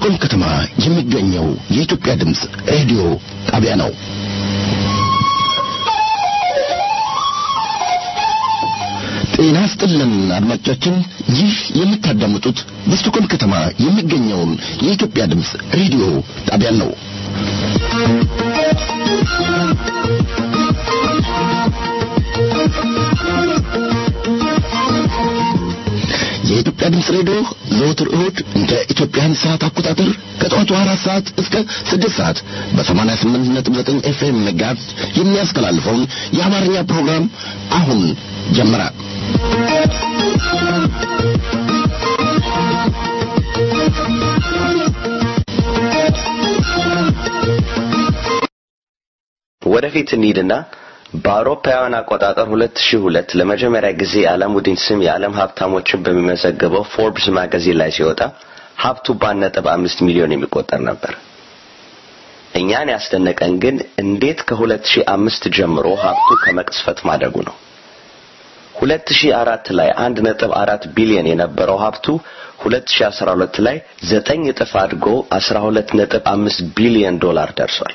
በስቱቆም ከተማ የሚገኘው የኢትዮጵያ ድምፅ ሬዲዮ ጣቢያ ነው። ጤና ስጥልን አድማጮቻችን፣ ይህ የምታዳምጡት በስቱቆም ከተማ የሚገኘውን የኢትዮጵያ ድምፅ ሬዲዮ ጣቢያን ነው። የኢትዮጵያ ድምፅ ሬዲዮ ዘወትር እሁድ እንደ ኢትዮጵያን ሰዓት አቆጣጠር ከጠዋቱ አራት ሰዓት እስከ ስድስት ሰዓት በሰማንያ ስምንት ነጥብ ዘጠኝ ኤፍኤም መጋዝ የሚያስተላልፈውን የአማርኛ ፕሮግራም አሁን ጀመረ። ወደፊት እንሂድና በአውሮፓውያን አቆጣጠር 2002 ለመጀመሪያ ጊዜ የዓለሙዲን ስም የዓለም ሀብታሞችን በሚመዘግበው ፎርብስ ማጋዚን ላይ ሲወጣ ሀብቱ በአንድ ነጥብ አምስት ሚሊዮን የሚቆጠር ነበር። እኛን ያስደነቀን ግን እንዴት ከ2005 ጀምሮ ሀብቱ ከመቅስፈት ማደጉ ነው። 2004 ላይ 1.4 ቢሊዮን የነበረው ሀብቱ 2012 ላይ ዘጠኝ እጥፍ አድጎ 12.5 ቢሊዮን ዶላር ደርሷል።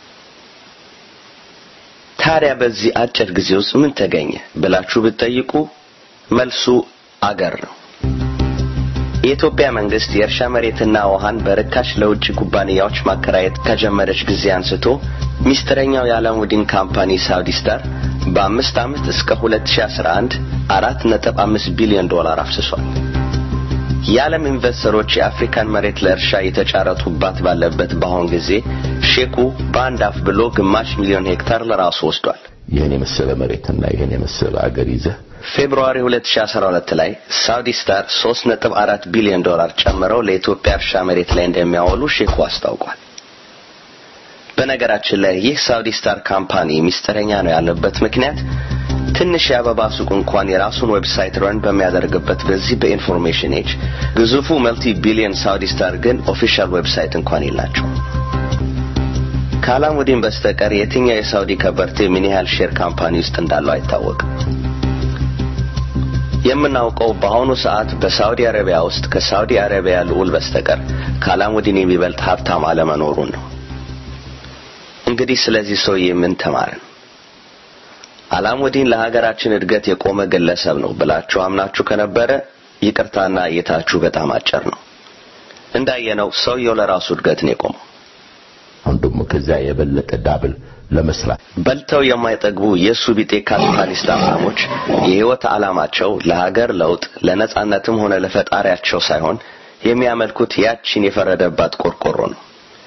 ታዲያ በዚህ አጭር ጊዜ ውስጥ ምን ተገኘ ብላችሁ ብትጠይቁ መልሱ አገር ነው። የኢትዮጵያ መንግስት የእርሻ መሬትና ውሃን በርካሽ ለውጭ ኩባንያዎች ማከራየት ከጀመረች ጊዜ አንስቶ ሚስጥረኛው የዓለሙዲን ካምፓኒ ሳውዲ ስታር በአምስት ዓመት እስከ 2011 አራት ነጥብ አምስት ቢሊዮን ዶላር አፍስሷል። የዓለም ኢንቨስተሮች የአፍሪካን መሬት ለእርሻ የተጫረቱባት ባለበት በአሁን ጊዜ ሼኩ በአንድ አፍ ብሎ ግማሽ ሚሊዮን ሄክታር ለራሱ ወስዷል። ይህን የመሰለ መሬትና ይህን የመሰለ አገር ይዘህ ፌብሩዋሪ 2012 ላይ ሳውዲ ስታር 3.4 ቢሊዮን ዶላር ጨምረው ለኢትዮጵያ እርሻ መሬት ላይ እንደሚያወሉ ሼኩ አስታውቋል። በነገራችን ላይ ይህ ሳውዲ ስታር ካምፓኒ ሚስጥረኛ ነው ያለበት ምክንያት ትንሽ የአበባ ሱቅ እንኳን የራሱን ዌብሳይት ረን በሚያደርግበት በዚህ በኢንፎርሜሽን ኤጅ ግዙፉ መልቲ ቢሊዮን ሳውዲ ስታር ግን ኦፊሻል ዌብሳይት እንኳን የላቸው። ከአላሙዲን በስተቀር የትኛው የሳውዲ ከበርቴ ምን ያህል ሼር ካምፓኒ ውስጥ እንዳለው አይታወቅም። የምናውቀው በአሁኑ ሰዓት በሳውዲ አረቢያ ውስጥ ከሳውዲ አረቢያ ልዑል በስተቀር ከአላሙዲን የሚበልጥ ሀብታም አለመኖሩን ነው። እንግዲህ ስለዚህ ሰውዬ ምን ተማርን? አላሙዲን ለሀገራችን እድገት የቆመ ግለሰብ ነው ብላችሁ አምናችሁ ከነበረ ይቅርታና እይታችሁ በጣም አጭር ነው። እንዳየነው ሰውየው ለራሱ እድገት ነው የቆመው። አሁን ደግሞ ከዚያ የበለጠ ዳብል ለመስራት በልተው የማይጠግቡ የእሱ ቢጤ ካፒታሊስት ሀብታሞች የህይወት ዓላማቸው ለሀገር ለውጥ ለነጻነትም ሆነ ለፈጣሪያቸው ሳይሆን የሚያመልኩት ያቺን የፈረደባት ቆርቆሮ ነው።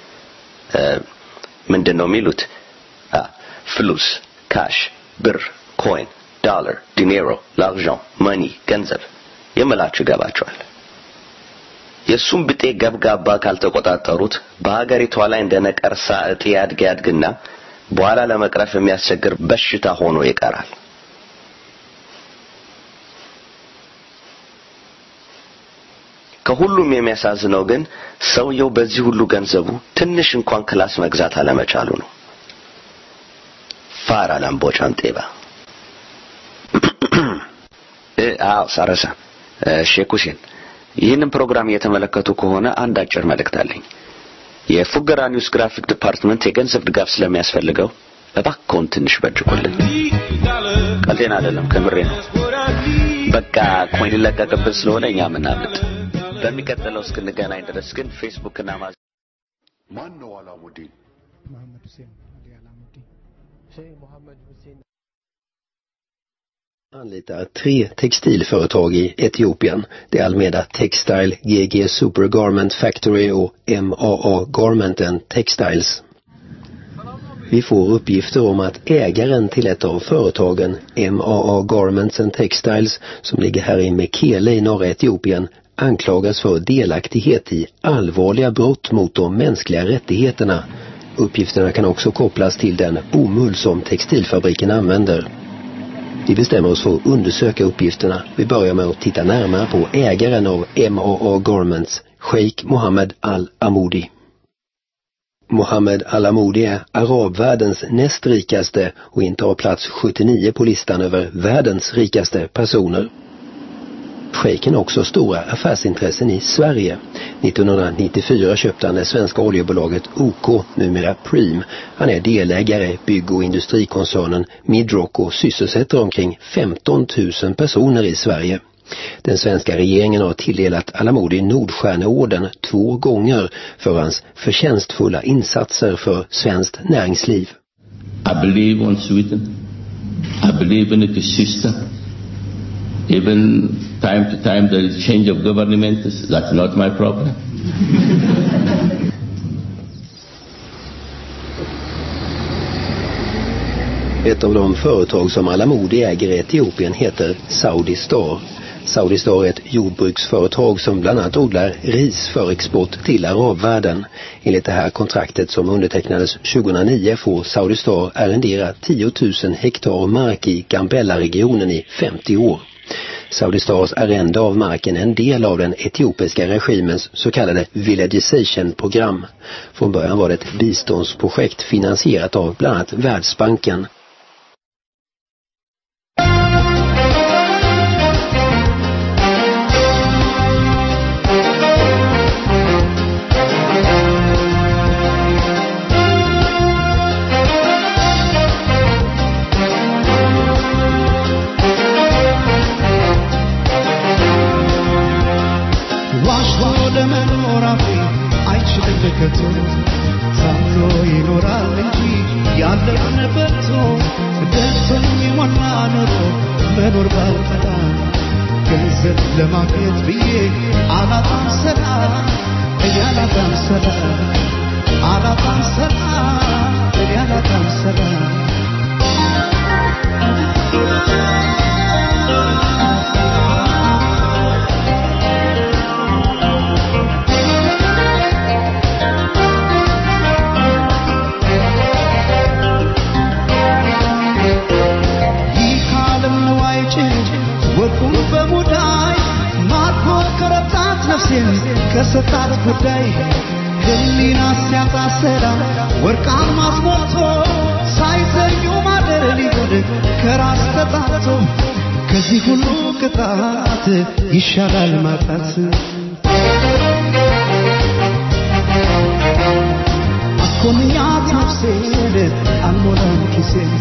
ምንድን ነው የሚሉት? ፍሉስ ካሽ ብር፣ ኮይን፣ ዶላር፣ ዲኔሮ፣ ላርዣን፣ መኒ፣ ገንዘብ የምላችሁ ይገባቸዋል። የእሱም ብጤ ገብጋባ ካልተቆጣጠሩት በሀገሪቷ ላይ እንደ ነቀርሳ እጢ ያድግ ያድግና በኋላ ለመቅረፍ የሚያስቸግር በሽታ ሆኖ ይቀራል። ከሁሉም የሚያሳዝነው ግን ሰውየው በዚህ ሁሉ ገንዘቡ ትንሽ እንኳን ክላስ መግዛት አለመቻሉ ነው። ፋራ ላምቦጫን ጤባ አዎ ሳረሳ ሼክ ሁሴን ይህንን ፕሮግራም እየተመለከቱ ከሆነ አንድ አጭር መልእክት አለኝ። የፉገራ ኒውስ ግራፊክ ዲፓርትመንት የገንዘብ ድጋፍ ስለሚያስፈልገው እባክዎን ትንሽ በጅቁልን። ቀልዴን አይደለም፣ ከምሬ ነው። በቃ ኮይን ይለቀቅብን ስለሆነ እኛ ምናምጥ። በሚቀጥለው እስክንገናኝ ድረስ ግን ፌስቡክ እና ማዝ ማን ነው አላሙዲን? መሐመድ ሁሴን አሊ አላሙዲን ሼህ መሐመድ ሁሴን anlitar tre textilföretag i Etiopien. Det är Almeda Textile, GG Super Garment Factory och MAA Garment and Textiles. Vi får uppgifter om att ägaren till ett av företagen, MAA Garments and Textiles, som ligger här i Mekele i norra Etiopien, anklagas för delaktighet i allvarliga brott mot de mänskliga rättigheterna. Uppgifterna kan också kopplas till den bomull som textilfabriken använder. Vi bestämmer oss för att undersöka uppgifterna. Vi börjar med att titta närmare på ägaren av MAA Garments, Sheikh Mohammed Al-Amoudi. Mohammed Al-Amoudi är arabvärldens näst rikaste och intar plats 79 på listan över världens rikaste personer. Schejken har också stora affärsintressen i Sverige. 1994 köpte han det svenska oljebolaget OK, numera Preem. Han är delägare i bygg- och industrikoncernen Midrock och sysselsätter omkring 15 000 personer i Sverige. Den svenska regeringen har tilldelat Alamodi Nordstjärneorden två gånger för hans förtjänstfulla insatser för svenskt näringsliv. I believe on Sweden. I believe in its system. Even time to time there is change of government. That's not my problem. Ett av de företag som Alamodi äger i Etiopien heter Saudi Star. Saudi Star är ett jordbruksföretag som bland annat odlar ris för export till arabvärlden. Enligt det här kontraktet som undertecknades 2009 får Saudi Star arrendera 10 000 hektar mark i Gambella-regionen i 50 år. Saudi Stars arrende av marken är en del av den etiopiska regimens så kallade villagisation-program. Från början var det ett biståndsprojekt finansierat av bland annat Världsbanken. ዋሽቶ ለመኖር አፌ አይችልም ከቶ ታምኖ ይኖራል እንጂ ያለውን በልቶ ደርሶኝ የሞላ ኖሮ መኖር ባልጠላ ገንዘብ ለማግኘት ብዬ አላጣም ሰላም እኔ አላጣም ሰላም አላጣም ሰላም እኔ አላጣም ሰላም ይህ ዓለም ንዋይ ጭድ ወርቁን በሙዳይ ማርኮ ከረታት ነፍሴን ከሰጣት ጉዳይ ህሊና ሲያጣ ሰላም ወርቃን ማስሞልቶ ሳይዘዩ ማደር ሊሆን ከራስ ተጣቶ ከዚህ ሁሉ ቅጣት ይሻላል ማጣት አኮንኛት ነፍሴን አልሞላም ኪሴን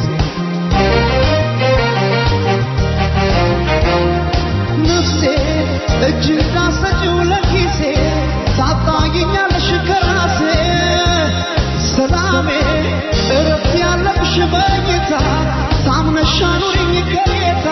ነፍሴ እጅ እንዳሰጪው ለኪሴ ታጣይኛለሽ ከራሴ ሰላሜ እረፍት ያለብሽ በጌታ ታምነሽ አኑሪኝ ከጌታ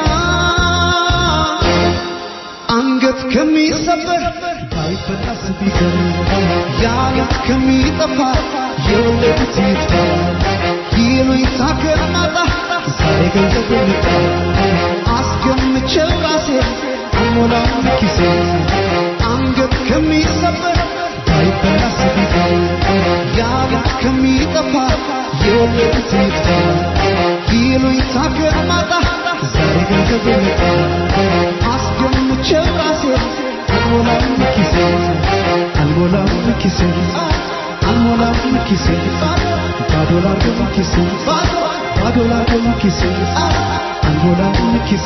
አንገት ከሚሰበር ባይበላስ ቢቀር ያለት ከሚጠፋ የወለዱት ይጥፋ ይሉኝታ ከማጣ ዛሬ ገንዘብ ልጣ አስገምቼው ራሴ አልሞላም ኪሴ አንገት ከሚሰበር ባይበላስ ቢቀር ያለት ከሚጠፋ የወለዱት ይጥፋ ይሉኝታ ከማጣ ዛሬ ገንዘብ ልጣ አስገምቼው ራሴ አልሞላም ኪሴ አልሞላም ኪሴ አልሞላም ኪሴ ባዶ ላርገው ኪሴ ባዶ ላርገው ኪሴ አልሞላም ኪሴ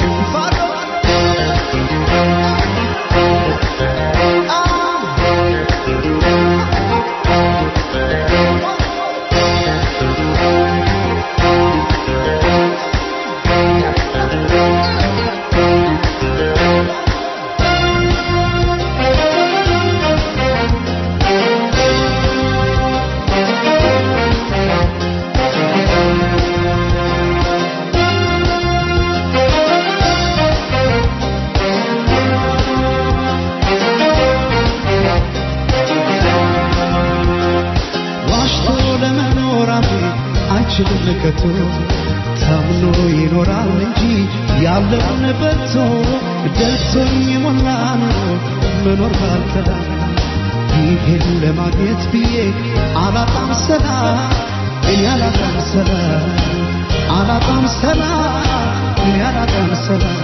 ዋሽቶ ለመኖር አፌ አይችልም ከቶ ታምኖ ይኖራል እንጂ ያለውን በልቶ ደርሶኝ የሞላ ኑሮ መኖር ባልተላ ይሄን ለማግኘት ብዬ አላጣም ሰላም እኔ አላጣም ሰላም አላጣም ሰላም እኔ አላጣም ሰላም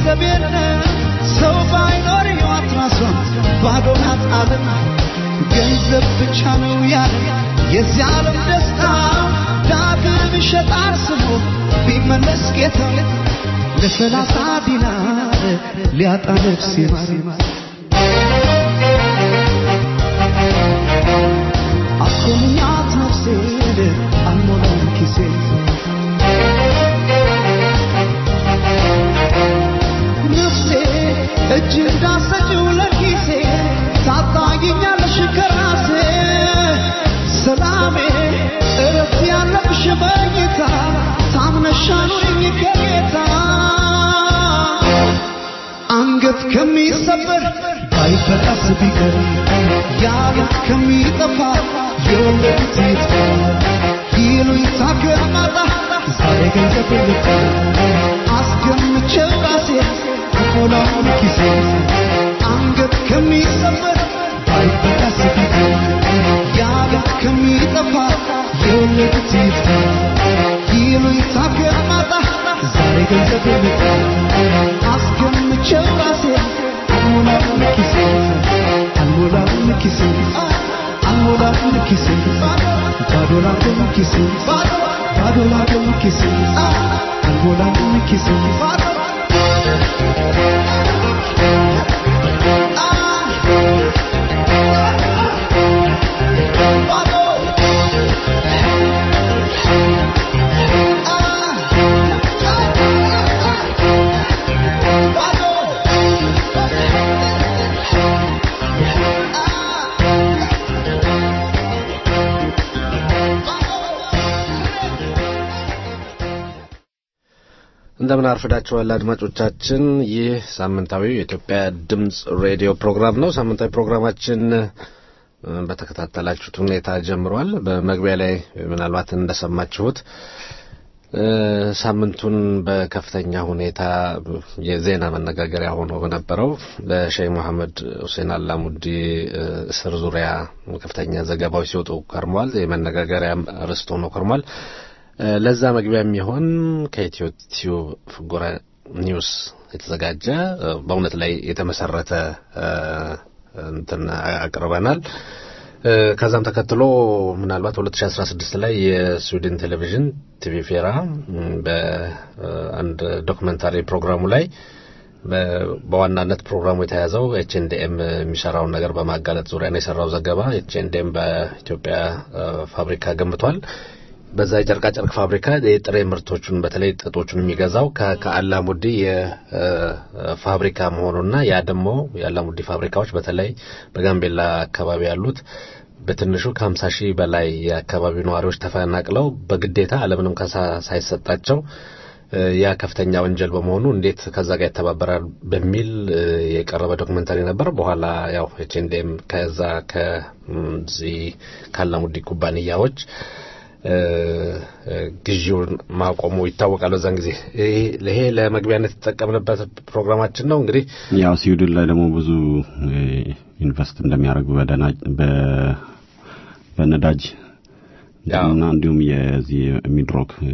ገንዘብ የለ ሰው ባይኖር ሕይወት ራሷን ባዶ ናት ዓለም ገንዘብ ብቻ ነው ያለ የዚህ ዓለም ደስታ ዳግም ይሸጣል ስሙ ቢመለስ ጌታ ለሰላሳ ዲናር ሊያጣ ነፍስ ይማር አስኮንኛት ነፍሴን አልሞላም ኪሴን ነፍሴ እጅ እንዳሰጭው ለኪሴ ታጣጊኛለሽ ከራሴ ሰላሜ እረፍት ያለብሽ በጌታ ታምነሻኑኝ ከጌታ አንገት ከሚሰበር ባይበጣስ ቢቀር ያሉት ከሚጠፋ የወለዱት ይጥፋ ይሉኝታ ከማጣ ዛሬ ገንዘብ ልጣ አስገምቼው ራሴ አሞላውን ኪሴ አንገት ከሚሰበር ባይበጣስ ቢቀር ያሉት ከሚጠፋ የወለዱት ይጥፋ ይሉኝታ ከማጣ ዛሬ ገንዘብ ልጣ አስገምቼው ራሴ አልሞላውን ኪሴ አልሞላውን ኪሴ አልሞላውን ኪሴ ባዶ ላገኝ ኪሴ ባዶ ላገኝ ኪሴ አልሞላውን ኪሴ እንደምን አርፍዳችኋል አድማጮቻችን። ይህ ሳምንታዊው የኢትዮጵያ ድምፅ ሬዲዮ ፕሮግራም ነው። ሳምንታዊ ፕሮግራማችን እ፣ በተከታተላችሁት ሁኔታ ጀምሯል። በመግቢያ ላይ ምናልባት እንደሰማችሁት እ፣ ሳምንቱን በከፍተኛ ሁኔታ የዜና መነጋገሪያ ሆኖ በነበረው በሼህ መሐመድ ሁሴን አላሙዲ እ፣ እስር ዙሪያ ከፍተኛ ዘገባዎች ሲወጡ ከርሟል። የመነጋገሪያ ርዕስ ሆኖ ከርሟል። እ፣ ለዛ መግቢያ የሚሆን ከኢትዮ ቲዩብ ጎራ ኒውስ የተዘጋጀ እ፣ በእውነት ላይ የተመሰረተ እ፣ እንትን አቅርበናል። እ፣ ከዛም ተከትሎ ምናልባት 2016 ላይ የስዊድን ቴሌቪዥን ቲቪ ፌራ እም፣ በአንድ ዶክመንታሪ ፕሮግራሙ ላይ በ- በዋናነት ፕሮግራሙ የተያዘው ኤችኤንዲኤም የሚሰራውን ነገር በማጋለጥ ዙሪያ ነው የሰራው ዘገባ። ኤችኤንዲኤም በኢትዮጵያ እ፣ ፋብሪካ ገንብቷል። በዛ የጨርቃ ጨርቅ ፋብሪካ የጥሬ ምርቶቹን በተለይ ጥጦቹን የሚገዛው ከ- ከአላሙዲ የፋብሪካ መሆኑና ያ ደግሞ የአላሙዲ ፋብሪካዎች በተለይ በጋምቤላ አካባቢ ያሉት በትንሹ ከ50 ሺህ በላይ የአካባቢው ነዋሪዎች ተፈናቅለው በግዴታ አለምንም ካሳ ሳይሰጣቸው እ፣ ያ ከፍተኛ ወንጀል በመሆኑ እንዴት ከዛ ጋር ይተባበራል በሚል እ፣ የቀረበ ዶክመንታሪ ነበር። በኋላ ያው ኤችኤንዲኤም ከዛ ከዚህ ከአላሙዲ ኩባንያዎች እ፣ እ፣ ግዢውን ማቆሙ ይታወቃል። በዛን ጊዜ ይሄ- ይሄ ለመግቢያነት የተጠቀምንበት ፕሮግራማችን ነው። እንግዲህ ያው ስዊድን ላይ ደግሞ ብዙ እ፣ ኢንቨስት እንደሚያደርጉ በደና- በ- በነዳጅ ያው። እና እንዲሁም የዚህ ሚድሮክ እ፣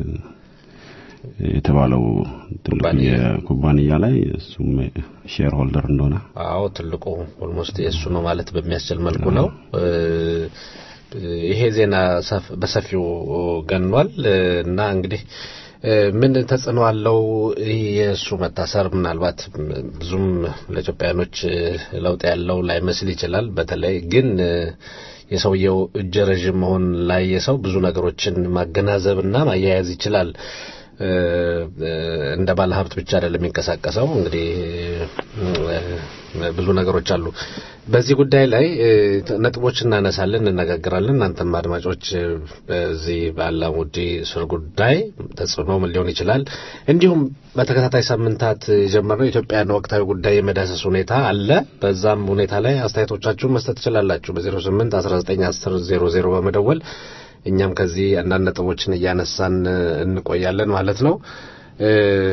የተባለው ትልቁ ኩባንያ። የኩባንያ ላይ እሱም ሼር ሆልደር እንደሆነ አዎ ትልቁ ኦልሞስት የእሱ ነው ማለት በሚያስችል መልኩ ነው። እ፣ ይሄ ዜና ሰፍ- በሰፊው ገኗል እ፣ እና እንግዲህ እ፣ ምን ተጽዕኖ አለው? ይህ የእሱ መታሰር ምናልባት ብዙም ለኢትዮጵያኖች እ፣ ለውጥ ያለው ላይመስል ይችላል። በተለይ ግን እ፣ የሰውየው እጀ ረዥም መሆን ላይ የሰው ብዙ ነገሮችን ማገናዘብና ማያያዝ ይችላል። እ፣ እ፣ እንደ ባለ ሀብት ብቻ አይደለም የሚንቀሳቀሰው። እንግዲህ እ፣ ብዙ ነገሮች አሉ። በዚህ ጉዳይ ላይ እ፣ ነጥቦች እናነሳለን፣ እንነጋገራለን። እናንተም አድማጮች እ፣ በዚህ በአላሙዲ እስር ጉዳይ ተጽዕኖ ምን ሊሆን ይችላል፣ እንዲሁም በተከታታይ ሳምንታት የጀመርነው የኢትዮጵያን ወቅታዊ ጉዳይ የመዳሰስ ሁኔታ አለ። በዛም ሁኔታ ላይ አስተያየቶቻችሁን መስጠት ትችላላችሁ በ08 19 10 00 በመደወል እኛም ከዚህ አንዳንድ ነጥቦችን እያነሳን እ፣ እንቆያለን ማለት ነው። እ፣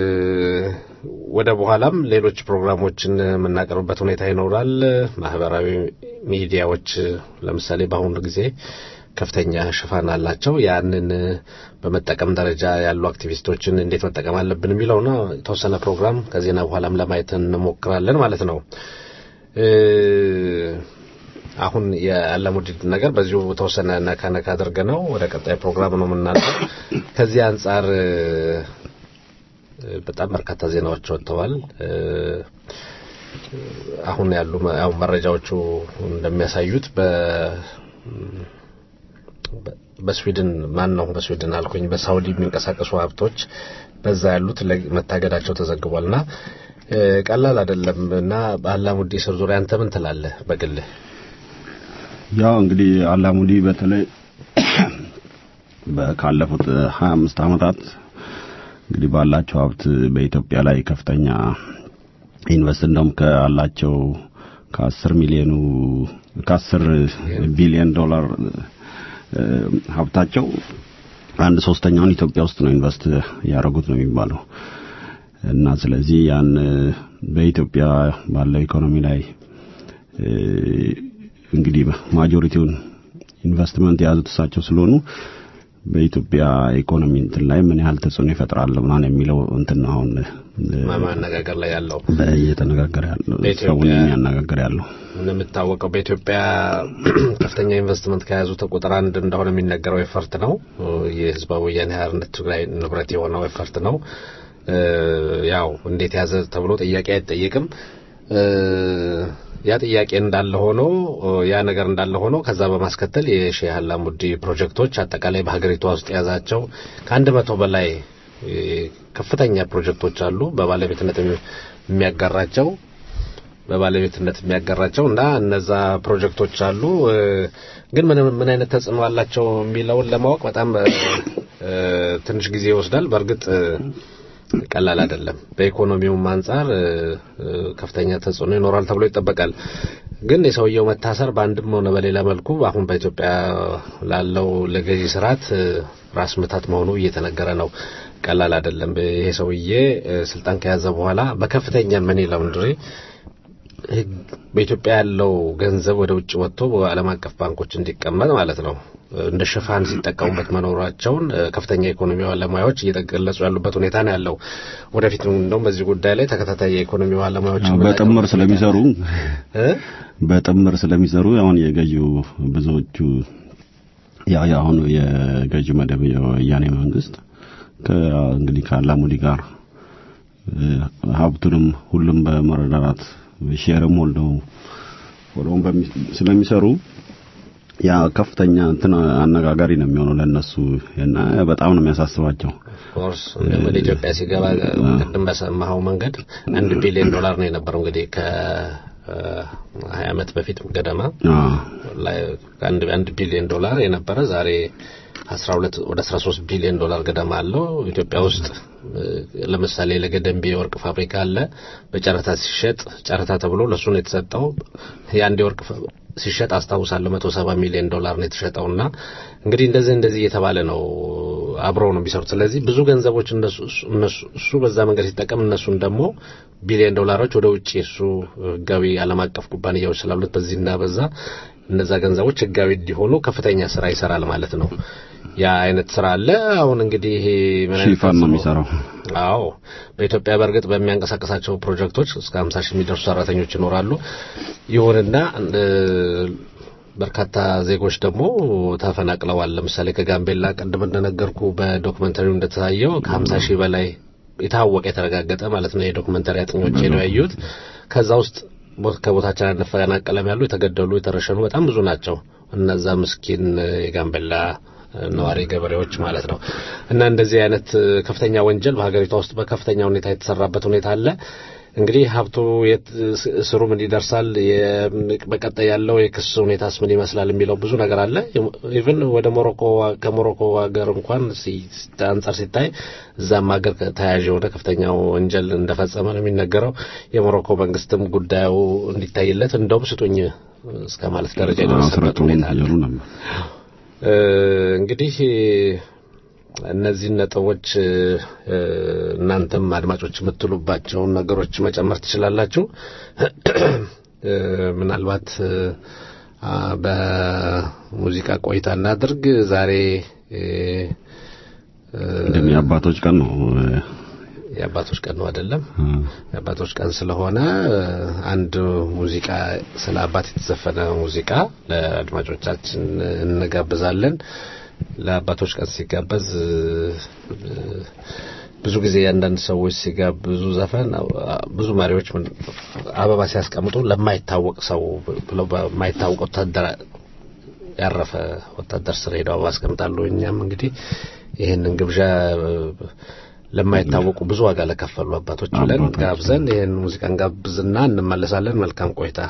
ወደ በኋላም ሌሎች ፕሮግራሞችን የምናቀርብበት ሁኔታ ይኖራል። ማህበራዊ ሚዲያዎች እ፣ ለምሳሌ በአሁኑ ጊዜ ከፍተኛ ሽፋን አላቸው። ያንን በመጠቀም ደረጃ ያሉ አክቲቪስቶችን እንዴት መጠቀም አለብን የሚለው ነው። የተወሰነ ፕሮግራም ከዜና በኋላም ለማየት እንሞክራለን ማለት ነው። አሁን የአላሙዲን ነገር በዚሁ ተወሰነ ነካ ነካ አድርገ ነው ወደ ቀጣይ ፕሮግራም ነው የምናልፈው። ከዚህ አንጻር በጣም በርካታ ዜናዎች ወጥተዋል። አሁን ያሉ ያው መረጃዎቹ እንደሚያሳዩት በ በስዊድን ማን ነው በስዊድን አልኩኝ በሳውዲ የሚንቀሳቀሱ ሀብቶች በዛ ያሉት መታገዳቸው ተዘግቧልና ቀላል አይደለም እና በአላሙዲ ስር ዙሪያ አንተ ምን ትላለህ በግልህ? ያው እንግዲህ አላሙዲ በተለይ ካለፉት 25 ዓመታት እንግዲህ ባላቸው ሀብት በኢትዮጵያ ላይ ከፍተኛ ኢንቨስት እንደውም ካላቸው ከአስር ሚሊዮኑ ከአስር ቢሊዮን ዶላር ሀብታቸው አንድ ሶስተኛውን ኢትዮጵያ ውስጥ ነው ኢንቨስት ያደረጉት ነው የሚባለው እና ስለዚህ ያን በኢትዮጵያ ባለው ኢኮኖሚ ላይ እንግዲህ ማጆሪቲውን ኢንቨስትመንት የያዙት እሳቸው ስለሆኑ በኢትዮጵያ ኢኮኖሚ እንትን ላይ ምን ያህል ተጽዕኖ ይፈጥራል ምናምን የሚለው እንትን አሁን ማነጋገር ላይ ያለው እየተነጋገረ ያለው ሰውን የሚያነጋገር ያለው እንደምታወቀው በኢትዮጵያ ከፍተኛ ኢንቨስትመንት ከያዙት ቁጥር አንድ እንደሆነ የሚነገረው ኤፈርት ነው። የህዝባዊ ወያኔ ሓርነት ትግራይ ንብረት የሆነው ኤፈርት ነው። ያው እንዴት ያዘ ተብሎ ጥያቄ አይጠየቅም። ያ ጥያቄ እንዳለ ሆኖ ያ ነገር እንዳለ ሆኖ ከዛ በማስከተል የሼህ አላሙዲ ፕሮጀክቶች አጠቃላይ በሀገሪቷ ውስጥ የያዛቸው ከአንድ መቶ በላይ ከፍተኛ ፕሮጀክቶች አሉ በባለቤትነት የሚያጋራቸው በባለቤትነት የሚያጋራቸው እና እነዛ ፕሮጀክቶች አሉ። ግን ምን ምን አይነት ተጽዕኖ አላቸው የሚለውን ለማወቅ በጣም ትንሽ ጊዜ ይወስዳል። በእርግጥ ቀላል አይደለም። በኢኮኖሚውም አንጻር ከፍተኛ ተጽዕኖ ይኖራል ተብሎ ይጠበቃል። ግን የሰውየው መታሰር በአንድም ሆነ በሌላ መልኩ አሁን በኢትዮጵያ ላለው ለገዢ ስርዓት ራስ ምታት መሆኑ እየተነገረ ነው። ቀላል አይደለም። ይሄ ሰውዬ ስልጣን ከያዘ በኋላ በከፍተኛ ምን ለምንድሬ በኢትዮጵያ ያለው ገንዘብ ወደ ውጭ ወጥቶ በዓለም አቀፍ ባንኮች እንዲቀመጥ ማለት ነው እንደ ሽፋን ሲጠቀሙበት መኖራቸውን ከፍተኛ የኢኮኖሚ ባለሙያዎች እየተገለጹ ያሉበት ሁኔታ ነው ያለው። ወደፊት እንደውም በዚህ ጉዳይ ላይ ተከታታይ የኢኮኖሚ ባለሙያዎች በጥምር ስለሚሰሩ በጥምር ስለሚሰሩ አሁን የገዢው ብዙዎቹ ያ አሁን የገዢው መደብ የወያኔ መንግስት እንግዲህ ከአላሙዲ ጋር ሀብቱንም ሁሉም በመረዳዳት ሼርም ወልደው ሆነው ስለሚሰሩ ያ ከፍተኛ እንትን አነጋጋሪ ነው የሚሆነው ለነሱ እና በጣም ነው የሚያሳስባቸው። ኦፍኮርስ ወደ ኢትዮጵያ ሲገባ ቅድም በሰማኸው መንገድ አንድ ቢሊዮን ዶላር ነው የነበረው እንግዲህ ከ ሀያ ዓመት በፊት ገደማ አንድ አንድ ቢሊዮን ዶላር የነበረ ዛሬ 12 ወደ 13 ቢሊዮን ዶላር ገደማ አለው። ኢትዮጵያ ውስጥ ለምሳሌ ለገደምቢ የወርቅ ፋብሪካ አለ። በጨረታ ሲሸጥ ጨረታ ተብሎ ለሱ ነው የተሰጠው። የአንድ የወርቅ ሲሸጥ አስታውሳለሁ 170 ሚሊዮን ዶላር ነው የተሸጠውና እንግዲህ እንደዚህ እንደዚህ እየተባለ ነው አብረው ነው የሚሰሩት። ስለዚህ ብዙ ገንዘቦች እነሱ እሱ በዛ መንገድ ሲጠቀም እነሱን ደግሞ ቢሊዮን ዶላሮች ወደ ውጭ እሱ ህጋዊ ዓለም አቀፍ ኩባንያዎች ስላሉት በዚህና በዛ እነዛ ገንዘቦች ህጋዊ እንዲሆኑ ከፍተኛ ስራ ይሰራል ማለት ነው። ያ አይነት ስራ አለ። አሁን እንግዲህ ይሄ ምን አይነት ሽፋን ነው የሚሰራው? አዎ በኢትዮጵያ በእርግጥ በሚያንቀሳቀሳቸው ፕሮጀክቶች እስከ 50 ሺህ የሚደርሱ ሰራተኞች ይኖራሉ። ይሁንና በርካታ ዜጎች ደግሞ ተፈናቅለዋል። ለምሳሌ ከጋምቤላ ቅድም እንደነገርኩ በዶክመንተሪው እንደተሳየው ከ50 ሺህ በላይ የታወቀ የተረጋገጠ ማለት ነው የዶክመንተሪ አጥኞች ነው ያዩት። ከዛ ውስጥ ከቦታችን አንፈናቀለም ያሉ የተገደሉ የተረሸኑ በጣም ብዙ ናቸው። እነዛ ምስኪን የጋምቤላ ነዋሪ ገበሬዎች ማለት ነው። እና እንደዚህ አይነት ከፍተኛ ወንጀል በሀገሪቷ ውስጥ በከፍተኛ ሁኔታ የተሰራበት ሁኔታ አለ። እንግዲህ ሀብቱ እስሩ ምን ይደርሳል፣ በቀጣይ ያለው የክስ ሁኔታስ ምን ይመስላል የሚለው ብዙ ነገር አለ። ኢቭን ወደ ሞሮኮ ከሞሮኮ ሀገር እንኳን አንጻር ሲታይ እዛም ሀገር ተያያዥ የሆነ ከፍተኛ ወንጀል እንደፈጸመ ነው የሚነገረው። የሞሮኮ መንግስትም ጉዳዩ እንዲታይለት እንደውም ስጡኝ እስከ ማለት ደረጃ የደረሰበት ሁኔታ አለ። እንግዲህ እነዚህን ነጥቦች እናንተም አድማጮች የምትሉባቸውን ነገሮች መጨመር ትችላላችሁ። ምናልባት አ፣ በሙዚቃ ቆይታ እናድርግ። ዛሬ እ፣ እ፣ እንደም የአባቶች ቀን ነው የአባቶች ቀን ነው አይደለም? እ፣ የአባቶች ቀን ስለሆነ እ፣ አንድ ሙዚቃ ስለ አባት የተዘፈነ ሙዚቃ ለአድማጮቻችን እንጋብዛለን። ለአባቶች ቀን ሲጋበዝ እ፣ እ፣ ብዙ ጊዜ አንዳንድ ሰዎች ሲጋብዙ ዘፈን አ፣ ብዙ መሪዎች ምን- አበባ ሲያስቀምጡ ለማይታወቅ ሰው ብለው በማይታወቅ ወታደር ያረፈ ወታደር ስር ሄደው አበባ ያስቀምጣሉ። እኛም እንግዲህ ይህንን ግብዣ እ፣ ለማይታወቁ ብዙ ዋጋ ለከፈሉ አባቶች ብለን አባቶች። ጋብዘን ይህን ሙዚቃን ጋብዝና እንመለሳለን። መልካም ቆይታ።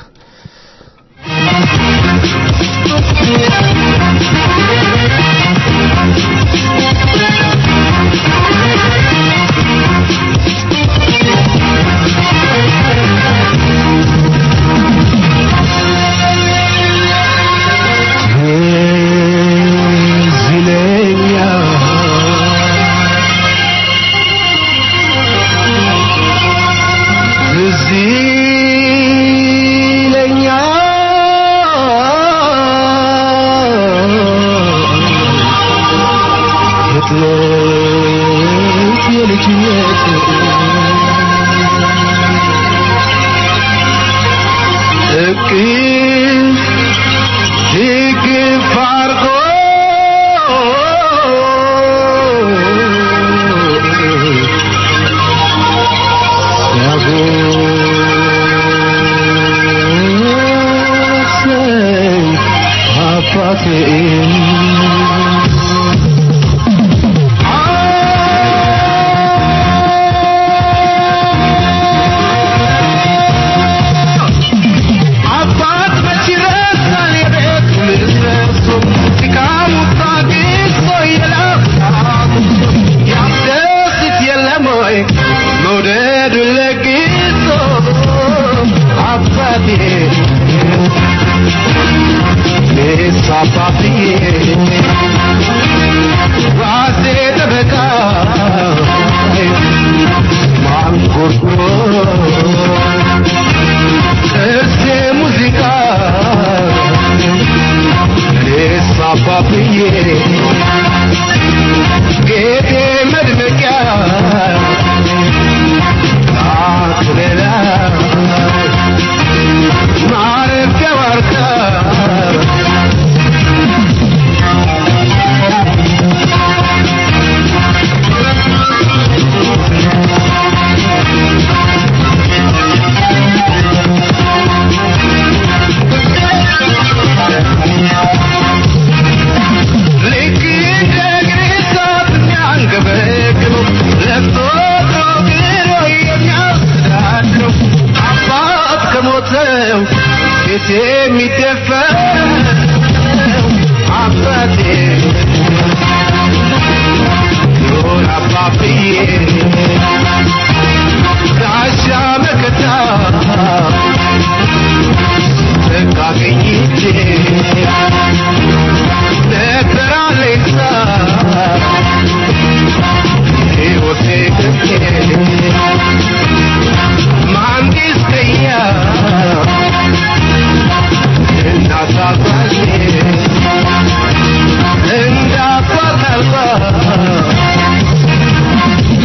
Thank you.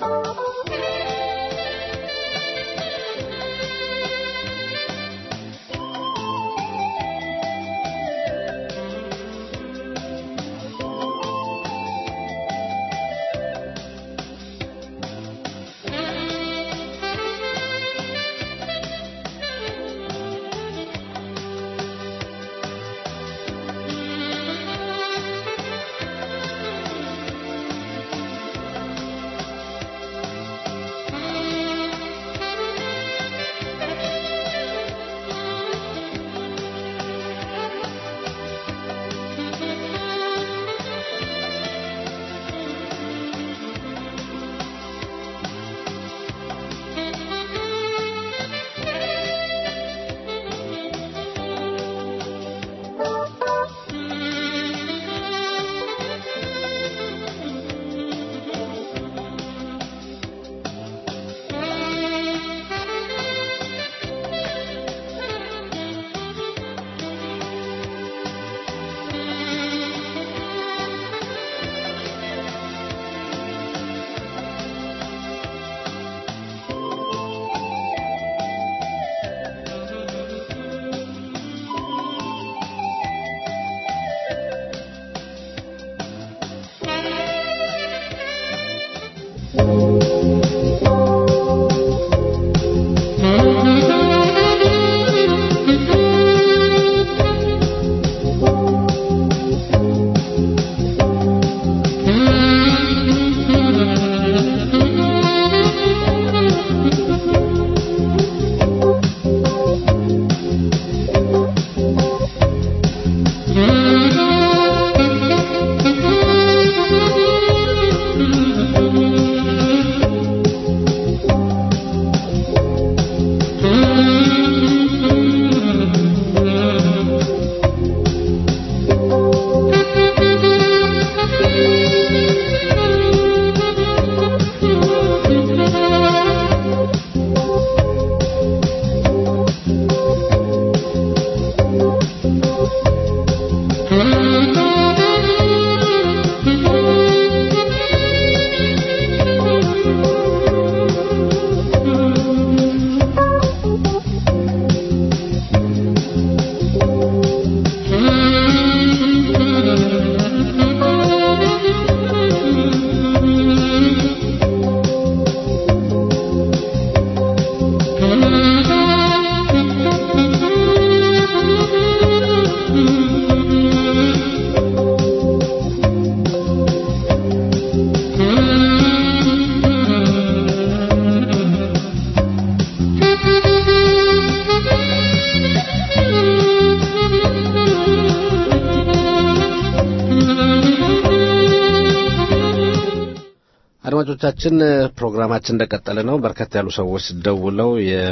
አድማጮቻችን ፕሮግራማችን እንደቀጠለ ነው። በርከት ያሉ ሰዎች ደውለው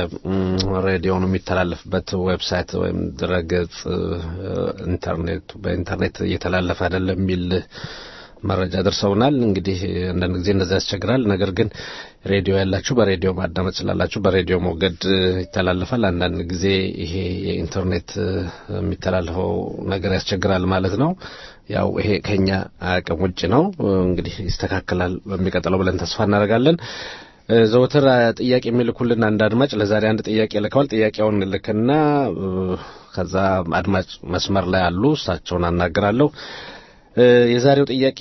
የሬዲዮኑ የሚተላለፍበት ዌብሳይት ወይም ድረገጽ ኢንተርኔት በኢንተርኔት እየተላለፈ አይደለም የሚል መረጃ ደርሰውናል። እንግዲህ አንዳንድ ጊዜ እንደዛ ያስቸግራል። ነገር ግን ሬዲዮ ያላችሁ በሬዲዮ ማዳመጥ ስላላችሁ በሬዲዮ ሞገድ ይተላለፋል። አንዳንድ ጊዜ ይሄ የኢንተርኔት የሚተላለፈው ነገር ያስቸግራል ማለት ነው። ያው ይሄ ከኛ አቅም ውጭ ነው። እንግዲህ ይስተካከላል በሚቀጥለው ብለን ተስፋ እናደርጋለን። ዘወትር ጥያቄ የሚልኩልን አንድ አድማጭ ለዛሬ አንድ ጥያቄ ልከዋል። ጥያቄውን ልክና ከዛ አድማጭ መስመር ላይ አሉ። እሳቸውን አናግራለሁ። የዛሬው ጥያቄ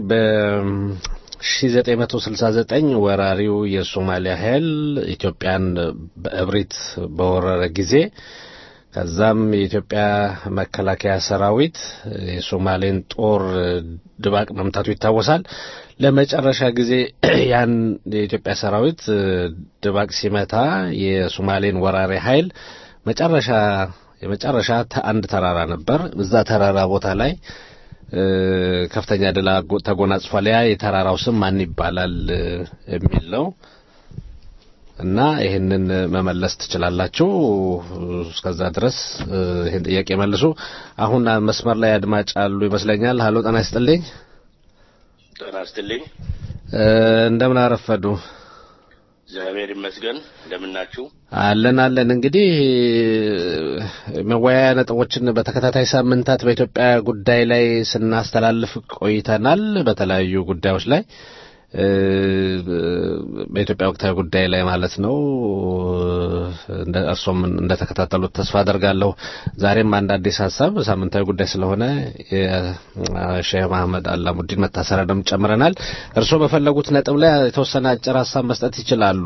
በ1969 ወራሪው የሶማሊያ ኃይል ኢትዮጵያን በእብሪት በወረረ ጊዜ ከዛም የኢትዮጵያ መከላከያ ሰራዊት የሶማሌን ጦር ድባቅ መምታቱ ይታወሳል። ለመጨረሻ ጊዜ ያን የኢትዮጵያ ሰራዊት ድባቅ ሲመታ የሶማሌን ወራሪ ኃይል መጨረሻ የመጨረሻ አንድ ተራራ ነበር። እዛ ተራራ ቦታ ላይ ከፍተኛ ድል ተጎናጽፏል። ያ የተራራው ስም ማን ይባላል የሚል ነው እና ይህንን መመለስ ትችላላችሁ። እስከዛ ድረስ ይህን ጥያቄ መልሱ። አሁን መስመር ላይ አድማጭ አሉ ይመስለኛል። ሀሎ፣ ጤና ይስጥልኝ። ጤና ይስጥልኝ። እንደምን አረፈዱ? እግዚአብሔር ይመስገን። እንደምናችሁ? አለን አለን። እንግዲህ መወያያ ነጥቦችን በተከታታይ ሳምንታት በኢትዮጵያ ጉዳይ ላይ ስናስተላልፍ ቆይተናል። በተለያዩ ጉዳዮች ላይ በኢትዮጵያ ወቅታዊ ጉዳይ ላይ ማለት ነው። እርሶም እንደተከታተሉት ተስፋ አደርጋለሁ። ዛሬም አንድ አዲስ ሀሳብ ሳምንታዊ ጉዳይ ስለሆነ የሼህ መሐመድ አላሙዲን መታሰሪያንም ጨምረናል። እርሶ በፈለጉት ነጥብ ላይ የተወሰነ አጭር ሀሳብ መስጠት ይችላሉ።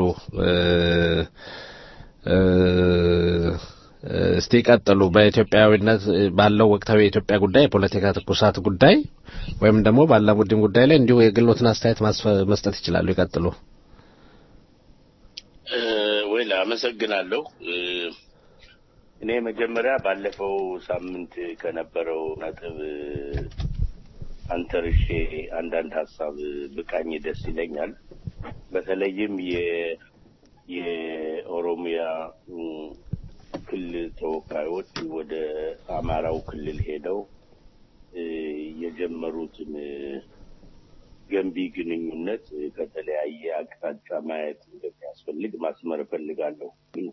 እስቲ ቀጥሉ። በኢትዮጵያዊነት ባለው ወቅታዊ የኢትዮጵያ ጉዳይ የፖለቲካ ትኩሳት ጉዳይ ወይም ደግሞ በአላሙዲን ጉዳይ ላይ እንዲሁ የግሎትን አስተያየት መስጠት ይችላሉ። ይቀጥሉ። ወይ አመሰግናለሁ። እኔ መጀመሪያ ባለፈው ሳምንት ከነበረው ነጥብ አንተርሼ አንዳንድ ሀሳብ ብቃኝ ደስ ይለኛል። በተለይም የኦሮሚያ ክልል ተወካዮች ወደ አማራው ክልል ሄደው የጀመሩትን ገንቢ ግንኙነት ከተለያየ አቅጣጫ ማየት እንደሚያስፈልግ ማስመር እፈልጋለሁ።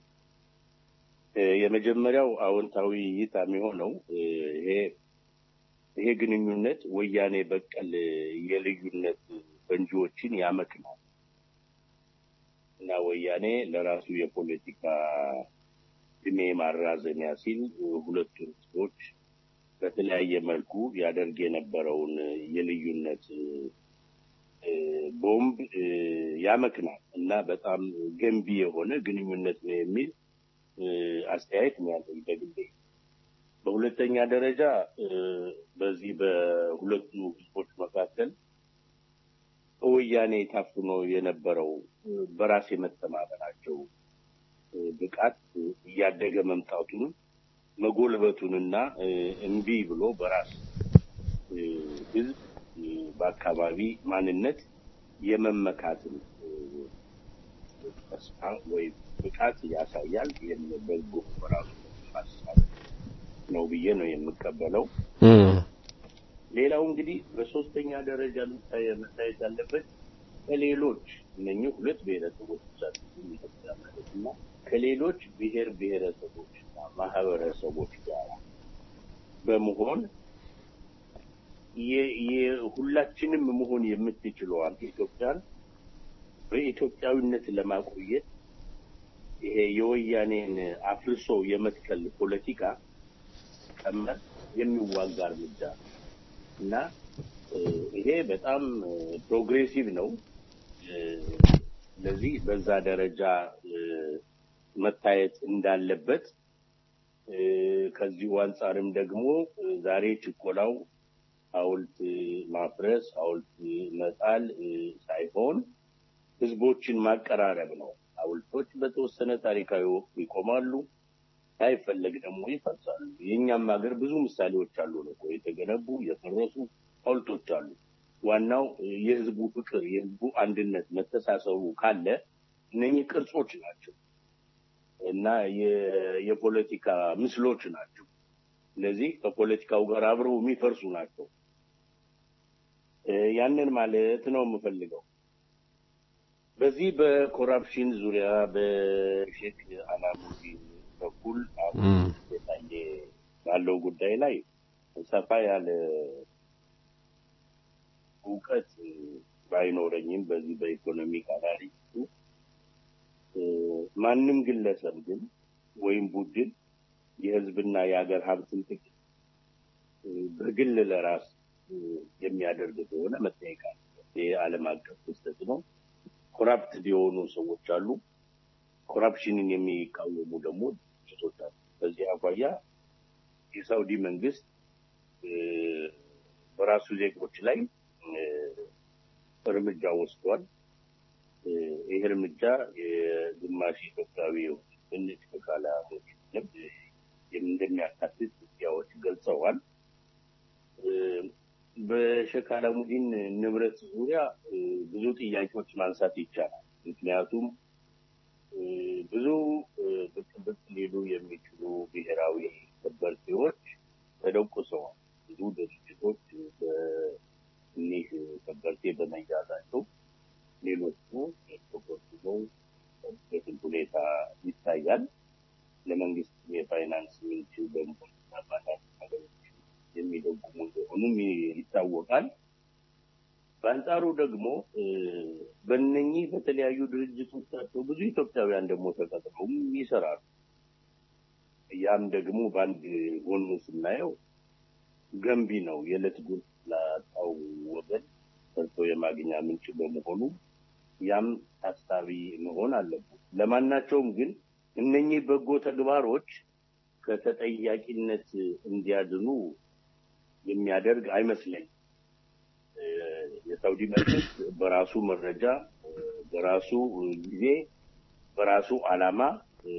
የመጀመሪያው አዎንታዊ እይታ የሚሆነው ይሄ ይሄ ግንኙነት ወያኔ በቀል የልዩነት ፈንጂዎችን ያመክናል እና ወያኔ ለራሱ የፖለቲካ እድሜ ማራዘሚያ ሲል ሁለቱን ህዝቦች በተለያየ መልኩ ያደርግ የነበረውን የልዩነት ቦምብ ያመክናል እና በጣም ገንቢ የሆነ ግንኙነት ነው የሚል አስተያየት ነው ያለኝ በግሌ። በሁለተኛ ደረጃ በዚህ በሁለቱ ህዝቦች መካከል ወያኔ ታፍኖ የነበረው በራስ የመተማመናቸው ብቃት እያደገ መምጣቱን መጎልበቱንና እምቢ ብሎ በራስ ህዝብ በአካባቢ ማንነት የመመካትን ተስፋ ወይም ብቃት ያሳያል። በጎ በራሱ ሀሳብ ነው ብዬ ነው የምቀበለው። ሌላው እንግዲህ በሶስተኛ ደረጃ መታየት ያለበት ከሌሎች እነኚህ ሁለት ብሔረሰቦች ማለት እና ከሌሎች ብሔር ብሔረሰቦችና ማህበረሰቦች ጋር በመሆን ሁላችንም መሆን የምትችለዋን ኢትዮጵያን በኢትዮጵያዊነት ለማቆየት ይሄ የወያኔን አፍርሶ የመትከል ፖለቲካ ቀመር የሚዋጋ እርምጃ እና ይሄ በጣም ፕሮግሬሲቭ ነው። ስለዚህ በዛ ደረጃ መታየት እንዳለበት ከዚሁ አንጻርም ደግሞ ዛሬ ችኮላው ሐውልት ማፍረስ፣ ሐውልት መጣል ሳይሆን ህዝቦችን ማቀራረብ ነው። ሐውልቶች በተወሰነ ታሪካዊ ወቅት ይቆማሉ፣ ሳይፈለግ ደግሞ ይፈርሳሉ። የእኛም ሀገር ብዙ ምሳሌዎች አሉ ነው የተገነቡ የፈረሱ ሐውልቶች አሉ። ዋናው የህዝቡ ፍቅር፣ የህዝቡ አንድነት፣ መተሳሰቡ ካለ እነኚህ ቅርጾች ናቸው እና የፖለቲካ ምስሎች ናቸው። ስለዚህ ከፖለቲካው ጋር አብረው የሚፈርሱ ናቸው። ያንን ማለት ነው የምፈልገው። በዚህ በኮራፕሽን ዙሪያ በሼክ አላሙዲን በኩል አሁን የታየ ባለው ጉዳይ ላይ ሰፋ ያለ እውቀት ባይኖረኝም በዚህ በኢኮኖሚክ አናሊስቱ ማንም ግለሰብ ግን ወይም ቡድን የህዝብና የሀገር ሀብትን ጥቅም በግል ለራስ የሚያደርግ ከሆነ መጠየቅ የዓለም አቀፍ ክስተት ነው። ኮራፕትድ የሆኑ ሰዎች አሉ። ኮራፕሽንን የሚቃወሙ ደግሞ ድርጅቶች አሉ። በዚህ አኳያ የሳውዲ መንግስት በራሱ ዜጎች ላይ እርምጃ ወስዷል። ይህ እርምጃ የግማሽ ኢትዮጵያዊ ትንሽ ከካላሞች እንደሚያካትት ሚዲያዎች ገልጸዋል። በሼክ አላሙዲን ንብረት ዙሪያ ብዙ ጥያቄዎች ማንሳት ይቻላል። ምክንያቱም ብዙ ብቅ ብቅ ሊሉ የሚችሉ ብሔራዊ ከበርቴዎች ተደቁሰዋል። ብዙ ድርጅቶች በእኒህ ከበርቴ በመያዛቸው ሌሎቹ ተቆጥበው በትን ሁኔታ ይታያል። ለመንግስት የፋይናንስ ምንጭ በመሆን አባላት ነገሮች የሚደጉሙ እንደሆኑም ይታወቃል። በአንጻ በአንጻሩ ደግሞ እ፣ በእነኚህ በተለያዩ ድርጅቶቻቸው ብዙ ኢትዮጵያውያን ደግሞ ተቀጥረውም ይሰራሉ። ያም ደግሞ በአንድ ጎኑ ስናየው ገንቢ ነው። የዕለት ጉርስ ላጣው ወገን ሰርቶ የማግኛ ምንጭ በመሆኑ ያም ታሳቢ መሆን አለበት። ለማናቸውም ግን እነኚህ በጎ ተግባሮች ከተጠያቂነት እንዲያድኑ የሚያደርግ አይመስለኝም። እ፣ የሳውዲ መንግስት በራሱ መረጃ እ፣ በራሱ ጊዜ በራሱ ዓላማ እ፣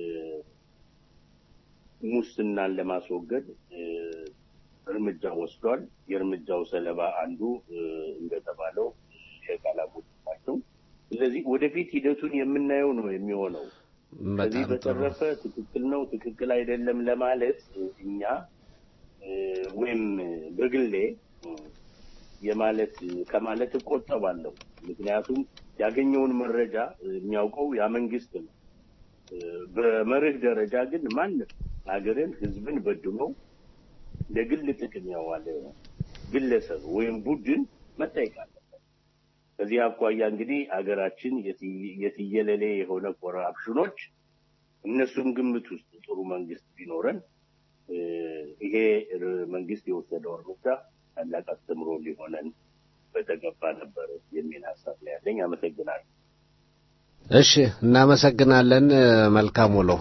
ሙስናን ለማስወገድ እ፣ እርምጃ ወስዷል። የእርምጃው ሰለባ አንዱ እ፣ እንደተባለው የቃላሞች ናቸው። ስለዚህ ወደፊት ሂደቱን የምናየው ነው የሚሆነው። ከዚህ በጣም ጥሩ በተረፈ ትክክል ነው ትክክል አይደለም ለማለት እ፣ እኛ እ፣ ወይም በግሌ እ፣ የማለት ከማለት እቆጠባለሁ። ምክንያቱም ያገኘውን መረጃ እ፣ የሚያውቀው ያ መንግስት ነው። እ፣ በመርህ ደረጃ ግን ማንም ሀገርን፣ ህዝብን በድሎ ለግል ጥቅም ያዋለ ግለሰብ ወይም ቡድን መጠየቅ አለበት። ከዚህ አኳያ እንግዲህ ሀገራችን የትይ- የትየለሌ የሆነ ኮራፕሽኖች እነሱም ግምት ውስጥ ጥሩ መንግስት ቢኖረን እ፣ ይሄ ር- መንግስት የወሰደው እርምጃ ታላቅ አስተምሮ ሊሆነን በተገባ ነበር የሚል ሀሳብ ነው ያለኝ። አመሰግናለሁ። እሺ እናመሰግናለን እ፣ መልካም ውሎ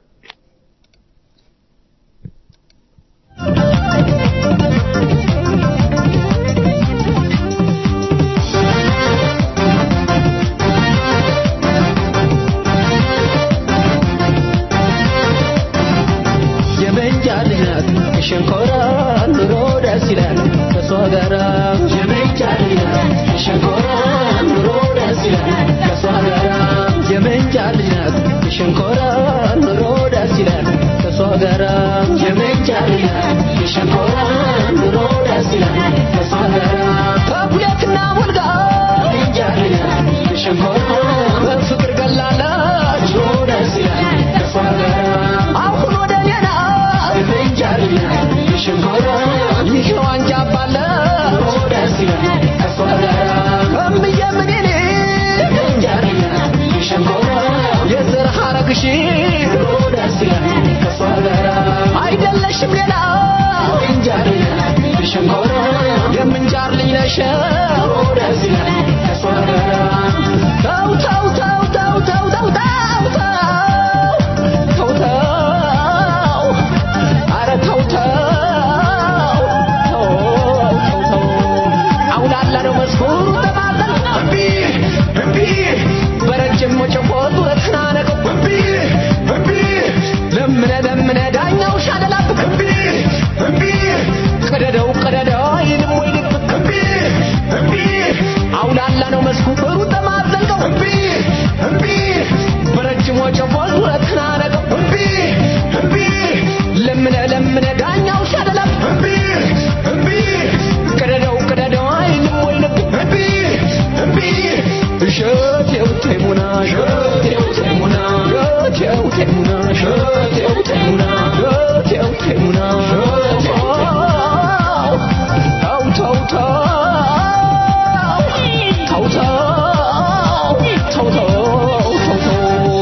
የመንጃ ልጅ ናት ሸንኮራ ኑሮ ደስ ይላል ከሷ ጋራ የመንጃ ልጅ ናት ሸንኮራ ኑሮ ደስ ይላል ከሷ ጋራ የመንጃ ልጅ ናት ሸንኮራ ኑሮ ደስ ይላል ከሷ ጋራ የመንጃ ልጅ ናት ሸንኮራ ኑሮ ደስ ይላል ከሷ ጋራ ከሁለትና ወልጋ የመንጃ ልጅ ናት ሸንኮራ በፍቅር ገላለች ኑሮ ደስ ይላል ከሷ ጋራ አሁን ወደ ሌላ የመንጃ ልጅ ናት ሸንኮራ ይህ ዋንጃ ባለ ኑሮ ደስ ይላል ከሷ ጋራ እምዬ ምኔኔ የመንጃ ልጅ ናት ሸንኮራ የዘር ሐረግሽ ኑሮ ደስ ይላል ከሷ ጋራ አይደለሽም ሌላ የመንጃ ልጅ ናት ሸንኮራ የምንጃር ልጅ ነሽ ኑሮ ደስ ይላል ከሷ ጋራ ተው ተው ተው ተው ተው ተው ተው ተው ተው ተው ኧረ ተው ተው ተው ተው ተው አውላላ ነው መስኩሩ ተማጠን እምቢ እምቢ በረጅም ወጨፎቱ ተናነቀው እምቢ እምቢ ለምነ ለምነ ዳኛው ሻለላብክ እምቢ እምቢ ቀደደው ቀደደው ይልም ወይ ልብክ እምቢ እምቢ አውላላ ነው መስኩሩ ተማጠንቀው እምቢ እምቢ በረጅም ወጨፎቱ ተናነቀው እምቢ እምቢ ለምነ ለምነ ዳኛው ሻለላብ እምቢ እምቢ ቀደደው ቀደደው አይልም ወይ ልብ እምቢ እምቢ እሸቴው ተይሙና እሸቴው ተይሙና እሸቴው ተይሙና እሸቴው ተይሙና እሸቴው ተይሙና ተው ተው ተው ተው ተው ተው ተው ተው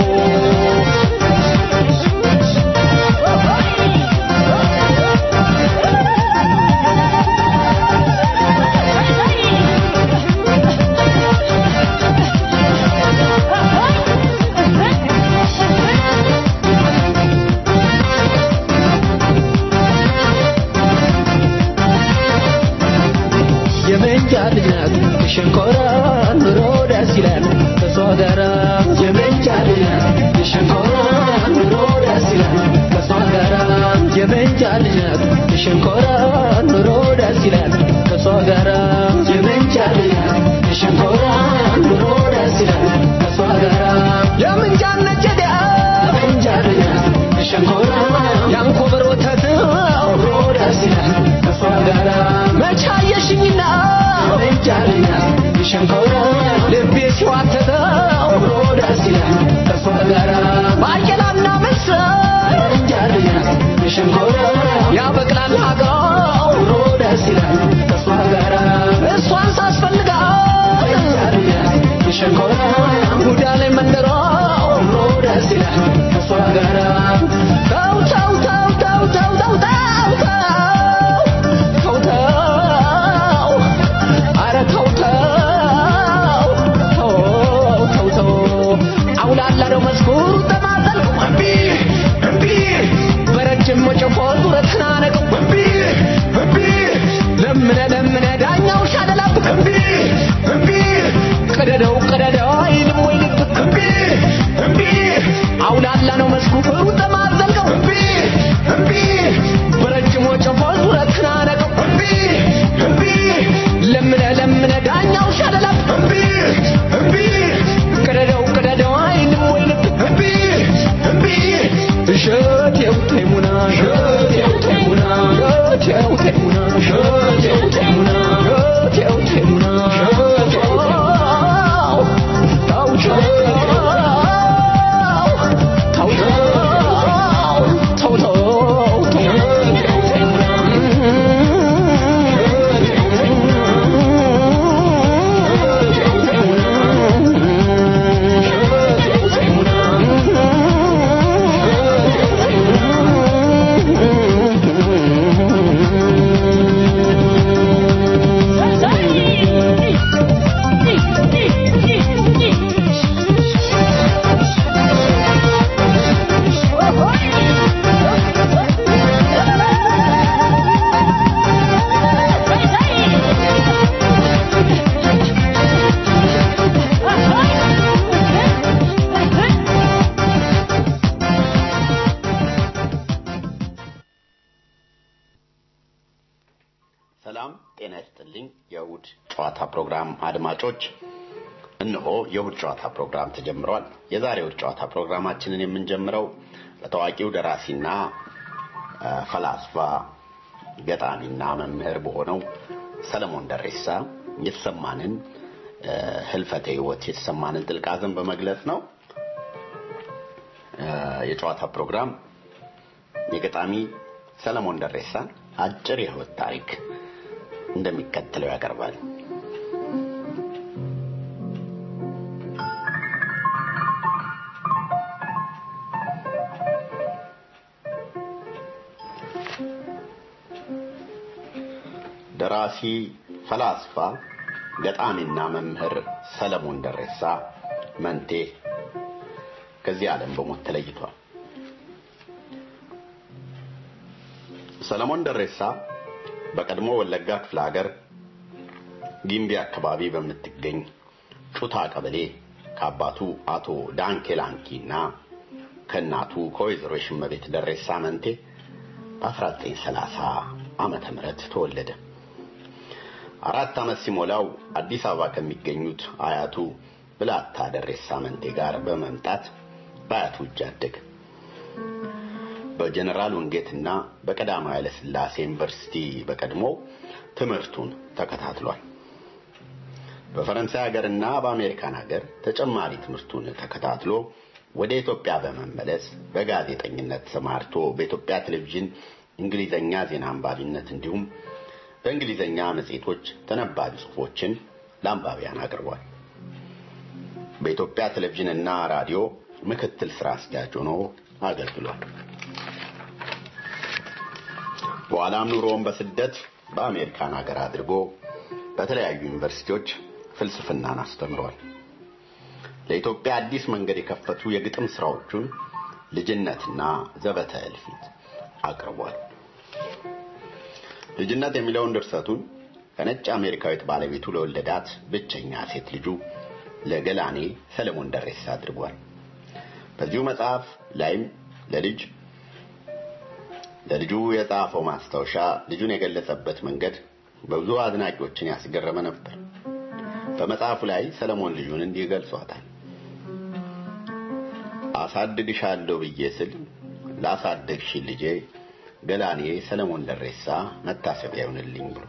የመንጃ ልጅ ናት ሸንኮራ ኑሮ ደስ ይላል ከሷ ጋራ የመንጃ ልጅ ናት ሸንኮራ ኑሮ ደስ ይላል ከሷ ጋራ የመንጃ ልጅ ናት ሸንኮራ ኑሮ ደስ ይላል ከሷ ጋራ የመንጃ ልጅ ናት ሸንኮራ ኑሮ ደስ ይላል ከሷ ጋራ የምንጃ ነጀዳ የመንጃ ልጅ ናት ሸንኮራ ያንኮበር ወተት ኑሮ ደስ ይላል ከሷ ጋራ መቻየሽኝና መንጃ ልጅ ናት ሸንኮራ ልቤ ሲዋተተው ኑሮ ደስ ይላል ከሷ ጋራ ባቄላና ምስር መንጃ ልጅ ናት ሸንኮራ ያበቅላል አገው ኑሮ ደስ ይላል ከሷ ጋራ እሷን ሳስፈልጋት ከሷ ጋራ ተው ተው ተው ተው ተው ተው ተው ተው ተው አረ ተው ተው ተው ተው ተው አውላላ ነው መስኩሩ ተማዘልኩ እምቢ እምቢ በረጅም ወጨፎ ዙረትና ነቀው እምቢ እምቢ ለምነ ለምነ ዳኛው ሻለላብክ እምቢ እምቢ ቀደደው ቀደደው አይልም ወይ ልብ እምቢ እምቢ አውላላ ነው መስኩሩ ተማዘልከው እምቢ እምቢ በረጅም ወጨፎ ዙረትና ነቀው እምቢ እምቢ ለምነ ለምነ ዳኛው ሻለላብክ እምቢ እምቢ ቀደደው ቀደደው አይልም ወይ ልብ እምቢ እምቢ እሸቴው ተይሙና እሸቴው ተይሙና እሸቴው ተይሙና እሸቴው ተይሙና እሸቴው ተይሙና እሸቴው ተው ተው ተው ተው ተው ሰላም ጤና ይስጥልኝ። የእሁድ ጨዋታ ፕሮግራም አድማጮች፣ እነሆ የእሁድ ጨዋታ ፕሮግራም ተጀምሯል። የዛሬ እሁድ ጨዋታ ፕሮግራማችንን የምንጀምረው በታዋቂው ደራሲና አ፣ ፈላስፋ ገጣሚና መምህር በሆነው ሰለሞን ደሬሳ የተሰማንን አ፣ ህልፈተ ህይወት የተሰማንን ጥልቅ ሐዘን በመግለጽ ነው። አ፣ የጨዋታ ፕሮግራም የገጣሚ ሰለሞን ደሬሳን አጭር የህይወት ታሪክ እንደሚከተለው ያቀርባል። ደራሲ፣ ፈላስፋ፣ ገጣሚና መምህር ሰለሞን ደሬሳ መንቴ ከዚህ ዓለም በሞት ተለይቷል። ሰለሞን ደሬሳ በቀድሞ ወለጋ ክፍለ ሀገር ጊምቢ አካባቢ በምትገኝ ጩታ ቀበሌ ከአባቱ አቶ ዳንኬ ላንኪ እና ከእናቱ ከወይዘሮ ሽመቤት ደሬሳ መንቴ በ1930 ዓመተ ምህረት ተወለደ። አራት ዓመት ሲሞላው አዲስ አበባ ከሚገኙት አያቱ ብላታ ደሬሳ መንቴ ጋር በመምጣት በአያቱ እጅ አደገ። በጀነራል ውንጌትና በቀዳማዊ ኃይለ ሥላሴ ዩኒቨርሲቲ በቀድሞ ትምህርቱን ተከታትሏል። በፈረንሳይ ሀገርና በአሜሪካን ሀገር ተጨማሪ ትምህርቱን ተከታትሎ ወደ ኢትዮጵያ በመመለስ በጋዜጠኝነት ተሰማርቶ በኢትዮጵያ ቴሌቪዥን እንግሊዘኛ ዜና አንባቢነት እንዲሁም በእንግሊዘኛ መጽሔቶች ተነባቢ ጽሑፎችን ለአንባቢያን አቅርቧል። በኢትዮጵያ ቴሌቪዥንና ራዲዮ ምክትል ስራ አስኪያጅ ሆኖ አገልግሏል። በኋላም ኑሮውን በስደት በአሜሪካን ሀገር አድርጎ በተለያዩ ዩኒቨርሲቲዎች ፍልስፍናን አስተምሯል። ለኢትዮጵያ አዲስ መንገድ የከፈቱ የግጥም ስራዎቹን ልጅነትና ዘበተ እልፊት አቅርቧል። ልጅነት የሚለውን ድርሰቱን ከነጭ አሜሪካዊት ባለቤቱ ለወለዳት ብቸኛ ሴት ልጁ ለገላኔ ሰለሞን ደሬሳ አድርጓል። በዚሁ መጽሐፍ ላይም ለልጅ ለልጁ የጻፈው ማስታወሻ ልጁን የገለጸበት መንገድ በብዙ አድናቂዎችን ያስገረመ ነበር። በመጽሐፉ ላይ ሰለሞን ልጁን እንዲህ ገልጿታል። አሳድግሻለሁ ብዬ ስል ላሳደግሽ ልጄ ገላኔ ሰለሞን ደሬሳ መታሰቢያ ይሆንልኝ ብሎ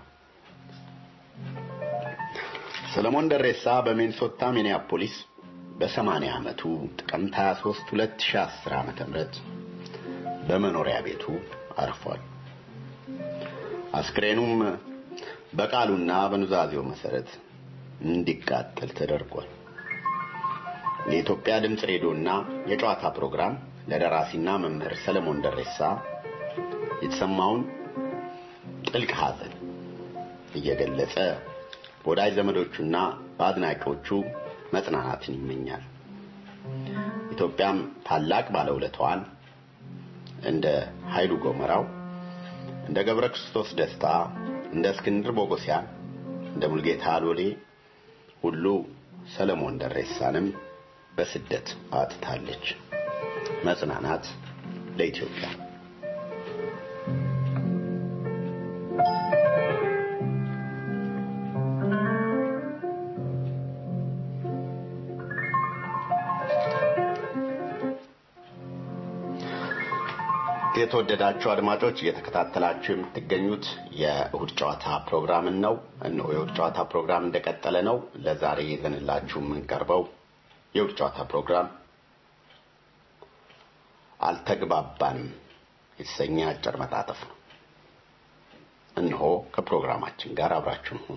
ሰለሞን ደሬሳ በሚኒሶታ ሚኒያፖሊስ በ80 ዓመቱ ጥቅምት 23 2010 ዓመተ ምህረት በመኖሪያ ቤቱ አርፏል። አስክሬኑም በቃሉና በኑዛዜው መሰረት እንዲቃጠል ተደርጓል። ለኢትዮጵያ ድምፅ ሬዲዮና የጨዋታ ፕሮግራም ለደራሲና መምህር ሰለሞን ደሬሳ የተሰማውን ጥልቅ ሐዘን እየገለጸ በወዳጅ ዘመዶቹና በአድናቂዎቹ መጽናናትን ይመኛል። ኢትዮጵያም ታላቅ ባለውለታዋን እንደ ኃይሉ ጎመራው፣ እንደ ገብረ ክርስቶስ ደስታ፣ እንደ እስክንድር ቦጎሲያን፣ እንደ ሙልጌታ ሎሌ ሁሉ ሰለሞን ደሬሳንም በስደት አጥታለች። መጽናናት ለኢትዮጵያ። የተወደዳችሁ አድማጮች እየተከታተላችሁ የምትገኙት የእሁድ ጨዋታ ፕሮግራምን ነው። እነሆ የእሁድ ጨዋታ ፕሮግራም እንደቀጠለ ነው። ለዛሬ ይዘንላችሁ የምንቀርበው የእሁድ ጨዋታ ፕሮግራም አልተግባባንም የተሰኘ አጭር መጣጥፍ ነው። እነሆ ከፕሮግራማችን ጋር አብራችሁን ሁኑ።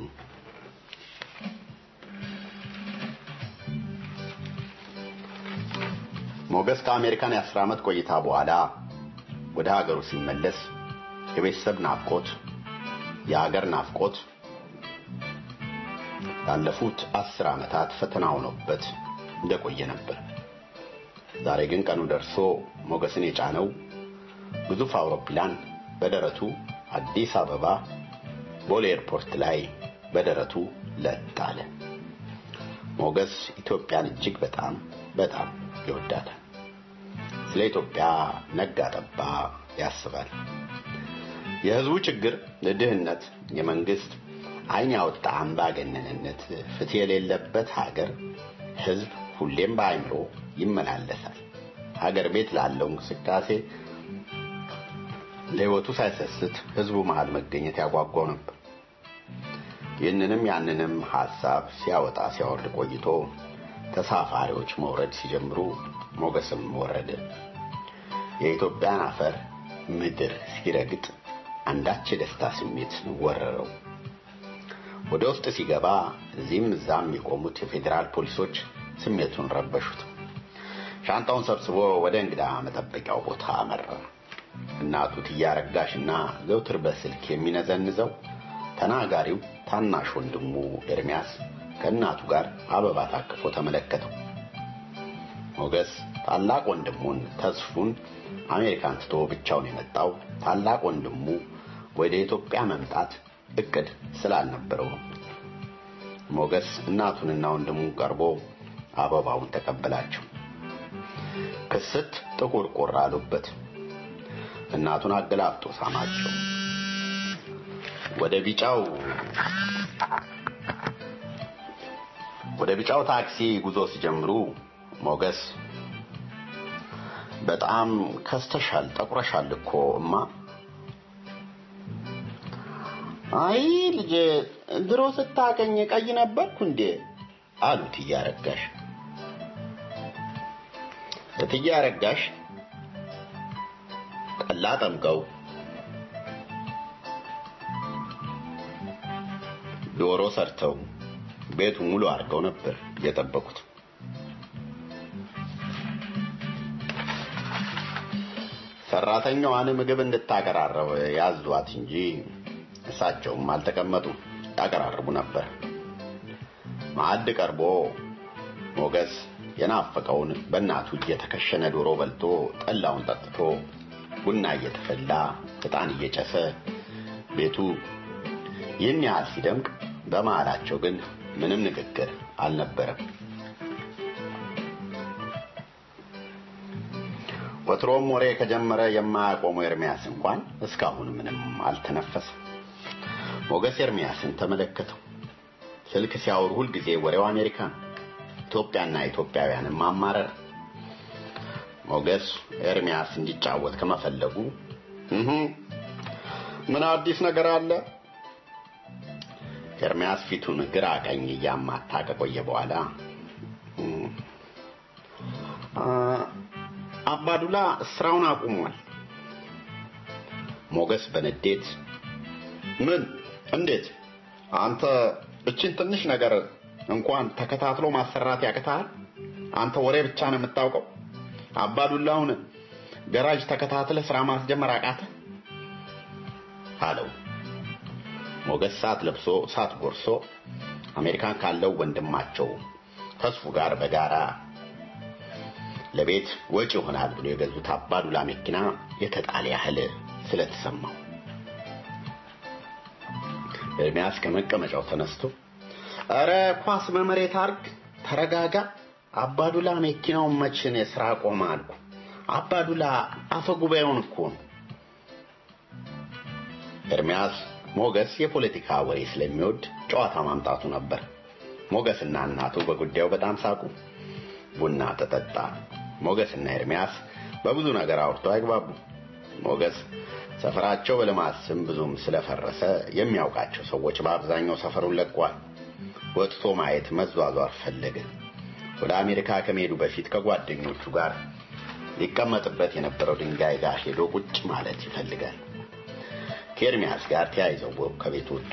ሞገስ ከአሜሪካን የአስር ዓመት ቆይታ በኋላ ወደ ሀገሩ ሲመለስ የቤተሰብ ናፍቆት፣ የሀገር ናፍቆት ላለፉት አስር ዓመታት ፈተና ሆኖበት እንደቆየ ነበር። ዛሬ ግን ቀኑ ደርሶ ሞገስን የጫነው ግዙፍ አውሮፕላን በደረቱ አዲስ አበባ ቦሌ ኤርፖርት ላይ በደረቱ ለጥ አለ። ሞገስ ኢትዮጵያን እጅግ በጣም በጣም ይወዳታል። ስለ ኢትዮጵያ ነጋ ጠባ ያስባል። የህዝቡ ችግር ድህነት፣ የመንግስት አይን ያወጣ አምባገነንነት፣ ፍትህ የሌለበት ሀገር ህዝብ ሁሌም በአይምሮ ይመላለሳል። ሀገር ቤት ላለው እንቅስቃሴ ለህይወቱ ሳይሰስት ህዝቡ መሃል መገኘት ያጓጓው ነበር። ይህንንም ያንንም ሐሳብ ሲያወጣ ሲያወርድ ቆይቶ ተሳፋሪዎች መውረድ ሲጀምሩ ሞገስም ወረደ። የኢትዮጵያን አፈር ምድር ሲረግጥ አንዳች የደስታ ስሜት ወረረው። ወደ ውስጥ ሲገባ እዚህም እዛም የቆሙት የፌዴራል ፖሊሶች ስሜቱን ረበሹት። ሻንጣውን ሰብስቦ ወደ እንግዳ መጠበቂያው ቦታ አመራ። እናቱ ትያረጋሽና ዘውትር በስልክ የሚነዘንዘው ተናጋሪው ታናሽ ወንድሙ ኤርሚያስ ከእናቱ ጋር አበባ ታቅፎ ተመለከተው። ሞገስ ታላቅ ወንድሙን ተስፉን አሜሪካን ትቶ ብቻውን የመጣው ታላቅ ወንድሙ ወደ ኢትዮጵያ መምጣት እቅድ ስላልነበረው ነው። ሞገስ እናቱንና ወንድሙን ቀርቦ አበባውን ተቀበላቸው። ክስት ጥቁር ቁር አሉበት። እናቱን አገላብጦ ሳማቸው። ወደ ቢጫው ወደ ቢጫው ታክሲ ጉዞ ሲጀምሩ ሞገስ በጣም ከስተሻል፣ ጠቁረሻል እኮ እማ። አይ ልጄ ድሮ ስታቀኝ ቀይ ነበርኩ እንዴ አሉት እያረጋሽ። እትዬ አረጋሽ ጠላ ጠምቀው ዶሮ ሰርተው ቤቱ ሙሉ አድርገው ነበር የጠበቁት። ሰራተኛዋን ምግብ እንድታቀራረብ ያዟት እንጂ እሳቸውም አልተቀመጡ ያቀራርቡ ነበር። ማዕድ ቀርቦ ሞገስ የናፈቀውን በእናቱ እየተከሸነ ዶሮ በልቶ ጠላውን ጠጥቶ ቡና እየተፈላ ዕጣን እየጨሰ ቤቱ ይህን ያህል ሲደምቅ በመሃላቸው ግን ምንም ንግግር አልነበረም። ወትሮም ወሬ ከጀመረ የማያቆመው ኤርሚያስ እንኳን እስካሁን ምንም አልተነፈሰም። ሞገስ ኤርሚያስን ተመለከተው። ስልክ ሲያወሩ ሁልጊዜ ወሬው አሜሪካ ነው። ኢትዮጵያና ኢትዮጵያውያንን ማማረር። ሞገስ ኤርሚያስ እንዲጫወት ከመፈለጉ እህ ምን አዲስ ነገር አለ? ኤርሚያስ ፊቱን ግራ ቀኝ እያማታ ከቆየ በኋላ አባዱላ ስራውን አቁሟል። ሞገስ በንዴት ምን? እንዴት? አንተ እችን ትንሽ ነገር እንኳን ተከታትሎ ማሰራት ያቅታል? አንተ ወሬ ብቻ ነው የምታውቀው። አባዱላውን ገራጅ ተከታትለ ስራ ማስጀመር አቃተ አለው። ሞገስ ሰዓት ለብሶ ሰዓት ጎርሶ አሜሪካን ካለው ወንድማቸው ተስፉ ጋር በጋራ ለቤት ወጪ ይሆናል ብሎ የገዙት አባዱላ መኪና የተጣለ ያህል ስለተሰማው ኤርሚያስ ከመቀመጫው ተነስቶ እረ ኳስ በመሬት አርግ፣ ተረጋጋ። አባዱላ መኪናውን መችን የስራ ቆመ አልኩ። አባዱላ አፈ ጉባኤውን እኮ ነው። ኤርሚያስ ሞገስ የፖለቲካ ወሬ ስለሚወድ ጨዋታ ማምጣቱ ነበር። ሞገስና እናቱ በጉዳዩ በጣም ሳቁ። ቡና ተጠጣ። ሞገስና ኤርሚያስ በብዙ ነገር አውርተው አይግባቡ። ሞገስ ሰፈራቸው በልማት ስም ብዙም ስለፈረሰ የሚያውቃቸው ሰዎች በአብዛኛው ሰፈሩን ለቋል። ወጥቶ ማየት መዟዟር ፈለገ። ወደ አሜሪካ ከመሄዱ በፊት ከጓደኞቹ ጋር ሊቀመጥበት የነበረው ድንጋይ ጋር ሄዶ ቁጭ ማለት ይፈልጋል። ከኤርሚያስ ጋር ተያይዘው ከቤት ወጡ።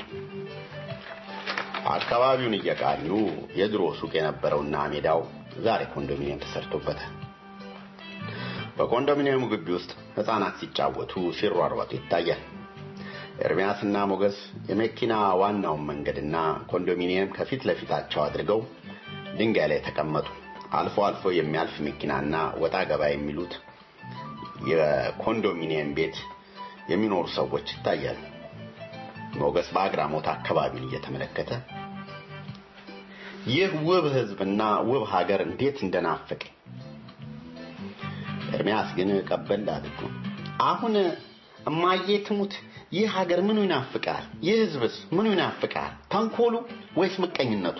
አካባቢውን እየቃኙ የድሮ ሱቅ የነበረውና ሜዳው ዛሬ ኮንዶሚኒየም ተሰርቶበታል። በኮንዶሚኒየሙ ግቢ ውስጥ ህፃናት ሲጫወቱ ሲሯሯጡ ይታያል። ኤርሚያስና ሞገስ የመኪና ዋናውን መንገድና ኮንዶሚኒየም ከፊት ለፊታቸው አድርገው ድንጋይ ላይ ተቀመጡ። አልፎ አልፎ የሚያልፍ መኪናና ወጣ ገባ የሚሉት የኮንዶሚኒየም ቤት የሚኖሩ ሰዎች ይታያሉ። ሞገስ በአግራሞት አካባቢውን እየተመለከተ ይህ ውብ ህዝብና ውብ ሀገር እንዴት እንደናፈቀ ኤርሚያስ ግን ቀበል አድርጎ አሁን እማዬ ትሙት ይህ ሀገር ምኑ ይናፍቃል? ይህ ህዝብስ ምኑ ይናፍቃል? ተንኮሉ ወይስ ምቀኝነቱ?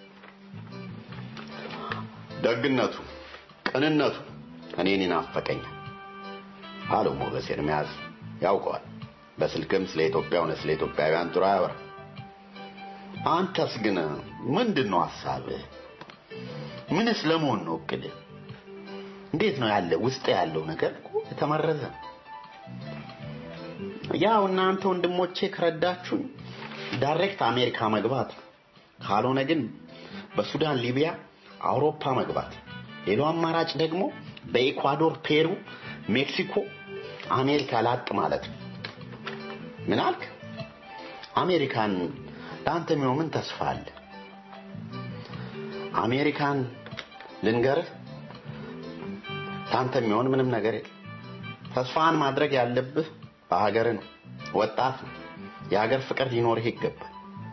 ደግነቱ፣ ቅንነቱ እኔን ይናፈቀኛል አለው ሞገስ። ኤርሚያስ ያውቀዋል። በስልክም ስለ ኢትዮጵያ ሆነ ስለ ኢትዮጵያውያን ጥሩ አያወራ። አንተስ ግን ምንድን ነው ሀሳብህ? ምንስ ለመሆን ነው እቅድህ? እንዴት ነው ያለ ውስጥ ያለው ነገር እኮ የተመረዘ ያው እናንተ ወንድሞቼ ከረዳችሁኝ ዳይሬክት አሜሪካ መግባት ካልሆነ ግን በሱዳን ሊቢያ አውሮፓ መግባት ሌላው አማራጭ ደግሞ በኢኳዶር ፔሩ ሜክሲኮ አሜሪካ ላጥ ማለት ነው ምን አልክ አሜሪካን ለአንተ የሚሆን ምን ተስፋ አለ አሜሪካን ልንገርህ ለአንተ የሚሆን ምንም ነገር የለም ተስፋን ማድረግ ያለብህ በሀገር ነው ወጣት ነው የሀገር ፍቅር ሊኖርህ ይገባል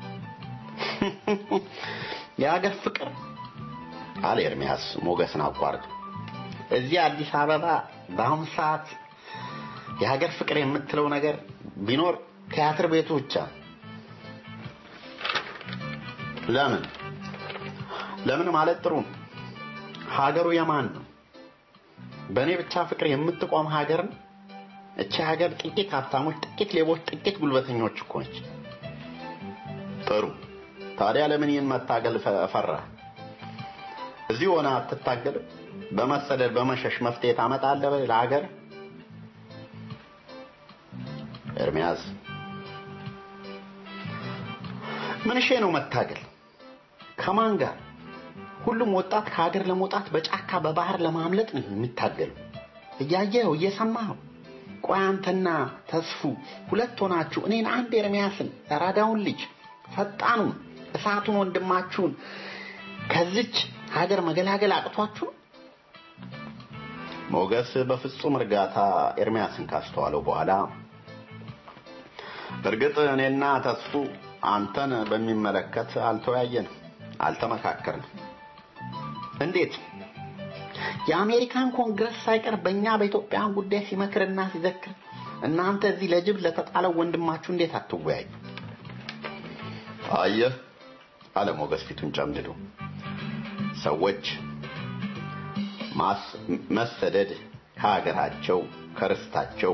የሀገር ፍቅር አለ ኤርሚያስ ሞገስን አቋርጦ እዚህ አዲስ አበባ በአሁኑ ሰዓት የሀገር ፍቅር የምትለው ነገር ቢኖር ቲያትር ቤቱ ብቻ ለምን ለምን ማለት ጥሩ ነው ሀገሩ የማን ነው በእኔ ብቻ ፍቅር የምትቆም ሀገር ነው እቺ ሀገር ጥቂት ሀብታሞች ጥቂት ሌቦች ጥቂት ጉልበተኞች እኮ ነች ጥሩ ታዲያ ለምን ይህን መታገል ፈራ እዚህ ሆነ አትታገልም በመሰደድ በመሸሽ መፍትሄ ታመጣለህ ለሀገር ኤርሚያስ ምን ሼ ነው መታገል ከማን ጋር ሁሉም ወጣት ከሀገር ለመውጣት በጫካ በባህር ለማምለጥ ነው የሚታገሉ እያየኸው እየሰማኸው ቆይ አንተና ተስፉ ሁለት ሆናችሁ እኔን አንድ ኤርሚያስን ራዳውን ልጅ ፈጣኑን እሳቱን ወንድማችሁን ከዚች ሀገር መገላገል አቅቷችሁ ሞገስ በፍጹም እርጋታ ኤርሚያስን ካስተዋለው በኋላ እርግጥ እኔና ተስፉ አንተን በሚመለከት አልተወያየንም አልተመካከርንም እንዴት የአሜሪካን ኮንግረስ ሳይቀር በእኛ በኢትዮጵያን ጉዳይ ሲመክርና ሲዘክር እናንተ እዚህ ለጅብ ለተጣለው ወንድማችሁ እንዴት አትወያዩ አየህ አለ ሞገስ ፊቱን ጨምድዶ ሰዎች መሰደድ ከሀገራቸው ከርስታቸው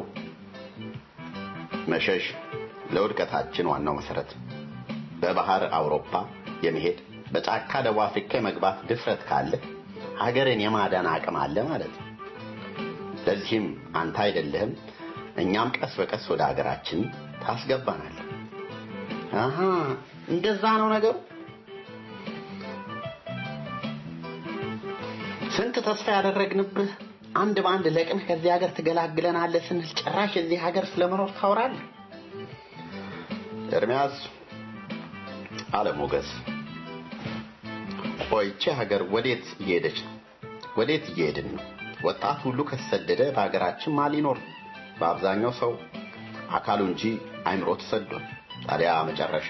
መሸሽ ለውድቀታችን ዋናው መሰረት በባህር አውሮፓ የመሄድ በጫካ ደቡብ አፍሪካ የመግባት ድፍረት ካለ ሀገርን የማዳን አቅም አለ ማለት ነው ለዚህም አንተ አይደለህም እኛም ቀስ በቀስ ወደ ሀገራችን ታስገባናል አሃ እንደዛ ነው ነገሩ ስንት ተስፋ ያደረግንብህ አንድ በአንድ ለቅምህ ከዚህ ሀገር ትገላግለናለህ ስንል ጭራሽ እዚህ ሀገር ስለመኖር ታወራለህ። ኤርሚያስ አለ ሞገስ። ቆይ ይቺ ሀገር ወዴት እየሄደች ነው? ወዴት እየሄድን ነው? ወጣት ሁሉ ከተሰደደ በሀገራችን ማን ሊኖር ነው? በአብዛኛው ሰው አካሉ እንጂ አይምሮ ተሰዷል። ታዲያ መጨረሻ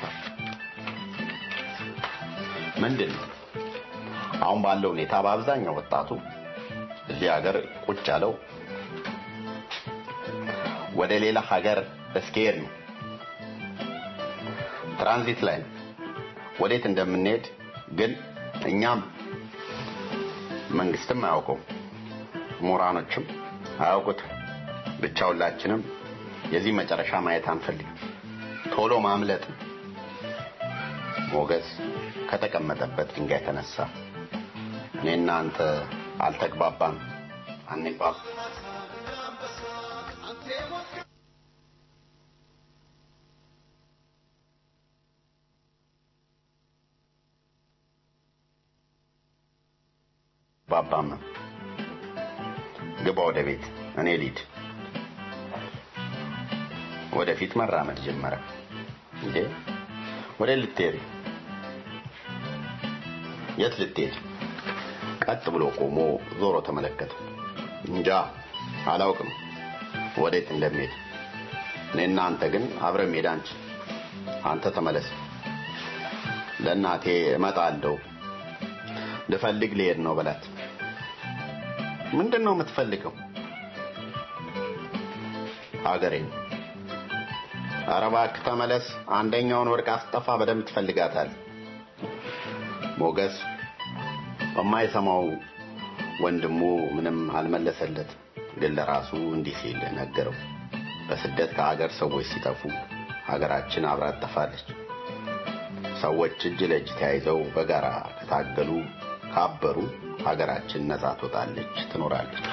ምንድን ነው? አሁን ባለው ሁኔታ በአብዛኛው ወጣቱ እዚህ ሀገር ቁጭ ያለው ወደ ሌላ ሀገር እስኪሄድ ነው። ትራንዚት ላይ ነው። ወዴት እንደምንሄድ ግን እኛም መንግስትም አያውቀው፣ ምሁራኖችም አያውቁትም። ብቻ ሁላችንም የዚህ መጨረሻ ማየት አንፈልግም። ቶሎ ማምለጥ ነው። ሞገስ ከተቀመጠበት ድንጋይ ተነሳ። እኔና አንተ አልተግባባም፣ አንግባብ ባባም ግባ ወደ ቤት፣ እኔ ልሂድ። ወደፊት መራመድ ጀመረ። እንዴ ወደ ልትሄድ? የት ልትሄድ? ቀጥ ብሎ ቆሞ ዞሮ ተመለከተ። እንጃ አላውቅም ወዴት እንደሚሄድ። እኔና አንተ ግን አብረን መሄድ አንችል። አንተ ተመለስ። ለእናቴ እመጣለሁ ልፈልግ ልሄድ ነው በላት። ምንድን ነው የምትፈልገው? ሀገሬን። ኧረ እባክህ ተመለስ። አንደኛውን ወርቅ አስጠፋ በደንብ ትፈልጋታል። ሞገስ በማይሰማው ወንድሙ ምንም አልመለሰለት፣ ግን ለራሱ እንዲህ ሲል ነገረው። በስደት ከሀገር ሰዎች ሲጠፉ ሀገራችን አብራ ትጠፋለች። ሰዎች እጅ ለእጅ ተያይዘው በጋራ ከታገሉ ካበሩ ሀገራችን ነጻ ትወጣለች፣ ትኖራለች።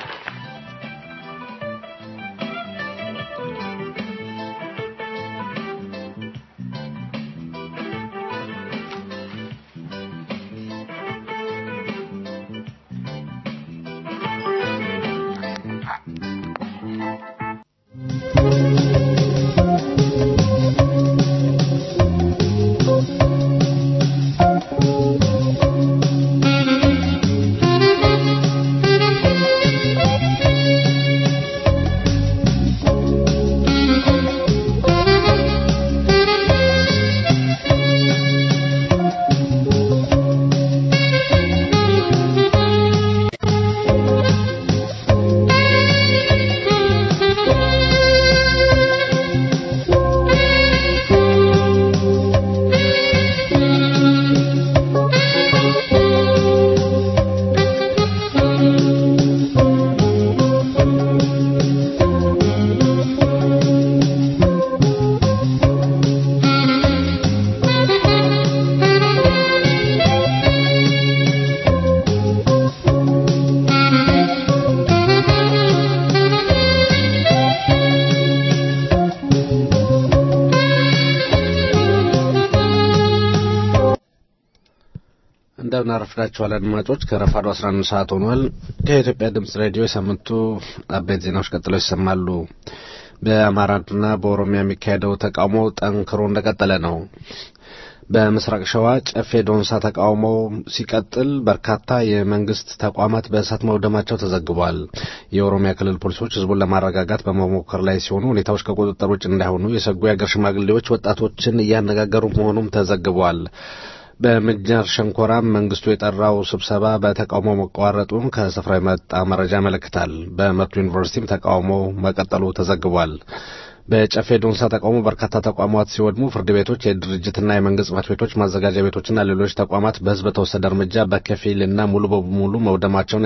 እንደምን አረፍዳችኋል አድማጮች። ከረፋዱ 11 ሰዓት ሆኗል። ከኢትዮጵያ ድምጽ ሬዲዮ የሳምንቱ አበይት ዜናዎች ቀጥለው ይሰማሉ። በአማራና በኦሮሚያ የሚካሄደው ተቃውሞ ጠንክሮ እንደቀጠለ ነው። በምስራቅ ሸዋ ጨፌ ዶንሳ ተቃውሞ ሲቀጥል በርካታ የመንግስት ተቋማት በእሳት መውደማቸው ተዘግቧል። የኦሮሚያ ክልል ፖሊሶች ህዝቡን ለማረጋጋት በመሞከር ላይ ሲሆኑ ሁኔታዎች ከቁጥጥር ውጭ እንዳይሆኑ የሰጉ የአገር ሽማግሌዎች ወጣቶችን እያነጋገሩ መሆኑም ተዘግቧል። በምንጃር ሸንኮራም መንግስቱ የጠራው ስብሰባ በተቃውሞ መቋረጡን ከስፍራ የመጣ መረጃ ያመለክታል። በመቱ ዩኒቨርሲቲም ተቃውሞ መቀጠሉ ተዘግቧል። በጨፌ ዶንሳ ተቃውሞ በርካታ ተቋማት ሲወድሙ ፍርድ ቤቶች፣ የድርጅትና የመንግስት ጽሕፈት ቤቶች፣ ማዘጋጃ ቤቶችና ሌሎች ተቋማት በህዝብ በተወሰደ እርምጃ በከፊልና ሙሉ በሙሉ መውደማቸውን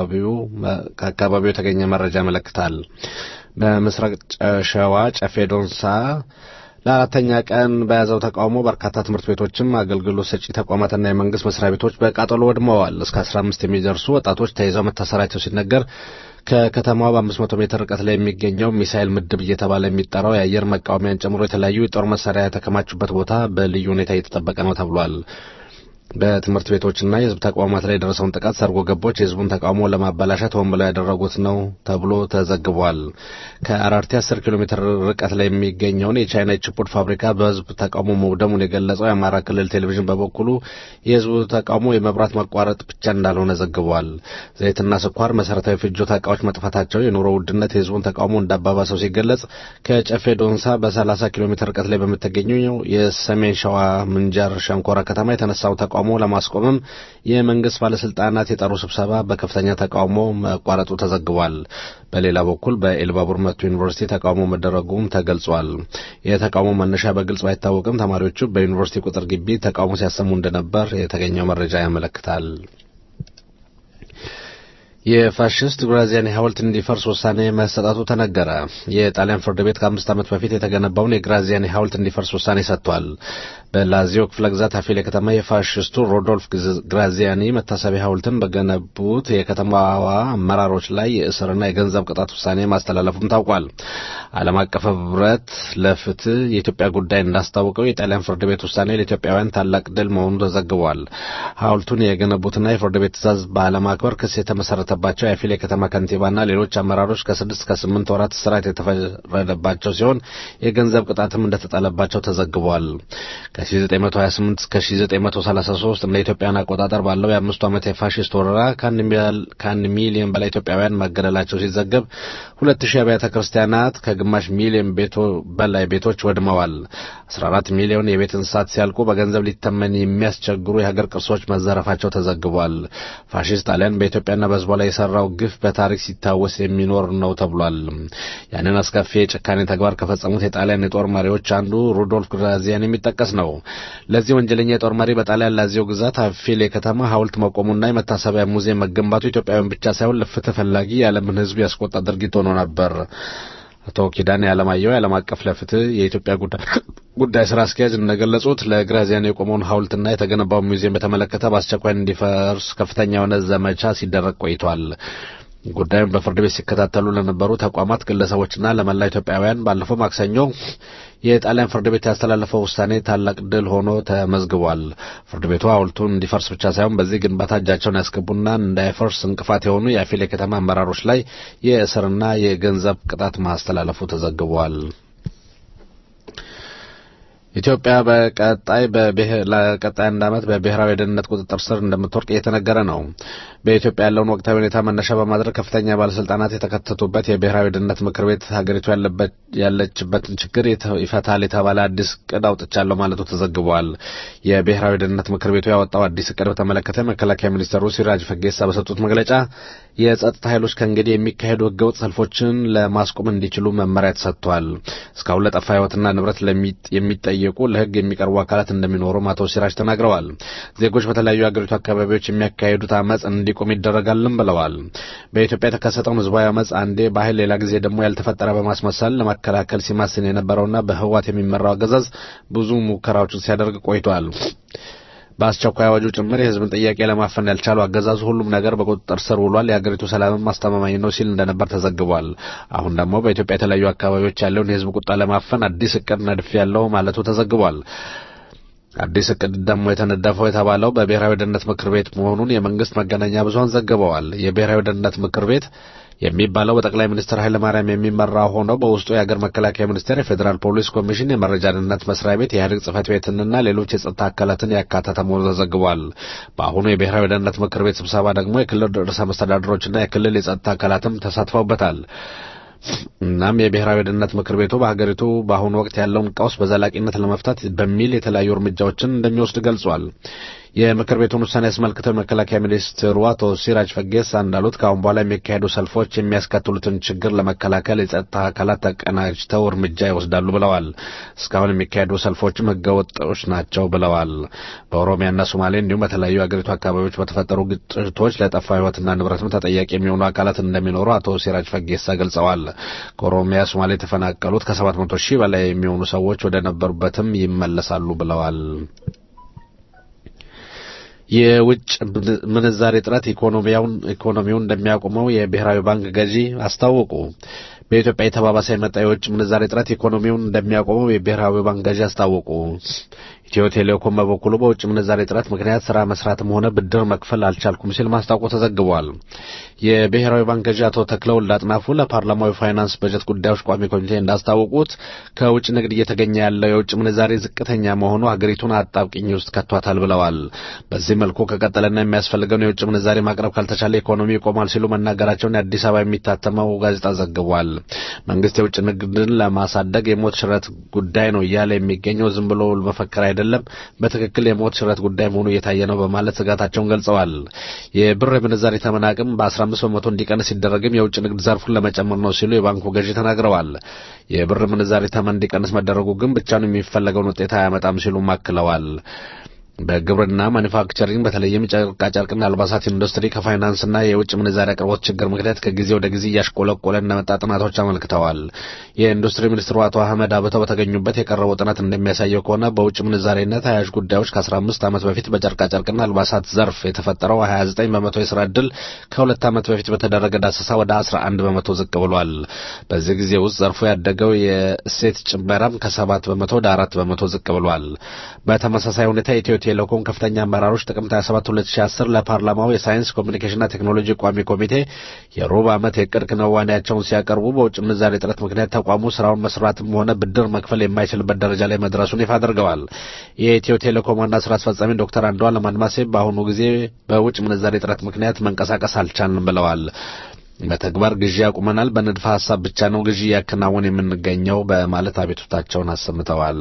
ከአካባቢው የተገኘ መረጃ ያመለክታል። በምስራቅ ሸዋ ጨፌ ዶንሳ ለአራተኛ ቀን በያዘው ተቃውሞ በርካታ ትምህርት ቤቶችም አገልግሎት ሰጪ ተቋማትና የመንግስት መስሪያ ቤቶች በቃጠሎ ወድመዋል። እስከ 15 የሚደርሱ ወጣቶች ተይዘው መታሰራቸው ሲነገር ከከተማዋ በ500 ሜትር ርቀት ላይ የሚገኘው ሚሳኤል ምድብ እየተባለ የሚጠራው የአየር መቃወሚያን ጨምሮ የተለያዩ የጦር መሳሪያ የተከማቹበት ቦታ በልዩ ሁኔታ እየተጠበቀ ነው ተብሏል። በትምህርት ቤቶችና የህዝብ ተቋማት ላይ የደረሰውን ጥቃት ሰርጎ ገቦች የህዝቡን ተቃውሞ ለማበላሸት ሆን ብለው ያደረጉት ነው ተብሎ ተዘግቧል። ከአራርቲ 10 ኪሎ ሜትር ርቀት ላይ የሚገኘውን የቻይና ችፑድ ፋብሪካ በህዝብ ተቃውሞ መውደሙን የገለጸው የአማራ ክልል ቴሌቪዥን በበኩሉ የህዝቡ ተቃውሞ የመብራት መቋረጥ ብቻ እንዳልሆነ ዘግቧል። ዘይትና ስኳር፣ መሰረታዊ ፍጆታ እቃዎች መጥፋታቸው የኑሮ ውድነት የህዝቡን ተቃውሞ እንዳባባሰው ሲገለጽ ከጨፌ ዶንሳ በ30 ኪሎ ሜትር ርቀት ላይ በምትገኘው የሰሜን ሸዋ ምንጃር ሸንኮራ ከተማ የተነሳው ተቃውሞ ለማስቆምም የመንግስት ባለስልጣናት የጠሩ ስብሰባ በከፍተኛ ተቃውሞ መቋረጡ ተዘግቧል። በሌላ በኩል በኤልባቡር መቱ ዩኒቨርሲቲ ተቃውሞ መደረጉም ተገልጿል። የተቃውሞ መነሻ በግልጽ ባይታወቅም ተማሪዎቹ በዩኒቨርሲቲ ቁጥር ግቢ ተቃውሞ ሲያሰሙ እንደነበር የተገኘው መረጃ ያመለክታል። የፋሽስት ግራዚያኒ ሐውልት እንዲፈርስ ውሳኔ መሰጠቱ ተነገረ። የጣሊያን ፍርድ ቤት ከአምስት ዓመት በፊት የተገነባውን የግራዚያኒ ሐውልት እንዲፈርስ ውሳኔ ሰጥቷል። በላዚዮ ክፍለ ግዛት አፊሌ ከተማ የፋሽስቱ ሮዶልፍ ግራዚያኒ መታሰቢያ ሐውልትን በገነቡት የከተማዋ አመራሮች ላይ የእስርና የገንዘብ ቅጣት ውሳኔ ማስተላለፉም ታውቋል። ዓለም አቀፍ ህብረት ለፍትህ የኢትዮጵያ ጉዳይ እንዳስታወቀው የጣሊያን ፍርድ ቤት ውሳኔ ለኢትዮጵያውያን ታላቅ ድል መሆኑ ተዘግቧል። ሐውልቱን የገነቡትና የፍርድ ቤት ትዕዛዝ ባለማክበር ክስ የተመሰረተባቸው የአፊሌ ከተማ ከንቲባና ሌሎች አመራሮች ከስድስት ከስምንት ወራት እስራት የተፈረደባቸው ሲሆን የገንዘብ ቅጣትም እንደተጣለባቸው ተዘግቧል። ከ1928 እስከ 1933 እንደ ኢትዮጵያን አቆጣጠር ባለው የአምስቱ ዓመት የፋሽስት ወረራ ከአንድ ሚሊዮን በላይ ኢትዮጵያውያን መገደላቸው ሲዘገብ ሁለት ሺህ አብያተ ክርስቲያናት ከግማሽ ሚሊዮን በላይ ቤቶች ወድመዋል። 14 ሚሊዮን የቤት እንስሳት ሲያልቁ በገንዘብ ሊተመን የሚያስቸግሩ የሀገር ቅርሶች መዘረፋቸው ተዘግቧል። ፋሽስት ጣሊያን በኢትዮጵያና በሕዝቧ ላይ የሰራው ግፍ በታሪክ ሲታወስ የሚኖር ነው ተብሏል። ያንን አስከፊ የጭካኔ ተግባር ከፈጸሙት የጣሊያን የጦር መሪዎች አንዱ ሩዶልፍ ግራዚያን የሚጠቀስ ነው። ለዚህ ወንጀለኛ የጦር መሪ በጣሊያን ላዚዮ ግዛት አፊሌ ከተማ ሐውልት መቆሙና የመታሰቢያ ሙዚየም መገንባቱ ኢትዮጵያውያን ብቻ ሳይሆን ለፍትህ ፈላጊ የዓለምን ሕዝብ ያስቆጣ ድርጊት ሆኖ ነበር። አቶ ኪዳኔ አለማየሁ የዓለም አቀፍ ለፍትህ የኢትዮጵያ ጉዳይ ስራ አስኪያጅ እንደገለጹት ለግራዚያኒ የቆመውን ሐውልትና የተገነባው ሙዚየም በተመለከተ በአስቸኳይ እንዲፈርስ ከፍተኛ የሆነ ዘመቻ ሲደረግ ቆይቷል። ጉዳዩን በፍርድ ቤት ሲከታተሉ ለነበሩ ተቋማት፣ ግለሰቦችና ለመላ ኢትዮጵያውያን ባለፈው ማክሰኞ የጣሊያን ፍርድ ቤት ያስተላለፈው ውሳኔ ታላቅ ድል ሆኖ ተመዝግቧል። ፍርድ ቤቱ ሐውልቱን እንዲፈርስ ብቻ ሳይሆን በዚህ ግንባታ እጃቸውን ያስገቡና እንዳይፈርስ እንቅፋት የሆኑ የአፊሌ ከተማ አመራሮች ላይ የእስርና የገንዘብ ቅጣት ማስተላለፉ ተዘግቧል። ኢትዮጵያ በቀጣይ ለቀጣይ አንድ ዓመት በብሔራዊ የደህንነት ቁጥጥር ስር እንደምትወርቅ እየተነገረ ነው። በኢትዮጵያ ያለውን ወቅታዊ ሁኔታ መነሻ በማድረግ ከፍተኛ ባለስልጣናት የተካተቱበት የብሔራዊ ደህንነት ምክር ቤት ሀገሪቱ ያለችበትን ችግር ይፈታል የተባለ አዲስ እቅድ አውጥቻለሁ ማለቱ ተዘግቧል። የብሔራዊ ደህንነት ምክር ቤቱ ያወጣው አዲስ እቅድ በተመለከተ መከላከያ ሚኒስትሩ ሲራጅ ፈጌሳ በሰጡት መግለጫ የጸጥታ ኃይሎች ከእንግዲህ የሚካሄዱ ህገወጥ ሰልፎችን ለማስቆም እንዲችሉ መመሪያ ተሰጥቷል። እስካሁን ለጠፋ ህይወትና ንብረት የሚጠየቁ ለህግ የሚቀርቡ አካላት እንደሚኖሩም አቶ ሲራጅ ተናግረዋል። ዜጎች በተለያዩ የአገሪቱ አካባቢዎች የሚያካሂዱት አመፅ እንዲቆም ይደረጋልም ብለዋል። በኢትዮጵያ የተከሰተውን ህዝባዊ አመፅ አንዴ በኃይል ሌላ ጊዜ ደግሞ ያልተፈጠረ በማስመሰል ለመከላከል ሲማስን የነበረውና በህወሓት የሚመራው አገዛዝ ብዙ ሙከራዎችን ሲያደርግ ቆይቷል። በአስቸኳይ አዋጁ ጭምር የህዝብን ጥያቄ ለማፈን ያልቻለው አገዛዙ ሁሉም ነገር በቁጥጥር ስር ውሏል፣ የአገሪቱ ሰላምም አስተማማኝ ነው ሲል እንደነበር ተዘግቧል። አሁን ደግሞ በኢትዮጵያ የተለያዩ አካባቢዎች ያለውን የህዝብ ቁጣ ለማፈን አዲስ እቅድ ነድፍ ያለው ማለቱ ተዘግቧል። አዲስ እቅድ ደግሞ የተነደፈው የተባለው በብሔራዊ ደህንነት ምክር ቤት መሆኑን የመንግስት መገናኛ ብዙኃን ዘግበዋል። የብሔራዊ ደህንነት ምክር ቤት የሚባለው በጠቅላይ ሚኒስትር ኃይለ ማርያም የሚመራ ሆኖ በውስጡ የአገር መከላከያ ሚኒስቴር፣ የፌዴራል ፖሊስ ኮሚሽን፣ የመረጃ ደህንነት መስሪያ ቤት፣ የኢህአዴግ ጽህፈት ቤትንና ሌሎች የጸጥታ አካላትን ያካተተ መሆኑ ተዘግቧል። በአሁኑ የብሔራዊ ደህንነት ምክር ቤት ስብሰባ ደግሞ የክልል ርዕሰ መስተዳድሮችና የክልል የጸጥታ አካላትም ተሳትፈውበታል። እናም የብሔራዊ ደህንነት ምክር ቤቱ በሀገሪቱ በአሁኑ ወቅት ያለውን ቀውስ በዘላቂነት ለመፍታት በሚል የተለያዩ እርምጃዎችን እንደሚወስድ ገልጿል። የምክር ቤቱን ውሳኔ አስመልክተው የመከላከያ ሚኒስትሩ አቶ ሲራጅ ፈጌሳ እንዳሉት ከአሁን በኋላ የሚካሄዱ ሰልፎች የሚያስከትሉትን ችግር ለመከላከል የጸጥታ አካላት ተቀናጅተው እርምጃ ይወስዳሉ ብለዋል። እስካሁን የሚካሄዱ ሰልፎችም ህገወጦች ናቸው ብለዋል። በኦሮሚያና ሶማሌ እንዲሁም በተለያዩ የአገሪቱ አካባቢዎች በተፈጠሩ ግጭቶች ለጠፋ ህይወትና ንብረትም ተጠያቂ የሚሆኑ አካላት እንደሚኖሩ አቶ ሲራጅ ፈጌሳ ገልጸዋል። ከኦሮሚያ ሶማሌ የተፈናቀሉት ከሰባት መቶ ሺህ በላይ የሚሆኑ ሰዎች ወደ ነበሩበትም ይመለሳሉ ብለዋል። የውጭ ምንዛሬ እጥረት ኢኮኖሚውን እንደሚያቆመው የብሔራዊ ባንክ ገዢ አስታወቁ። በኢትዮጵያ የተባባሰ የመጣ የውጭ ምንዛሬ እጥረት ኢኮኖሚውን እንደሚያቆመው የብሔራዊ ባንክ ገዢ አስታወቁ። ኢትዮ ቴሌኮም በበኩሉ በውጭ ምንዛሬ እጥረት ምክንያት ስራ መስራትም ሆነ ብድር መክፈል አልቻልኩም ሲል ማስታወቁ ተዘግቧል። የብሔራዊ ባንክ ገዢ አቶ ተክለወልድ አጥናፉ ለፓርላማው ፋይናንስ በጀት ጉዳዮች ቋሚ ኮሚቴ እንዳስታወቁት ከውጭ ንግድ እየተገኘ ያለው የውጭ ምንዛሬ ዝቅተኛ መሆኑ ሀገሪቱን አጣብቂኝ ውስጥ ከቷታል ብለዋል። በዚህ መልኩ ከቀጠለና የሚያስፈልገውን የውጭ ምንዛሬ ማቅረብ ካልተቻለ ኢኮኖሚ ይቆማል ሲሉ መናገራቸውን የአዲስ አበባ የሚታተመው ጋዜጣ ዘግቧል። መንግስት የውጭ ንግድን ለማሳደግ የሞት ሽረት ጉዳይ ነው እያለ የሚገኘው ዝም ብሎ መፈክር አይደለም፣ በትክክል የሞት ሽረት ጉዳይ መሆኑ እየታየ ነው በማለት ስጋታቸውን ገልጸዋል። የብር የምንዛሬ ተመን አቅም በ15 በመቶ እንዲቀንስ ሲደረግም የውጭ ንግድ ዘርፉን ለመጨመር ነው ሲሉ የባንኩ ገዢ ተናግረዋል። የብር ምንዛሬ ተመን እንዲቀንስ መደረጉ ግን ብቻውን የሚፈለገውን ውጤት አያመጣም ሲሉም አክለዋል። በግብርና ማኒፋክቸሪንግ በተለይም ጨርቃጨርቅና አልባሳት ኢንዱስትሪ ከፋይናንስና የውጭ ምንዛሪ አቅርቦት ችግር ምክንያት ከጊዜ ወደ ጊዜ እያሽቆለቆለ እንደመጣ ጥናቶች አመልክተዋል። የኢንዱስትሪ ሚኒስትሩ አቶ አህመድ አብተው በተገኙበት የቀረበው ጥናት እንደሚያሳየው ከሆነ በውጭ ምንዛሬና ተያያዥ ጉዳዮች ከ15 ዓመት በፊት በጨርቃጨርቅና አልባሳት ዘርፍ የተፈጠረው 29 በመቶ የስራ ዕድል ከሁለት ዓመት በፊት በተደረገ ዳሰሳ ወደ 11 በመቶ ዝቅ ብሏል። በዚህ ጊዜ ውስጥ ዘርፉ ያደገው የእሴት ጭመራም ከ7 በመቶ ወደ 4 በመቶ ዝቅ ብሏል። በተመሳሳይ ሁኔታ ኢትዮ ቴሌኮም ከፍተኛ አመራሮች ጥቅምት 27 2010 ለፓርላማው የሳይንስ ኮሚኒኬሽንና ቴክኖሎጂ ቋሚ ኮሚቴ የሩብ ዓመት የዕቅድ ክንዋኔያቸውን ሲያቀርቡ በውጭ ምንዛሬ እጥረት ምክንያት ተቋሙ ስራውን መስራትም ሆነ ብድር መክፈል የማይችልበት ደረጃ ላይ መድረሱን ይፋ አድርገዋል። የኢትዮ ቴሌኮም ዋና ስራ አስፈጻሚ ዶክተር አንዱዓለም አድማሴ በአሁኑ ጊዜ በውጭ ምንዛሬ እጥረት ምክንያት መንቀሳቀስ አልቻልንም ብለዋል። በተግባር ግዢ ያቁመናል፣ በንድፈ ሀሳብ ብቻ ነው ግዢ እያከናወን የምንገኘው በማለት አቤቱታቸውን አሰምተዋል።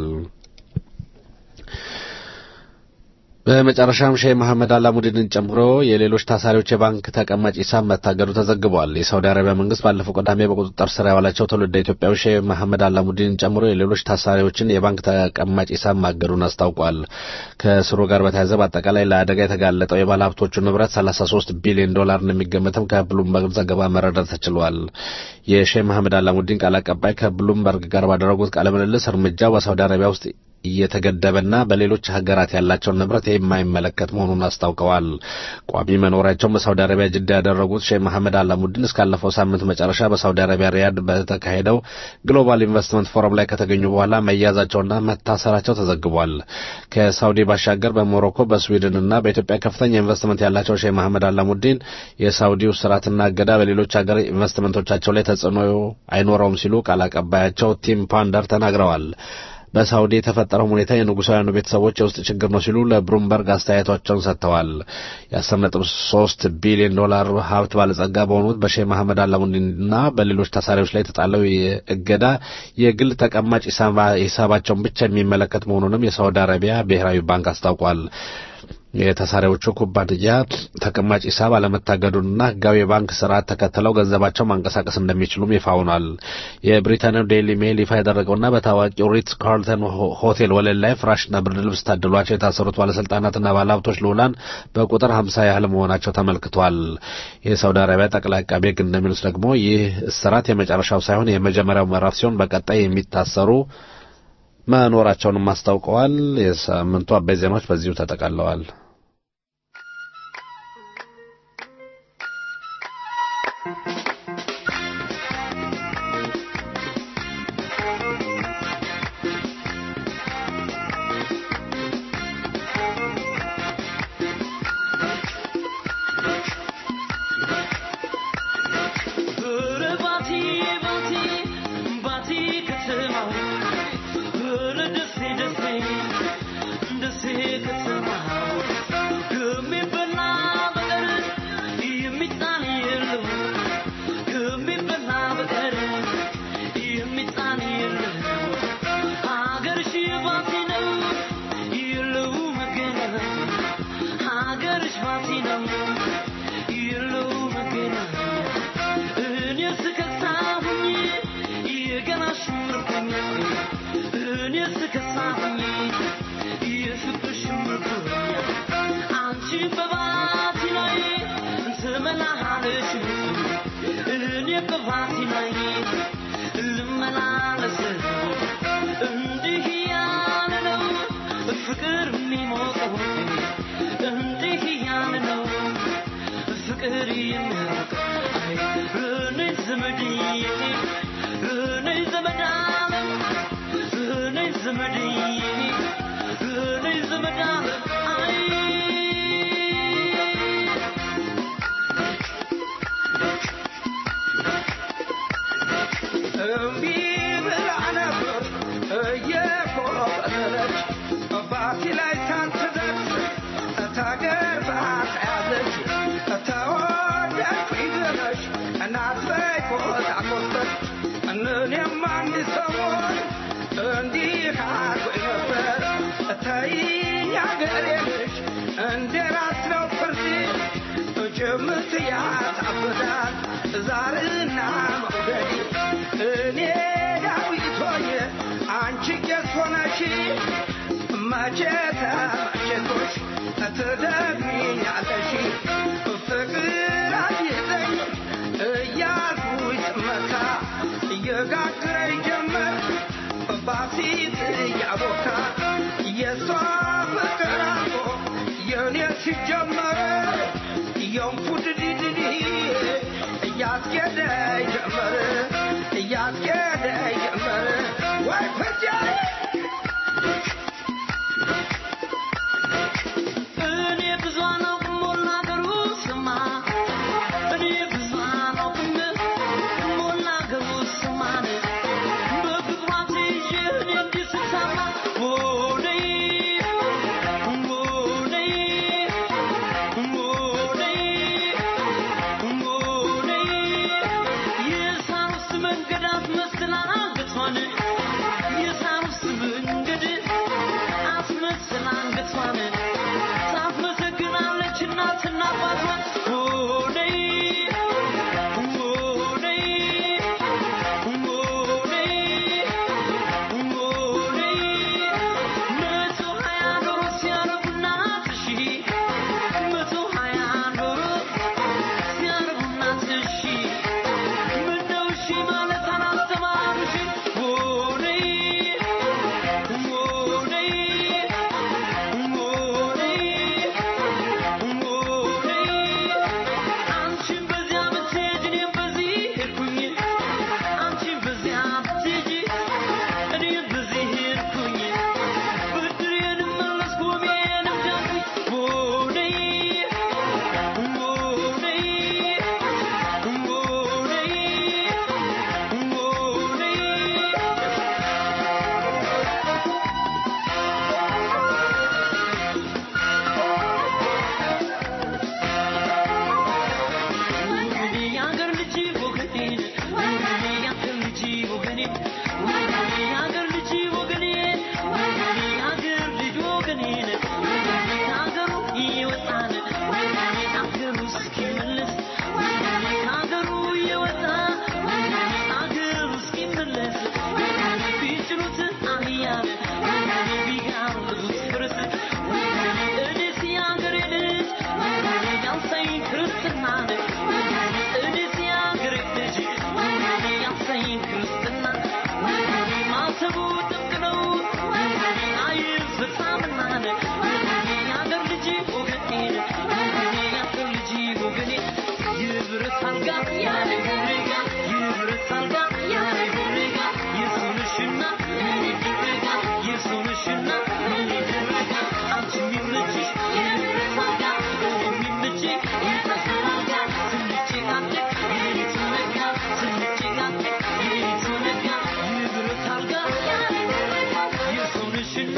በመጨረሻም ሼህ መሐመድ አላሙዲንን ጨምሮ የሌሎች ታሳሪዎች የባንክ ተቀማጭ ሂሳብ መታገዱ ተዘግቧል። የሳውዲ አረቢያ መንግስት ባለፈው ቅዳሜ በቁጥጥር ስር ያዋላቸው ትውልደ ኢትዮጵያዊ ሼህ መሐመድ አላሙዲንን ጨምሮ የሌሎች ታሳሪዎችን የባንክ ተቀማጭ ሂሳብ ማገዱን አስታውቋል። ከስሩ ጋር በተያያዘ በአጠቃላይ ለአደጋ የተጋለጠው የባለ ሀብቶቹ ንብረት 33 ቢሊዮን ዶላር እንደሚገመትም ከብሉምበርግ ዘገባ መረዳት ተችሏል። የሼህ መሐመድ አላሙዲን ቃል አቀባይ ከብሉምበርግ ጋር ባደረጉት ቃለ ምልልስ እርምጃው በሳውዲ አረቢያ ውስጥ እየተገደበና በሌሎች ሀገራት ያላቸውን ንብረት የማይመለከት መሆኑን አስታውቀዋል። ቋሚ መኖሪያቸውን በሳውዲ አረቢያ ጅዳ ያደረጉት ሼህ መሐመድ አላሙዲን እስካለፈው ሳምንት መጨረሻ በሳውዲ አረቢያ ሪያድ በተካሄደው ግሎባል ኢንቨስትመንት ፎረም ላይ ከተገኙ በኋላ መያዛቸውና መታሰራቸው ተዘግቧል። ከሳውዲ ባሻገር በሞሮኮ በስዊድንና በኢትዮጵያ ከፍተኛ ኢንቨስትመንት ያላቸው ሼህ መሐመድ አላሙዲን የሳውዲው ስርዓትና እገዳ በሌሎች ሀገር ኢንቨስትመንቶቻቸው ላይ ተጽዕኖ አይኖረውም ሲሉ ቃል አቀባያቸው ቲም ፓንደር ተናግረዋል። በሳውዲ የተፈጠረው ሁኔታ የንጉሳውያኑ ቤተሰቦች የውስጥ ችግር ነው ሲሉ ለብሉምበርግ አስተያየቷቸውን ሰጥተዋል። የአስር ነጥብ ሶስት ቢሊዮን ዶላር ሀብት ባለጸጋ በሆኑት በሼህ መሐመድ አላሙዲንና በሌሎች ታሳሪዎች ላይ የተጣለው እገዳ የግል ተቀማጭ ሂሳባቸውን ብቻ የሚመለከት መሆኑንም የሳውዲ አረቢያ ብሔራዊ ባንክ አስታውቋል። የተሳሪዎቹ ኩባንያ ተቀማጭ ሂሳብ አለመታገዱንና ሕጋዊ የባንክ ስርዓት ተከትለው ገንዘባቸው ማንቀሳቀስ እንደሚችሉም ይፋ ሆኗል። የብሪታንያው ዴይሊ ሜል ይፋ ያደረገውና በታዋቂው ሪትስ ካርልተን ሆቴል ወለል ላይ ፍራሽና ብርድ ልብስ ታድሏቸው የታሰሩት ባለስልጣናትና ባለሀብቶች ልዑላን በቁጥር ሀምሳ ያህል መሆናቸው ተመልክቷል። የሳውዲ አረቢያ ጠቅላይ አቃቤ ሕግ እንደሚሉት ደግሞ ይህ እስራት የመጨረሻው ሳይሆን የመጀመሪያው ምዕራፍ ሲሆን በቀጣይ የሚታሰሩ መኖራቸውንም አስታውቀዋል። የሳምንቱ አበይ ዜናዎች በዚሁ ተጠቃለዋል። Good እምቢ ብላ ነበር እየኮበለለች ባቲ ላይ ሳትደርስ ተገርፋ ተያዘች ተወደድኩኝ ብለሽ እናት በይ ቆጣቆጠች እኔም አንድ ሰሞን እንዲህ አድርጎኝ ነበር ተይኝ አገሬ ልጅ እንደ ራስ ነው ፍርድ ጭምት ያሳብዳል ዛርና መውደድ እኔ ዳዊት ሆኜ አንቺ ቄስ ሆነሽ መቼ ተመቸቶሽ ትደግሚኛለሽ ፍቅር አጊጠኝ እያልኩኝ ስመካ እየጋግረኝ ጀመር ባሲት እያቦካ የእሷ ፍቅር አልቆ የእኔ ሲጀመር የንፉድ ዲድዲ እያስኬደኝ ጀመር እያስኬደኝ ጀመር ወይ ፍጃዬ እኔ ብዙ አላውቅም ሞላ ሀገሩ ስማ እኔ ብዙ አላውቅም ሞላ ሀገሩ ስማን በፍቅሯ ተይዤ እኔ እንዲህ ስታማ ወደይ ወደይ ወደይ ወደይ የሳር ውስጥ መንገድ አስመስላ አንገቷን የሳር ውስጥ መንገድ አስመስላ አንገቷን ታስመሰግናለች እናትና አባቷን ወደይ ወደይ ወደይ ወደይ መቶ ሀያ ዶሮ ሲያረቡ እናትሽ መቶ ሀያ ዶሮ ሲያረቡ እናትሽ ምነው እሺ ማለት አላስተማሩሽ ወደይ ወደይ አንቺን በዚያ ብትሄጂ እኔም በዚህ ሄድኩኝ አንቺን በዚያ ብትሄጂ እኔም በዚህ ሄድኩኝ ብድሬንም መለስኩ ወሜንም ዳንኩኝ ወደይ ወደይ ወደይ ወደይ ወገኔ የአገር ልጅ ወገኔ ወገኔ የአገር ልጅ ወገኔ ወገኔ የአገር ልጅ ወገኔ ወገኔ የአገር ልጅ ወገኔ ወገኔ ከአገሩ እየወጣን ወገኔ አገሩ እስኪመለስ ወገኔ ከአገሩ እየወጣ ወገኔ አገሩ እስኪመለስ ወገኔ ቢጭኑት አህያ ወገኔ ቢጋብዙት ፈረስ ወገኔ እኔስ የአገሬ ልጅ ወገኔ ያንሳኝ ክርስትና ወገኔ እኔስ የአገሬ ልጅ ወገኔ ያንሳኝ ክርስትና ወገኔ ማሰቡ ጥብቅ ነው ወገኔ አይፈታምና ወገኔ የአገር ልጅ ወገኔ ወገኔ የአገር ልጅ ወገኔ የብረት አልጋ ያለ ጉሬጋ የብረት አልጋ ያለ ጉሬጋ የሱንሽና ምን ይደረጋ የሱንሽና ምን ይደረጋ አንቺ የሚመችሽ የብረት አልጋ የሚመችኝ የታሰረ አልጋ ስንጨቃጨቅ የሌሊቱ ነጋ ስንጨቃጨቅ የሌሊቱ ነጋ የብረት አልጋ ያለ ጉሬጋ የሱንሽና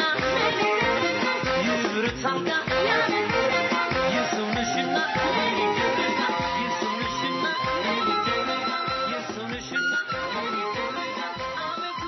የብረት አልጋ ያለ ጉሬጋ የሱንሽና ምን ይደረጋ የሱንሽና ምን ይደረጋ የሱንሽና ምን ይደረጋ አቤቱ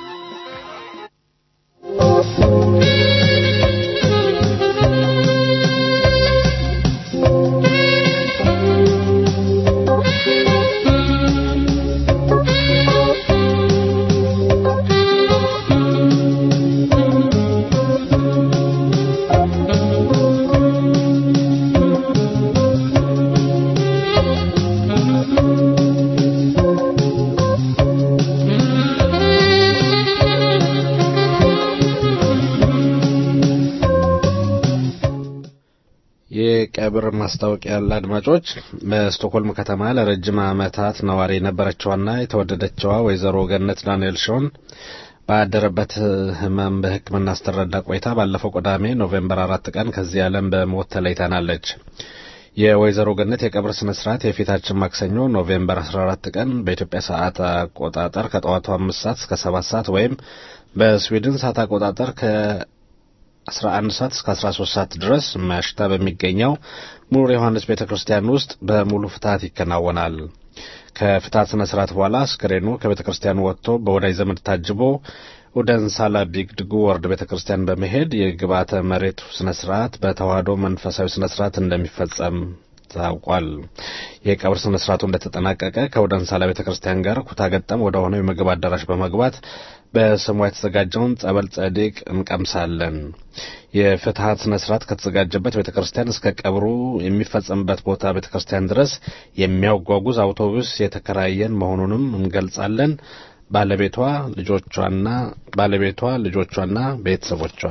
የቀብር ማስታወቂያ ያለ አድማጮች በስቶክሆልም ከተማ ለረጅም ዓመታት ነዋሪ የነበረችዋና የተወደደችዋ ወይዘሮ ገነት ዳንኤል ሾን ባደረበት ህመም በሕክምና ስትረዳ ቆይታ ባለፈው ቅዳሜ ኖቬምበር አራት ቀን ከዚህ ዓለም በሞት ተለይታናለች። የወይዘሮ ገነት የቀብር ስነ ስርዓት የፊታችን ማክሰኞ ኖቬምበር 14 ቀን በኢትዮጵያ ሰዓት አቆጣጠር ከጠዋቱ አምስት ሰዓት እስከ ሰባት ሰዓት ወይም በስዊድን ሰዓት አቆጣጠር ከ 11 ሰዓት እስከ 13 ሰዓት ድረስ ማሽታ በሚገኘው ሙር ዮሐንስ ቤተ ክርስቲያን ውስጥ በሙሉ ፍትሐት ይከናወናል። ከፍትሐት ስነ ስርዓት በኋላ አስክሬኑ ከቤተ ክርስቲያኑ ወጥቶ በወዳጅ ዘመድ ታጅቦ ወደ እንሳላ ቢግድጉ ወርድ ቤተ ክርስቲያን በመሄድ የግብዓተ መሬቱ ስነ ስርዓት በተዋህዶ መንፈሳዊ ስነ ስርዓት እንደሚፈጸም ታውቋል። የቀብር ስነ ስርዓቱ እንደተጠናቀቀ ከወደ እንሳላ ቤተ ክርስቲያን ጋር ኩታ ገጠም ወደ ሆነው የምግብ አዳራሽ በመግባት በስሟ የተዘጋጀውን ጸበል ጸዲቅ እንቀምሳለን። የፍትሐት ስነ ስርዓት ከተዘጋጀበት ቤተ ክርስቲያን እስከ ቀብሩ የሚፈጸምበት ቦታ ቤተ ክርስቲያን ድረስ የሚያጓጉዝ አውቶቡስ የተከራየን መሆኑንም እንገልጻለን። ባለቤቷ ልጆቿና ባለቤቷ ልጆቿና ቤተሰቦቿ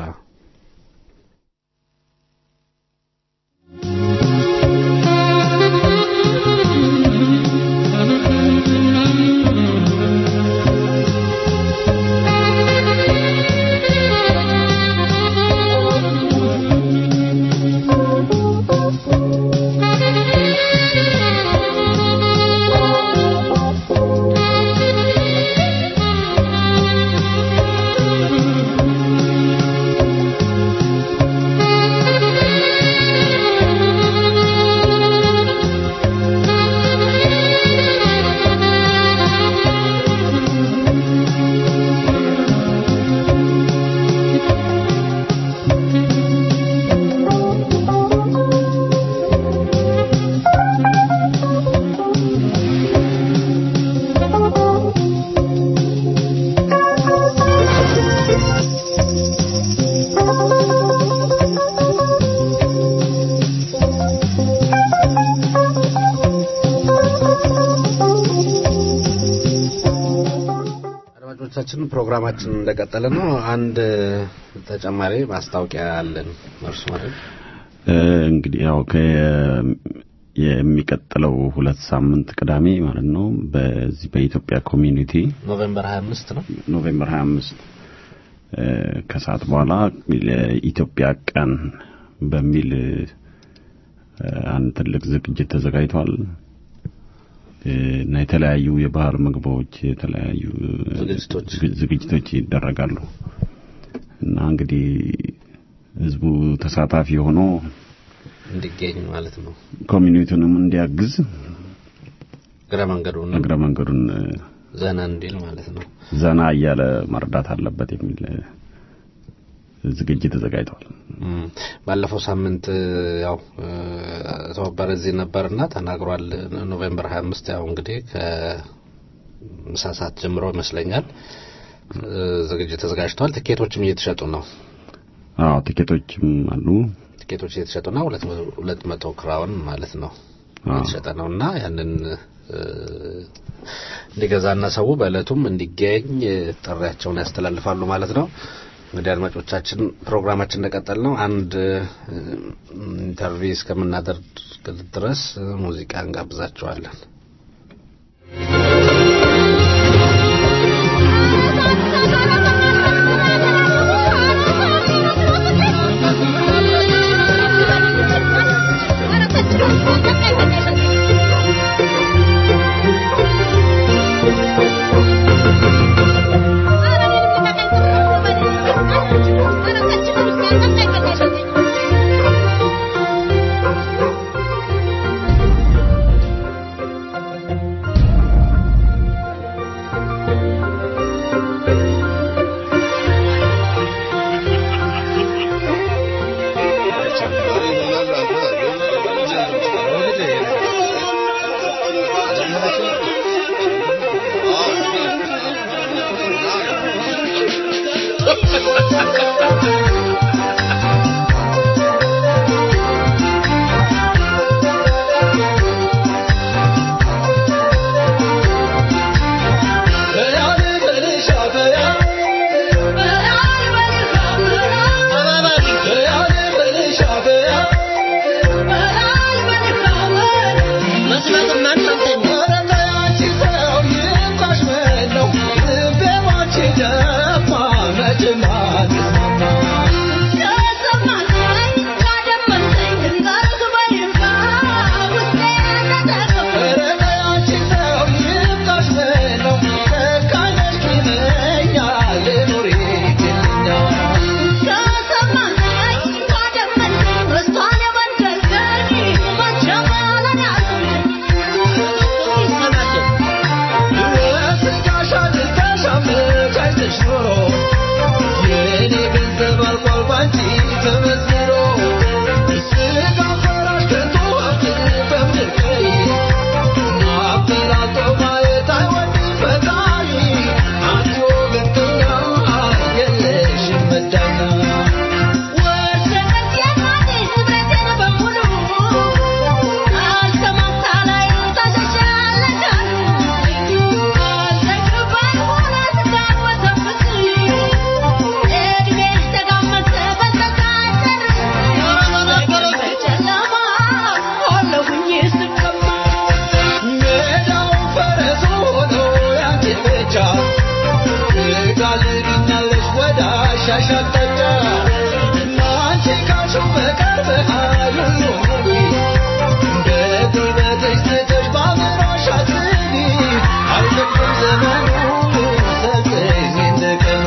አድማጮቻችን ፕሮግራማችን እንደቀጠለ ነው። አንድ ተጨማሪ ማስታወቂያ አለን። እርሱ ማለት እንግዲህ ያው የሚቀጥለው ሁለት ሳምንት ቅዳሜ ማለት ነው በዚህ በኢትዮጵያ ኮሚኒቲ ኖቬምበር 25 ነው። ኖቬምበር 25 ከሰዓት በኋላ የኢትዮጵያ ቀን በሚል አንድ ትልቅ ዝግጅት ተዘጋጅቷል እና የተለያዩ የባህል ምግቦች የተለያዩ ዝግጅቶች ይደረጋሉ እና እንግዲህ ህዝቡ ተሳታፊ ሆኖ እንዲገኝ ማለት ነው። ኮሚኒቲውንም እንዲያግዝ እግረ መንገዱን እግረ መንገዱን ዘና እንዲል ማለት ነው። ዘና እያለ መርዳት አለበት የሚል ዝግጅት ተዘጋጅቷል። ባለፈው ሳምንት ያው ተወበረ እዚህ ነበርና ተናግሯል። ኖቬምበር 25 ያው እንግዲህ ከምሳ ሰዓት ጀምሮ ይመስለኛል ዝግጅት ተዘጋጅቷል። ትኬቶችም እየተሸጡ ነው። አዎ ቲኬቶችም አሉ። ቲኬቶች እየተሸጡ ነው። ሁለት መቶ ክራውን ማለት ነው እየተሸጠ ነው እና ያንን እንዲገዛና ሰው በእለቱም እንዲገኝ ጥሪያቸውን ያስተላልፋሉ ማለት ነው። እንግዲህ አድማጮቻችን ፕሮግራማችን እንደቀጠል ነው። አንድ ኢንተርቪው እስከምናደርግ ድረስ ሙዚቃ እንጋብዛቸዋለን። ባይኖርሽ ኖሮ የኔ ገንዘብ አልቋል ባንቺ ተመዝኖ ስጋ ፈራሽ ከቶ ሀብት በምድር ላይ አበላልጦ ማየት አይወድም ፈጣሪ አንቺ ወገንተኛ የለሽም መዳኛ ሜዳው ፈረስ ሆኖ ያንቺ ብቻ ትጋልቢኛለሽ ወደ አሻሽ አቅጣጫ ለአንቺ ካልሽው በቀር በኃይሉ ኑሪ እንደ ጉልበትሽ ትተሽ በአእምሮሽ አስቢ አይፈቅድም ዘመኑ ሰልጥኝ እንደ ቀኑ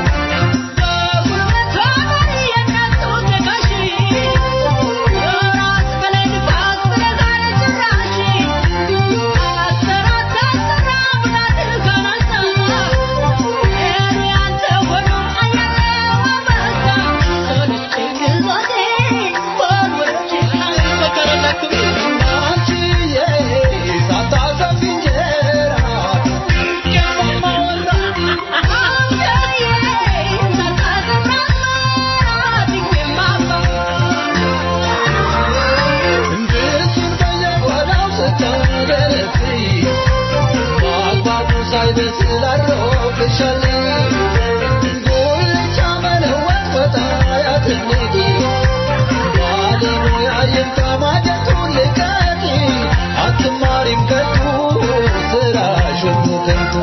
አትማሪም ከቱ ስራሽ ሁሉ ከንቱ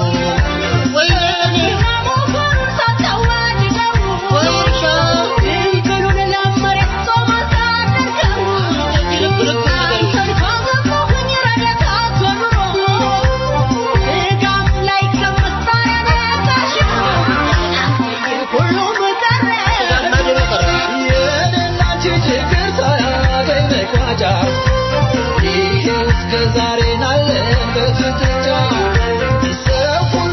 የኔናንቺ ችግር ሳያገኝ መቋጫ ይሄው እስከ ዛሬ ናለን በፍጥጫ ሰው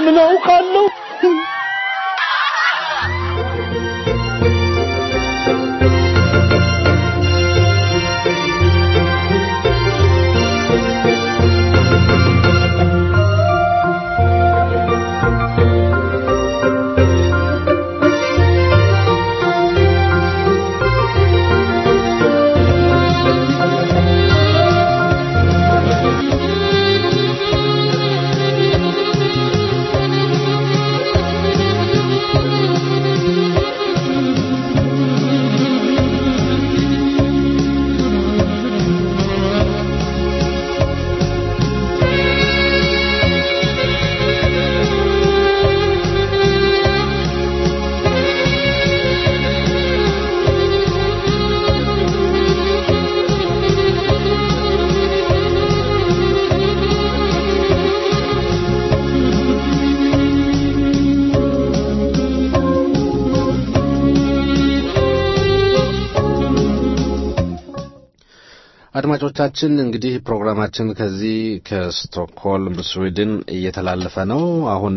ምን አውቃለሁ? አድማጮቻችን እንግዲህ ፕሮግራማችን ከዚህ ከስቶክሆልም ስዊድን እየተላለፈ ነው። አሁን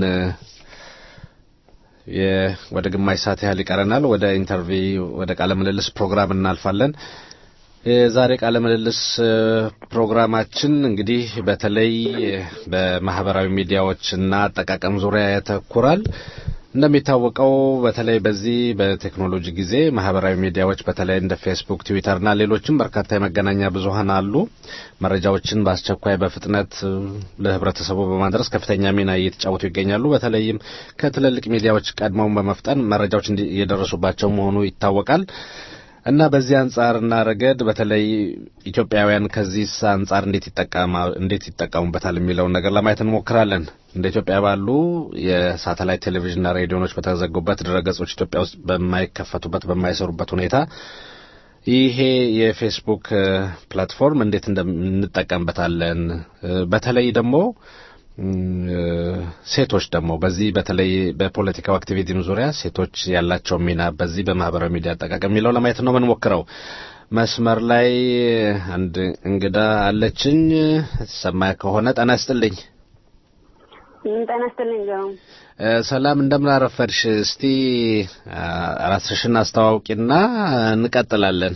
የ- ወደ ግማሽ ሰዓት ያህል ይቀረናል። ወደ ኢንተርቪው ወደ ቃለ ምልልስ ፕሮግራም እናልፋለን። የዛሬ ቃለ ምልልስ እ፣ ፕሮግራማችን እንግዲህ በተለይ በማህበራዊ ሚዲያዎችና አጠቃቀም ዙሪያ ያተኩራል። እንደሚታወቀው በተለይ በዚህ በቴክኖሎጂ ጊዜ ማህበራዊ ሚዲያዎች በተለይ እንደ ፌስቡክ፣ ትዊተርና ሌሎችም በርካታ የመገናኛ ብዙኃን አሉ። መረጃዎችን በአስቸኳይ በፍጥነት እ፣ ለህብረተሰቡ በማድረስ ከፍተኛ ሚና እየተጫወቱ ይገኛሉ። በተለይም ከትልልቅ ሚዲያዎች ቀድመውን በመፍጠን መረጃዎች እንዲ- እየደረሱባቸው መሆኑ ይታወቃል። እና በዚህ አንጻርና ረገድ በተለይ ኢትዮጵያውያን ከዚህ አንጻር እንዴት ይጠቀማ እንዴት ይጠቀሙበታል የሚለውን ነገር ለማየት እንሞክራለን። እንደ ኢትዮጵያ ባሉ የሳተላይት ቴሌቪዥንና ሬዲዮኖች በተዘጉበት ድረገጾች ኢትዮጵያ ውስጥ በማይከፈቱበት በማይሰሩበት ሁኔታ ይሄ የፌስቡክ እ፣ ፕላትፎርም እንዴት እንደምንጠቀምበታለን እ፣ በተለይ ደግሞ እም፣ እ፣ ሴቶች ደግሞ በዚህ በተለይ በፖለቲካው አክቲቪቲም ዙሪያ ሴቶች ያላቸው ሚና በዚህ በማህበራዊ ሚዲያ አጠቃቀም የሚለው ለማየት ነው የምንሞክረው። መስመር ላይ አንድ እንግዳ አለችኝ። ሰማ ከሆነ ጤና ይስጥልኝ። ጤና ይስጥልኝ ገሩም። እ፣ ሰላም እንደምን አረፈድሽ? እስቲ አ፣ ራስሽን አስተዋውቂና እንቀጥላለን።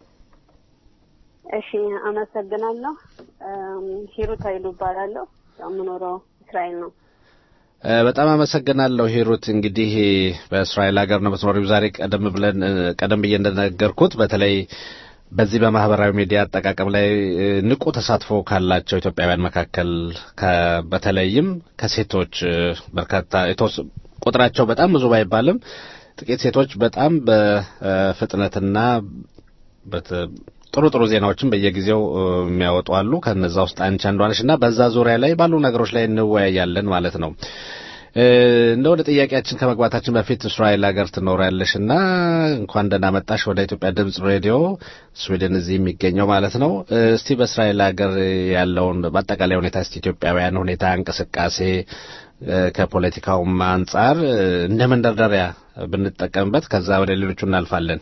እሺ አመሰግናለሁ። እም፣ ሂሩት ኃይሉ እባላለሁ። ያው የምኖረው እስራኤል ነው። እ፣ በጣም አመሰግናለሁ ሂሩት። እንግዲህ በእስራኤል ሀገር ነው የምትኖሪው። ዛሬ ቀደም ብለን እ፣ ቀደም ብዬ እንደነገርኩት በተለይ በዚህ በማህበራዊ ሚዲያ አጠቃቀም ላይ እ፣ ንቁ ተሳትፎ ካላቸው ኢትዮጵያውያን መካከል ከ- በተለይም ከሴቶች እ፣ በርካታ የተወስ- ቁጥራቸው በጣም ብዙ ባይባልም ጥቂት ሴቶች በጣም በፍጥነትና በት- ጥሩ ጥሩ ዜናዎችን በየጊዜው እ፣ የሚያወጡ አሉ። ከነዛ ውስጥ አንቺ አንዷ ነሽ እና በዛ ዙሪያ ላይ ባሉ ነገሮች ላይ እንወያያለን ማለት ነው። እ፣ እንደ ወደ ጥያቄያችን ከመግባታችን በፊት እስራኤል ሀገር ትኖሪያለሽ እና እንኳን ደህና መጣሽ ወደ ኢትዮጵያ ድምጽ ሬዲዮ ስዊድን እዚህ የሚገኘው ማለት ነው። እ፣ እስቲ በእስራኤል ሀገር ያለውን በአጠቃላይ ሁኔታ እስቲ ኢትዮጵያውያን ሁኔታ እንቅስቃሴ እ፣ ከፖለቲካውም አንጻር እ፣ እንደ መንደርደሪያ ብንጠቀምበት ከዛ ወደ ሌሎቹ እናልፋለን።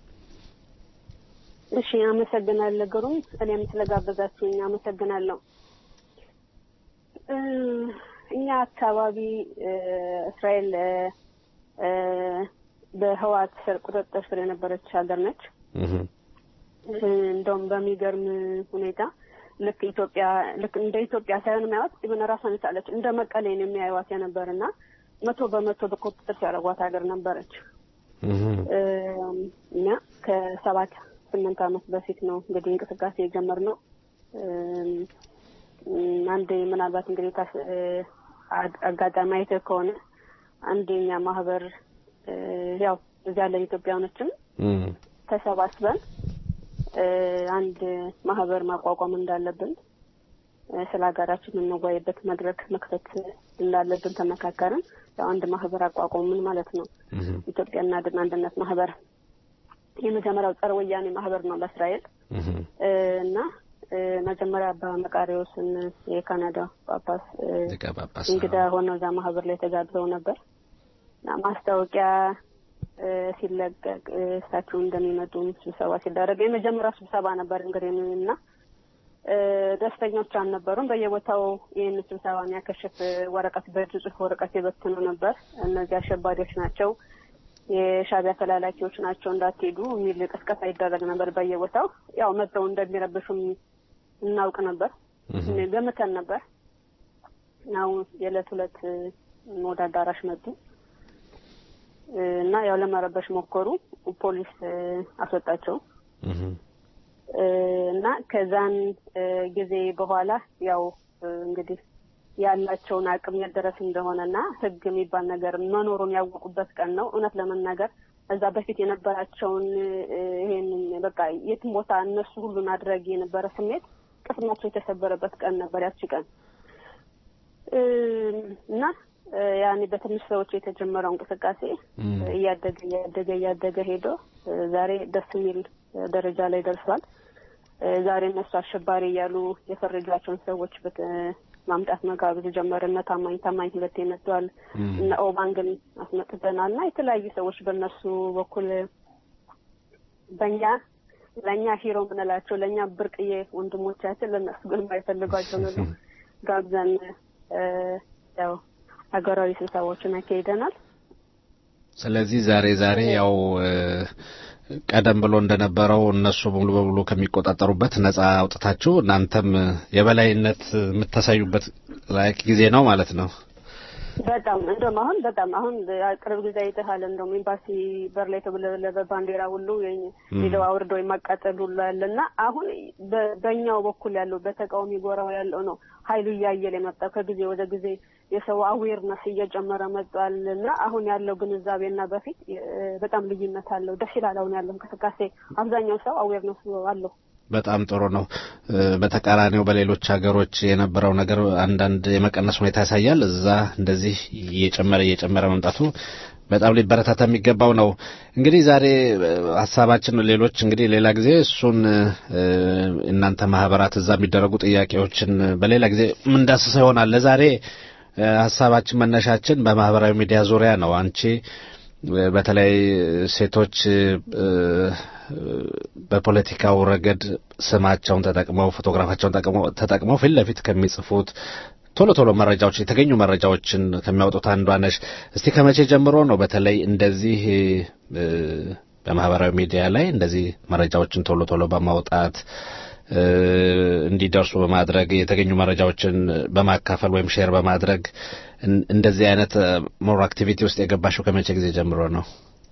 እሺ አመሰግናለሁ ግሩም። እኔም ስለጋበዛችሁኝ አመሰግናለሁ። እ፣ እኛ አካባቢ እ፣ እስራኤል እ፣ እ፣ በህዋት ስር ቁጥጥር ስር የነበረች ሀገር ነች። እ፣ እንደውም በሚገርም ሁኔታ ልክ ኢትዮጵያ ልክ እንደ ኢትዮጵያ ሳይሆን የሚያዩት ኢቨን ራሷን የቻለች እንደ መቀሌ ነው የሚያዩዋት የነበር እና መቶ በመቶ በቁጥጥር ሲያደርጓት ሀገር ነበረች። እ፣ እና ከሰባት ስምንት ዓመት በፊት ነው እንግዲህ እንቅስቃሴ የጀመርነው። እም፣ እም፣ አንድ ምናልባት እንግዲህ ታስ- እ፣ አ- አጋጣሚ አይተህ ከሆነ አንደኛ ማህበር እ፣ ያው እዚያ ያለን ኢትዮጵያውያኖችም ተሰባስበን እ፣ አንድ ማህበር ማቋቋም እንዳለብን እ፣ ስለ ሀገራችን የምንወያይበት መድረክ መክፈት እንዳለብን ተመካከርን። ያው አንድ ማህበር አቋቋምን ማለት ነው። ኢትዮጵያ እናድን አንድነት ማህበር የመጀመሪያው ጸረ ወያኔ ማህበር ነው በእስራኤል እ፣ እና እ፣ መጀመሪያ አባ መቃሪዎስን የካናዳ ጳጳስ እ፣ ሊቀ ጳጳስ እንግዳ ሆነው እዛ ማህበር ላይ ተጋብዘው ነበር እና ማስታወቂያ እ፣ ሲለቀቅ እ፣ እሳቸው እንደሚመጡ ስብሰባ ሲደረግ የመጀመሪያው ስብሰባ ነበር እንግዲህ እና ደስተኞች አልነበሩም። በየቦታው ይህን ስብሰባ የሚያከሽፍ ወረቀት በእጅ ጽሑፍ ወረቀት የበትኑ ነበር። እነዚህ አሸባሪዎች ናቸው፣ የሻዕቢያ ተላላኪዎች ናቸው፣ እንዳትሄዱ የሚል ቅስቀሳ ይደረግ ነበር በየቦታው። ያው መጥተው እንደሚረብሹም እናውቅ ነበር፣ ገምተን ነበር። ያው የዕለት ሁለት ወደ አዳራሽ መጡ እና ያው ለመረበሽ ሞከሩ። ፖሊስ አስወጣቸው። እና ከዛን ጊዜ በኋላ ያው እንግዲህ ያላቸውን አቅም የት ድረስ እንደሆነ እና ሕግ የሚባል ነገር መኖሩን ያወቁበት ቀን ነው። እውነት ለመናገር እዛ በፊት የነበራቸውን ይሄንን በቃ የትም ቦታ እነሱ ሁሉን አድራጊ የነበረ ስሜት ቅስማቸው የተሰበረበት ቀን ነበር ያቺ ቀን እና ያኔ በትንሽ ሰዎች የተጀመረው እንቅስቃሴ እያደገ እያደገ እያደገ ሄዶ ዛሬ ደስ የሚል ደረጃ ላይ ደርሷል። ዛሬ እነሱ አሸባሪ እያሉ የፈረጇቸውን ሰዎች ማምጣት መጋበዝ ጀመረ። እነ ታማኝ ታማኝ ሁለቴ መጥተዋል። እነ ኦባንግን አስመጥተናል እና የተለያዩ ሰዎች በእነሱ በኩል በእኛ ለእኛ ሂሮ ምንላቸው ለእኛ ብርቅዬ ወንድሞቻችን ለእነሱ ግን የማይፈልጓቸው ነው ጋብዘን ያው ሀገራዊ ስብሰባዎችን አካሂደናል። ስለዚህ ዛሬ ዛሬ ያው ቀደም ብሎ እንደነበረው እነሱ ሙሉ በሙሉ ከሚቆጣጠሩበት ነጻ አውጥታችሁ እናንተም የበላይነት የምታሳዩበት ላይ ጊዜ ነው ማለት ነው። በጣም እንደውም አሁን በጣም አሁን ቅርብ ጊዜ አይተሃል። እንደውም ኤምባሲ በር ላይ የተውለበለበ ባንዲራ ሁሉ ሄደው አውርደው የማቃጠል ሁሉ ያለ እና አሁን በእኛው በኩል ያለው በተቃዋሚ ጎራው ያለው ነው ኃይሉ እያየለ የመጣው ከጊዜ ወደ ጊዜ የሰው አዌርነስ እየጨመረ መጥቷል እና አሁን ያለው ግንዛቤና በፊት በጣም ልዩነት አለው። ደስ ይላል። አሁን ያለው እንቅስቃሴ አብዛኛው ሰው አዌርነስ አለው። በጣም ጥሩ ነው። በተቃራኒው በሌሎች ሀገሮች የነበረው ነገር አንዳንድ የመቀነስ ሁኔታ ያሳያል። እዛ እንደዚህ እየጨመረ እየጨመረ መምጣቱ በጣም ሊበረታታ የሚገባው ነው። እንግዲህ ዛሬ ሀሳባችን ሌሎች እንግዲህ ሌላ ጊዜ እሱን እናንተ ማህበራት እዛ የሚደረጉ ጥያቄዎችን በሌላ ጊዜ ምንዳስሰው ይሆናል። ለዛሬ ሀሳባችን መነሻችን በማህበራዊ ሚዲያ ዙሪያ ነው። አንቺ በተለይ ሴቶች በፖለቲካው ረገድ ስማቸውን ተጠቅመው ፎቶግራፋቸውን ተጠቅመው ፊት ለፊት ከሚጽፉት ቶሎ ቶሎ መረጃዎች የተገኙ መረጃዎችን ከሚያወጡት አንዷ ነሽ። እስቲ ከመቼ ጀምሮ ነው በተለይ እንደዚህ በማህበራዊ ሚዲያ ላይ እንደዚህ መረጃዎችን ቶሎ ቶሎ በማውጣት እንዲደርሱ በማድረግ የተገኙ መረጃዎችን በማካፈል ወይም ሼር በማድረግ እንደዚህ አይነት ሞር አክቲቪቲ ውስጥ የገባሽው ከመቼ ጊዜ ጀምሮ ነው?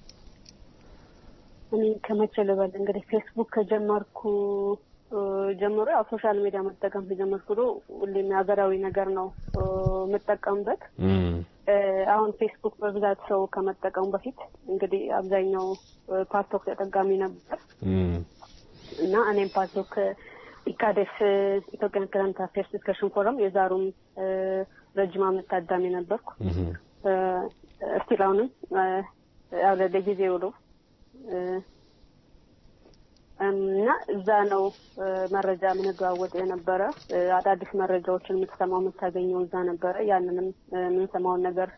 እኔ ከመቼ ልበል እንግዲህ ፌስቡክ ከጀመርኩ ጀምሮ ያው ሶሻል ሚዲያ መጠቀም ከጀመርኩ ሁሌም ሀገራዊ ነገር ነው የምጠቀምበት። አሁን ፌስቡክ በብዛት ሰው ከመጠቀሙ በፊት እንግዲህ አብዛኛው ፓስቶክ ተጠቃሚ ነበር እና እኔም ፓስቶክ ኢካዴስ ኢትዮጵያን ከረንት አፌርስ ዲስከሽን ፎረም የዛሩም ረጅም ዓመት ታዳሚ ነበርኩ። እስቲል አሁንም ያው ለጊዜ ውሎ እና እዛ ነው መረጃ የምንለዋወጥ የነበረ። አዳዲስ መረጃዎችን የምትሰማው የምታገኘው እዛ ነበረ። ያንንም የምንሰማውን ነገር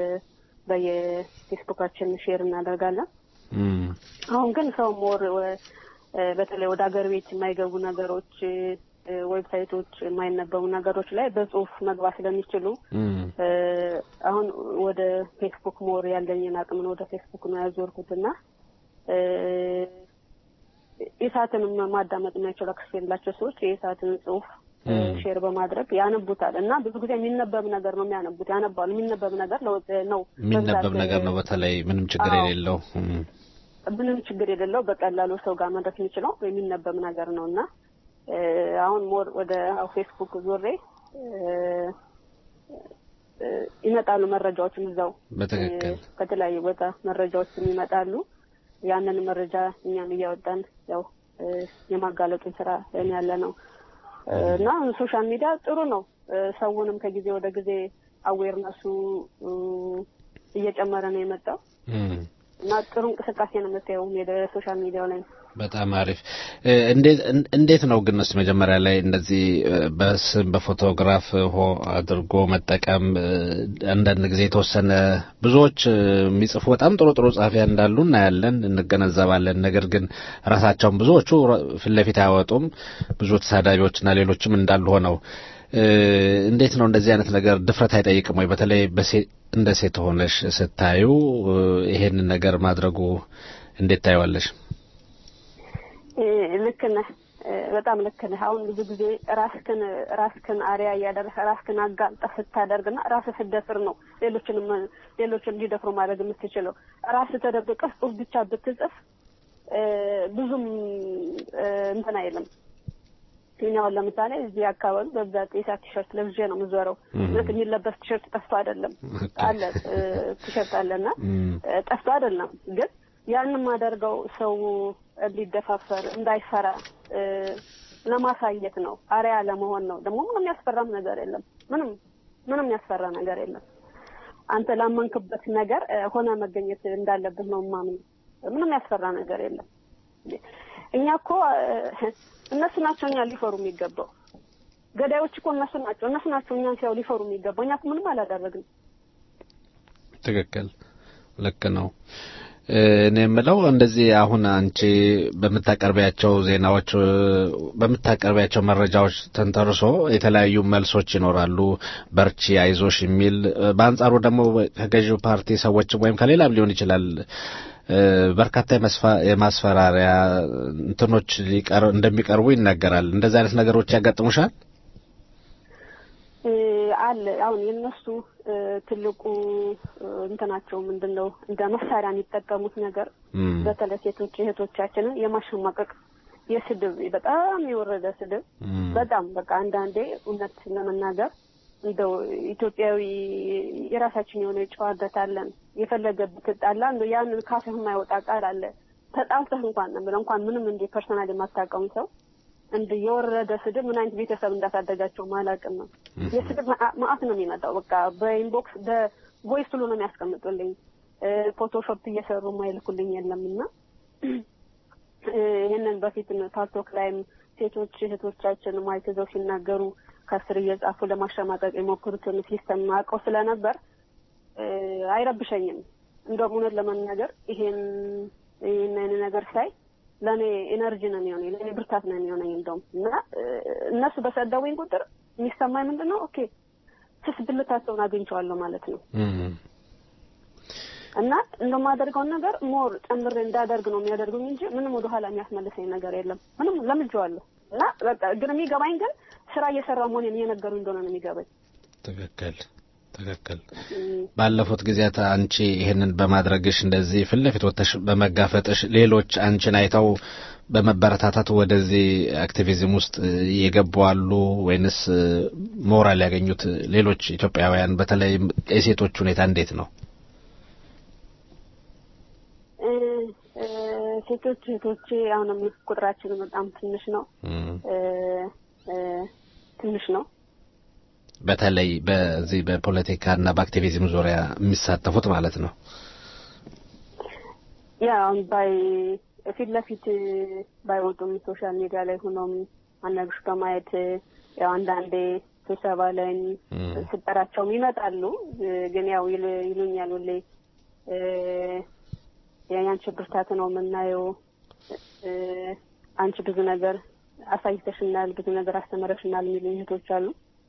በየፌስቡካችን ሼር እናደርጋለን። አሁን ግን ሰው ሞር በተለይ ወደ ሀገር ቤት የማይገቡ ነገሮች ዌብሳይቶች የማይነበቡ ነገሮች ላይ በጽሁፍ መግባት ስለሚችሉ አሁን ወደ ፌስቡክ ሞር ያለኝን አቅምን ወደ ፌስቡክ ነው ያዞርኩት እና የሰዓትንም ማዳመጥ የማይችሉ አክሰስ የሌላቸው ሰዎች የሰዓትን ጽሁፍ ሼር በማድረግ ያነቡታል እና ብዙ ጊዜ የሚነበብ ነገር ነው የሚያነቡት ያነባሉ። የሚነበብ ነገር ነው የሚነበብ ነገር ነው። በተለይ ምንም ችግር የሌለው ምንም ችግር የሌለው በቀላሉ ሰው ጋር መድረስ የሚችለው የሚነበብ ነገር ነው እና አሁን ሞር ወደ ፌስቡክ ዞሬ ይመጣሉ መረጃዎችም እዛው በትክክል ከተለያዩ ቦታ መረጃዎችም ይመጣሉ። ያንን መረጃ እኛም እያወጣን ያው የማጋለጡን ስራ ያለ ነው እና ሶሻል ሚዲያ ጥሩ ነው። ሰውንም ከጊዜ ወደ ጊዜ አዌርነሱ እየጨመረ ነው የመጣው እና ጥሩ እንቅስቃሴ ነው የምታየው ሶሻል ሚዲያው ላይ በጣም አሪፍ። እንዴት እንዴት ነው ግን እስኪ መጀመሪያ ላይ እንደዚህ በስም በፎቶግራፍ ሆ አድርጎ መጠቀም አንዳንድ ጊዜ የተወሰነ ብዙዎች የሚጽፉ በጣም ጥሩ ጥሩ ጸሐፊያን እንዳሉ እናያለን፣ እንገነዘባለን። ነገር ግን ራሳቸውን ብዙዎቹ ፊት ለፊት አያወጡም። ብዙ ተሳዳቢዎችና ሌሎችም እንዳሉ ሆነው እንዴት ነው እንደዚህ አይነት ነገር ድፍረት አይጠይቅም ወይ? በተለይ እንደ ሴት ሆነሽ ስታዩ ይሄንን ነገር ማድረጉ እንዴት ታየዋለሽ? ልክ ነህ። በጣም ልክ ነህ። አሁን ብዙ ጊዜ ራስክን ራስክን አሪያ እያደረሰ ራስክን አጋልጠህ ስታደርግና ራስህ ስትደፍር ነው ሌሎችንም ሌሎችን እንዲደፍሩ ማድረግ የምትችለው። ራስህ ተደብቀህ ጽሑፍ ብቻ ብትጽፍ ብዙም እንትን አይልም። እኛውን ለምሳሌ እዚህ አካባቢ በብዛት የኢሳት ቲሸርት ለብዤ ነው የምዞረው። እውነት የሚለበስ ቲሸርት ጠፍቶ አይደለም አለ ቲሸርት አለና ጠፍቶ አይደለም ግን ያንን ማደርገው ሰው እንዲደፋፈር እንዳይፈራ ለማሳየት ነው። አሪያ ለመሆን ነው። ደግሞ ምንም ያስፈራም ነገር የለም። ምንም ምንም ያስፈራ ነገር የለም። አንተ ላመንክበት ነገር ሆነ መገኘት እንዳለብህ ነው ማምን። ምንም ያስፈራ ነገር የለም። እኛ እኮ እነሱ ናቸው እኛ ሊፈሩ የሚገባው። ገዳዮች እኮ እነሱ ናቸው። እነሱ ናቸው እኛን ሲያው ሊፈሩ የሚገባው። እኛ እኮ ምንም አላደረግንም። ትክክል፣ ልክ ነው። እኔ የምለው እንደዚህ አሁን አንቺ በምታቀርቢያቸው ዜናዎች በምታቀርቢያቸው መረጃዎች ተንተርሶ የተለያዩ መልሶች ይኖራሉ። በርቺ፣ አይዞሽ የሚል በአንጻሩ ደግሞ ከገዢው ፓርቲ ሰዎችም ወይም ከሌላም ሊሆን ይችላል በርካታ የማስፈራሪያ እንትኖች እንደሚቀርቡ ይነገራል። እንደዚህ አይነት ነገሮች ያጋጥሙሻል? አለ አሁን የነሱ ትልቁ እንትናቸው ምንድን ነው እንደ መሳሪያ የሚጠቀሙት ነገር በተለይ ሴቶች እህቶቻችንን የማሸማቀቅ የስድብ በጣም የወረደ ስድብ በጣም በቃ አንዳንዴ እውነት ለመናገር እንደው ኢትዮጵያዊ የራሳችን የሆነ ጨዋነት አለን። የፈለገ ብትጣላ እንደው ያንን ካፍህ የማይወጣ ቃል አለ። ተጣልተህ እንኳን ነው የምለው እንኳን ምንም እንደ ፐርሰናል የማታውቀውን ሰው እንደ የወረደ ስድብ ምን አይነት ቤተሰብ እንዳሳደጋቸው ማላቅም ነው። የስድብ ማአት ነው የሚመጣው። በቃ በኢንቦክስ በቮይስ ሁሉ ነው የሚያስቀምጡልኝ። ፎቶሾፕ እየሰሩ ማይልኩልኝ የለም እና ይህንን በፊት ፓልቶክ ላይም ሴቶች እህቶቻችን ማይክ ይዘው ሲናገሩ ከስር እየጻፉ ለማሸማቀቅ የሞክሩትን ሲስተም አውቀው ስለነበር አይረብሸኝም። እንደውም እውነት ለመናገር ይሄን ይህን ነገር ሳይ ለእኔ ኤነርጂ ነው የሚሆነኝ፣ ለእኔ ብርታት ነው የሚሆነኝ። እንደውም እና እነሱ በሰደቡኝ ቁጥር የሚሰማኝ ምንድን ነው? ኦኬ ስስ ብልታቸውን አግኝቼዋለሁ ማለት ነው። እና እንደማደርገውን ነገር ሞር ጨምሬ እንዳደርግ ነው የሚያደርጉኝ እንጂ ምንም ወደኋላ የሚያስመልሰኝ ነገር የለም። ምንም ለምጄዋለሁ። እና በቃ ግን የሚገባኝ ግን ስራ እየሰራሁ መሆኔን እየነገሩኝ እንደሆነ ነው የሚገባኝ። ትክክል ትክክል። ባለፉት ጊዜያት አንቺ ይህንን በማድረግሽ እንደዚህ ፊት ለፊት ወጥተሽ በመጋፈጥሽ ሌሎች አንቺን አይተው በመበረታታት ወደዚህ አክቲቪዝም ውስጥ የገቡ አሉ ወይንስ ሞራል ያገኙት ሌሎች ኢትዮጵያውያን በተለይ የሴቶች ሁኔታ እንዴት ነው? ሴቶች እህቶቼ አሁንም ቁጥራችን በጣም ትንሽ ነው ትንሽ ነው። በተለይ በዚህ በፖለቲካና በአክቲቪዝም ዙሪያ የሚሳተፉት ማለት ነው። ያ አሁን ባይ ፊት ለፊት ባይወጡም ሶሻል ሚዲያ ላይ ሆኖም አናግሽ በማየት ያው አንዳንዴ ስብሰባ ላይ ስጠራቸውም ይመጣሉ። ግን ያው ይሉኛል ሁሌ የአንቺ ብርታት ነው የምናየው። አንቺ ብዙ ነገር አሳይተሽናል፣ ብዙ ነገር አስተምረሽናል የሚሉ እህቶች አሉ።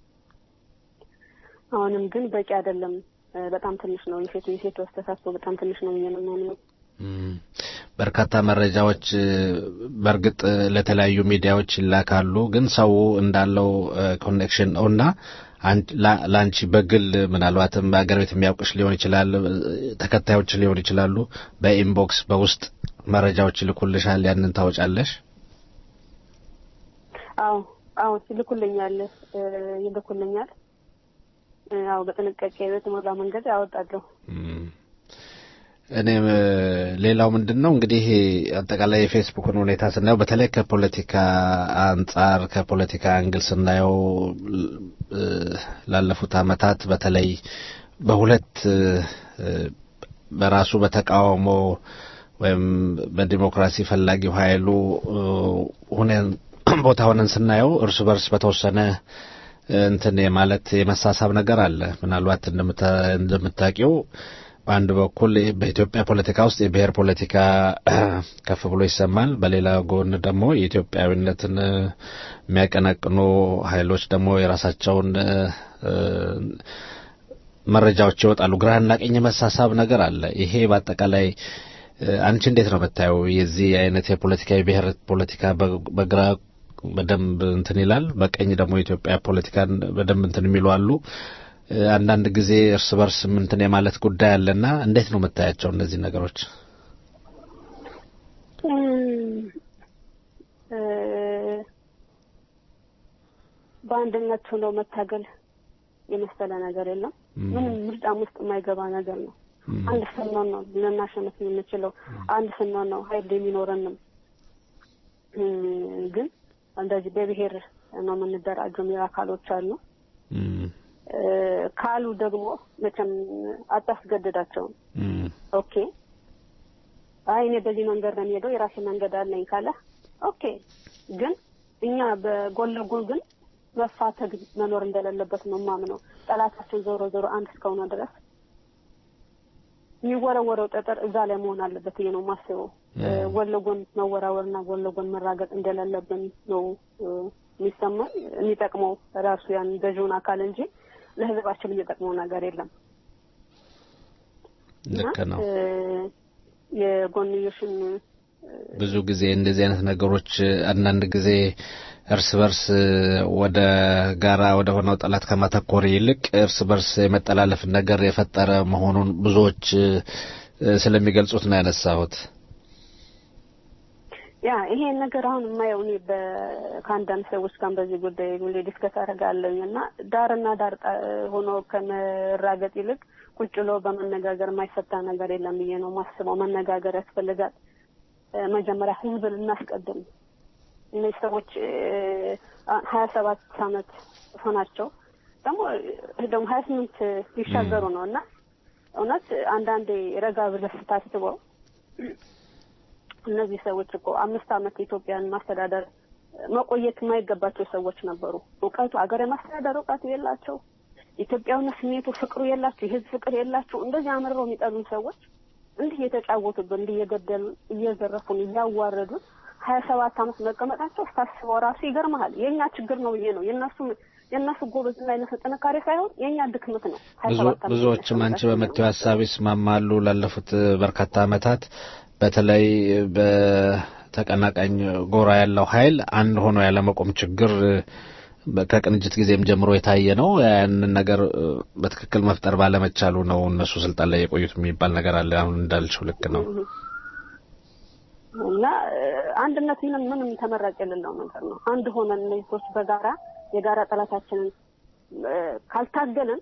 አሁንም ግን በቂ አይደለም። በጣም ትንሽ ነው። የሴቱ የሴቱ አስተሳሰብ በጣም ትንሽ ነው ብዬ ነው የማምነው። በርካታ መረጃዎች በእርግጥ ለተለያዩ ሚዲያዎች ይላካሉ። ግን ሰው እንዳለው ኮኔክሽን ነው እና ለአንቺ በግል ምናልባትም በሀገር ቤት የሚያውቅሽ ሊሆን ይችላል፣ ተከታዮች ሊሆን ይችላሉ። በኢንቦክስ በውስጥ መረጃዎች ይልኩልሻል። ያንን ታወጫለሽ? አዎ አዎ፣ ይልኩልኛል ይልኩልኛል። አዎ በጥንቃቄ በተሞላ መንገድ አወጣለሁ። እኔም ሌላው ምንድን ነው እንግዲህ አጠቃላይ የፌስቡክን ሁኔታ ስናየው በተለይ ከፖለቲካ አንጻር ከፖለቲካ አንግል ስናየው ላለፉት ዓመታት በተለይ በሁለት በራሱ በተቃውሞ ወይም በዲሞክራሲ ፈላጊው ኃይሉ ሁነን ቦታ ሆነን ስናየው እርስ በርስ በተወሰነ እንትን የማለት የመሳሳብ ነገር አለ። ምናልባት እንደምታውቂው በአንድ በኩል በኢትዮጵያ ፖለቲካ ውስጥ የብሔር ፖለቲካ ከፍ ብሎ ይሰማል። በሌላ ጎን ደግሞ የኢትዮጵያዊነትን የሚያቀነቅኑ ኃይሎች ደግሞ የራሳቸውን መረጃዎች ይወጣሉ። ግራና ቀኝ መሳሳብ ነገር አለ። ይሄ በአጠቃላይ አንቺ እንዴት ነው የምታየው? የዚህ አይነት የፖለቲካ የብሔር ፖለቲካ በግራ በደንብ እንትን ይላል፣ በቀኝ ደግሞ የኢትዮጵያ ፖለቲካን በደንብ እንትን የሚሉ አሉ። አንዳንድ ጊዜ እርስ በርስ እንትን የማለት ጉዳይ አለና እንዴት ነው የምታያቸው እነዚህ ነገሮች? በአንድነት ሆኖ መታገል የመሰለ ነገር የለም። ምንም ምርጫም ውስጥ የማይገባ ነገር ነው። አንድ ስንሆን ነው ልናሸንፍ የምንችለው። አንድ ስንሆን ነው ኃይል የሚኖረንም። ግን እንደዚህ በብሔር ነው የምንደራጀው የሚል አካሎች አሉ። ካሉ ደግሞ መቼም አታስገድዳቸውም። ኦኬ አይ እኔ በዚህ መንገድ ነው የሚሄደው የራሴ መንገድ አለኝ ካለ ኦኬ። ግን እኛ በጎን ለጎን ግን መፋተግ መኖር እንደሌለበት ነው የማምነው። ጠላታችን ዞሮ ዞሮ አንድ እስከሆነ ድረስ የሚወረወረው ጠጠር እዛ ላይ መሆን አለበት ብዬ ነው የማስበው። ጎን ለጎን መወራወርና ጎን ለጎን መራገጥ እንደሌለብን ነው የሚሰማኝ። የሚጠቅመው ራሱ ያን ገዢውን አካል እንጂ ለሕዝባችን የሚጠቅመው ነገር የለም። ልክ ነው። የጎንዮሽን ብዙ ጊዜ እንደዚህ አይነት ነገሮች አንዳንድ ጊዜ እርስ በርስ ወደ ጋራ ወደ ሆነው ጠላት ከማተኮር ይልቅ እርስ በርስ የመጠላለፍን ነገር የፈጠረ መሆኑን ብዙዎች ስለሚገልጹት ነው ያነሳሁት። ያ ይሄን ነገር አሁን የማየው እኔ ከአንዳንድ ሰዎች ጋር በዚህ ጉዳይ ሁሌ ዲስከስ አደርጋለሁኝ እና ዳርና ዳር ሆኖ ከመራገጥ ይልቅ ቁጭ ብሎ በመነጋገር የማይፈታ ነገር የለም ብዬ ነው ማስበው። መነጋገር ያስፈልጋል። መጀመሪያ ህዝብን እናስቀድም። እነዚህ ሰዎች ሀያ ሰባት አመት ሆናቸው ደግሞ ደግሞ ሀያ ስምንት ሊሻገሩ ነው እና እውነት አንዳንዴ ረጋ ብለህ ስታስበው እነዚህ ሰዎች እኮ አምስት አመት ኢትዮጵያን ማስተዳደር መቆየት የማይገባቸው ሰዎች ነበሩ። እውቀቱ አገር የማስተዳደር እውቀቱ የላቸው፣ ኢትዮጵያዊነት ስሜቱ ፍቅሩ የላቸው፣ የህዝብ ፍቅር የላቸው። እንደዚህ አምርረው የሚጠሉን ሰዎች እንዲህ እየተጫወቱብን፣ እንዲህ እየገደሉን፣ እየዘረፉን፣ እያዋረዱን ሀያ ሰባት አመት መቀመጣቸው ስታስበው ራሱ ይገርመሃል። የእኛ ችግር ነው ብዬ ነው የእነሱ የእነሱ ጎበዝና የእነሱ ጥንካሬ ሳይሆን የእኛ ድክመት ነው። ብዙዎችም አንቺ በምትይው ሀሳብ ይስማማሉ። ላለፉት በርካታ አመታት በተለይ በተቀናቃኝ ጎራ ያለው ኃይል አንድ ሆኖ ያለመቆም ችግር ከቅንጅት ጊዜም ጀምሮ የታየ ነው። ያንን ነገር በትክክል መፍጠር ባለመቻሉ ነው እነሱ ስልጣን ላይ የቆዩት የሚባል ነገር አለ። አሁን እንዳልሽው ልክ ነው። እና አንድነት ምንም ምንም ተመራጭ የሌለው ነገር ነው። አንድ ሆነን እነዚህ ሰዎች በጋራ የጋራ ጠላታችንን ካልታገልን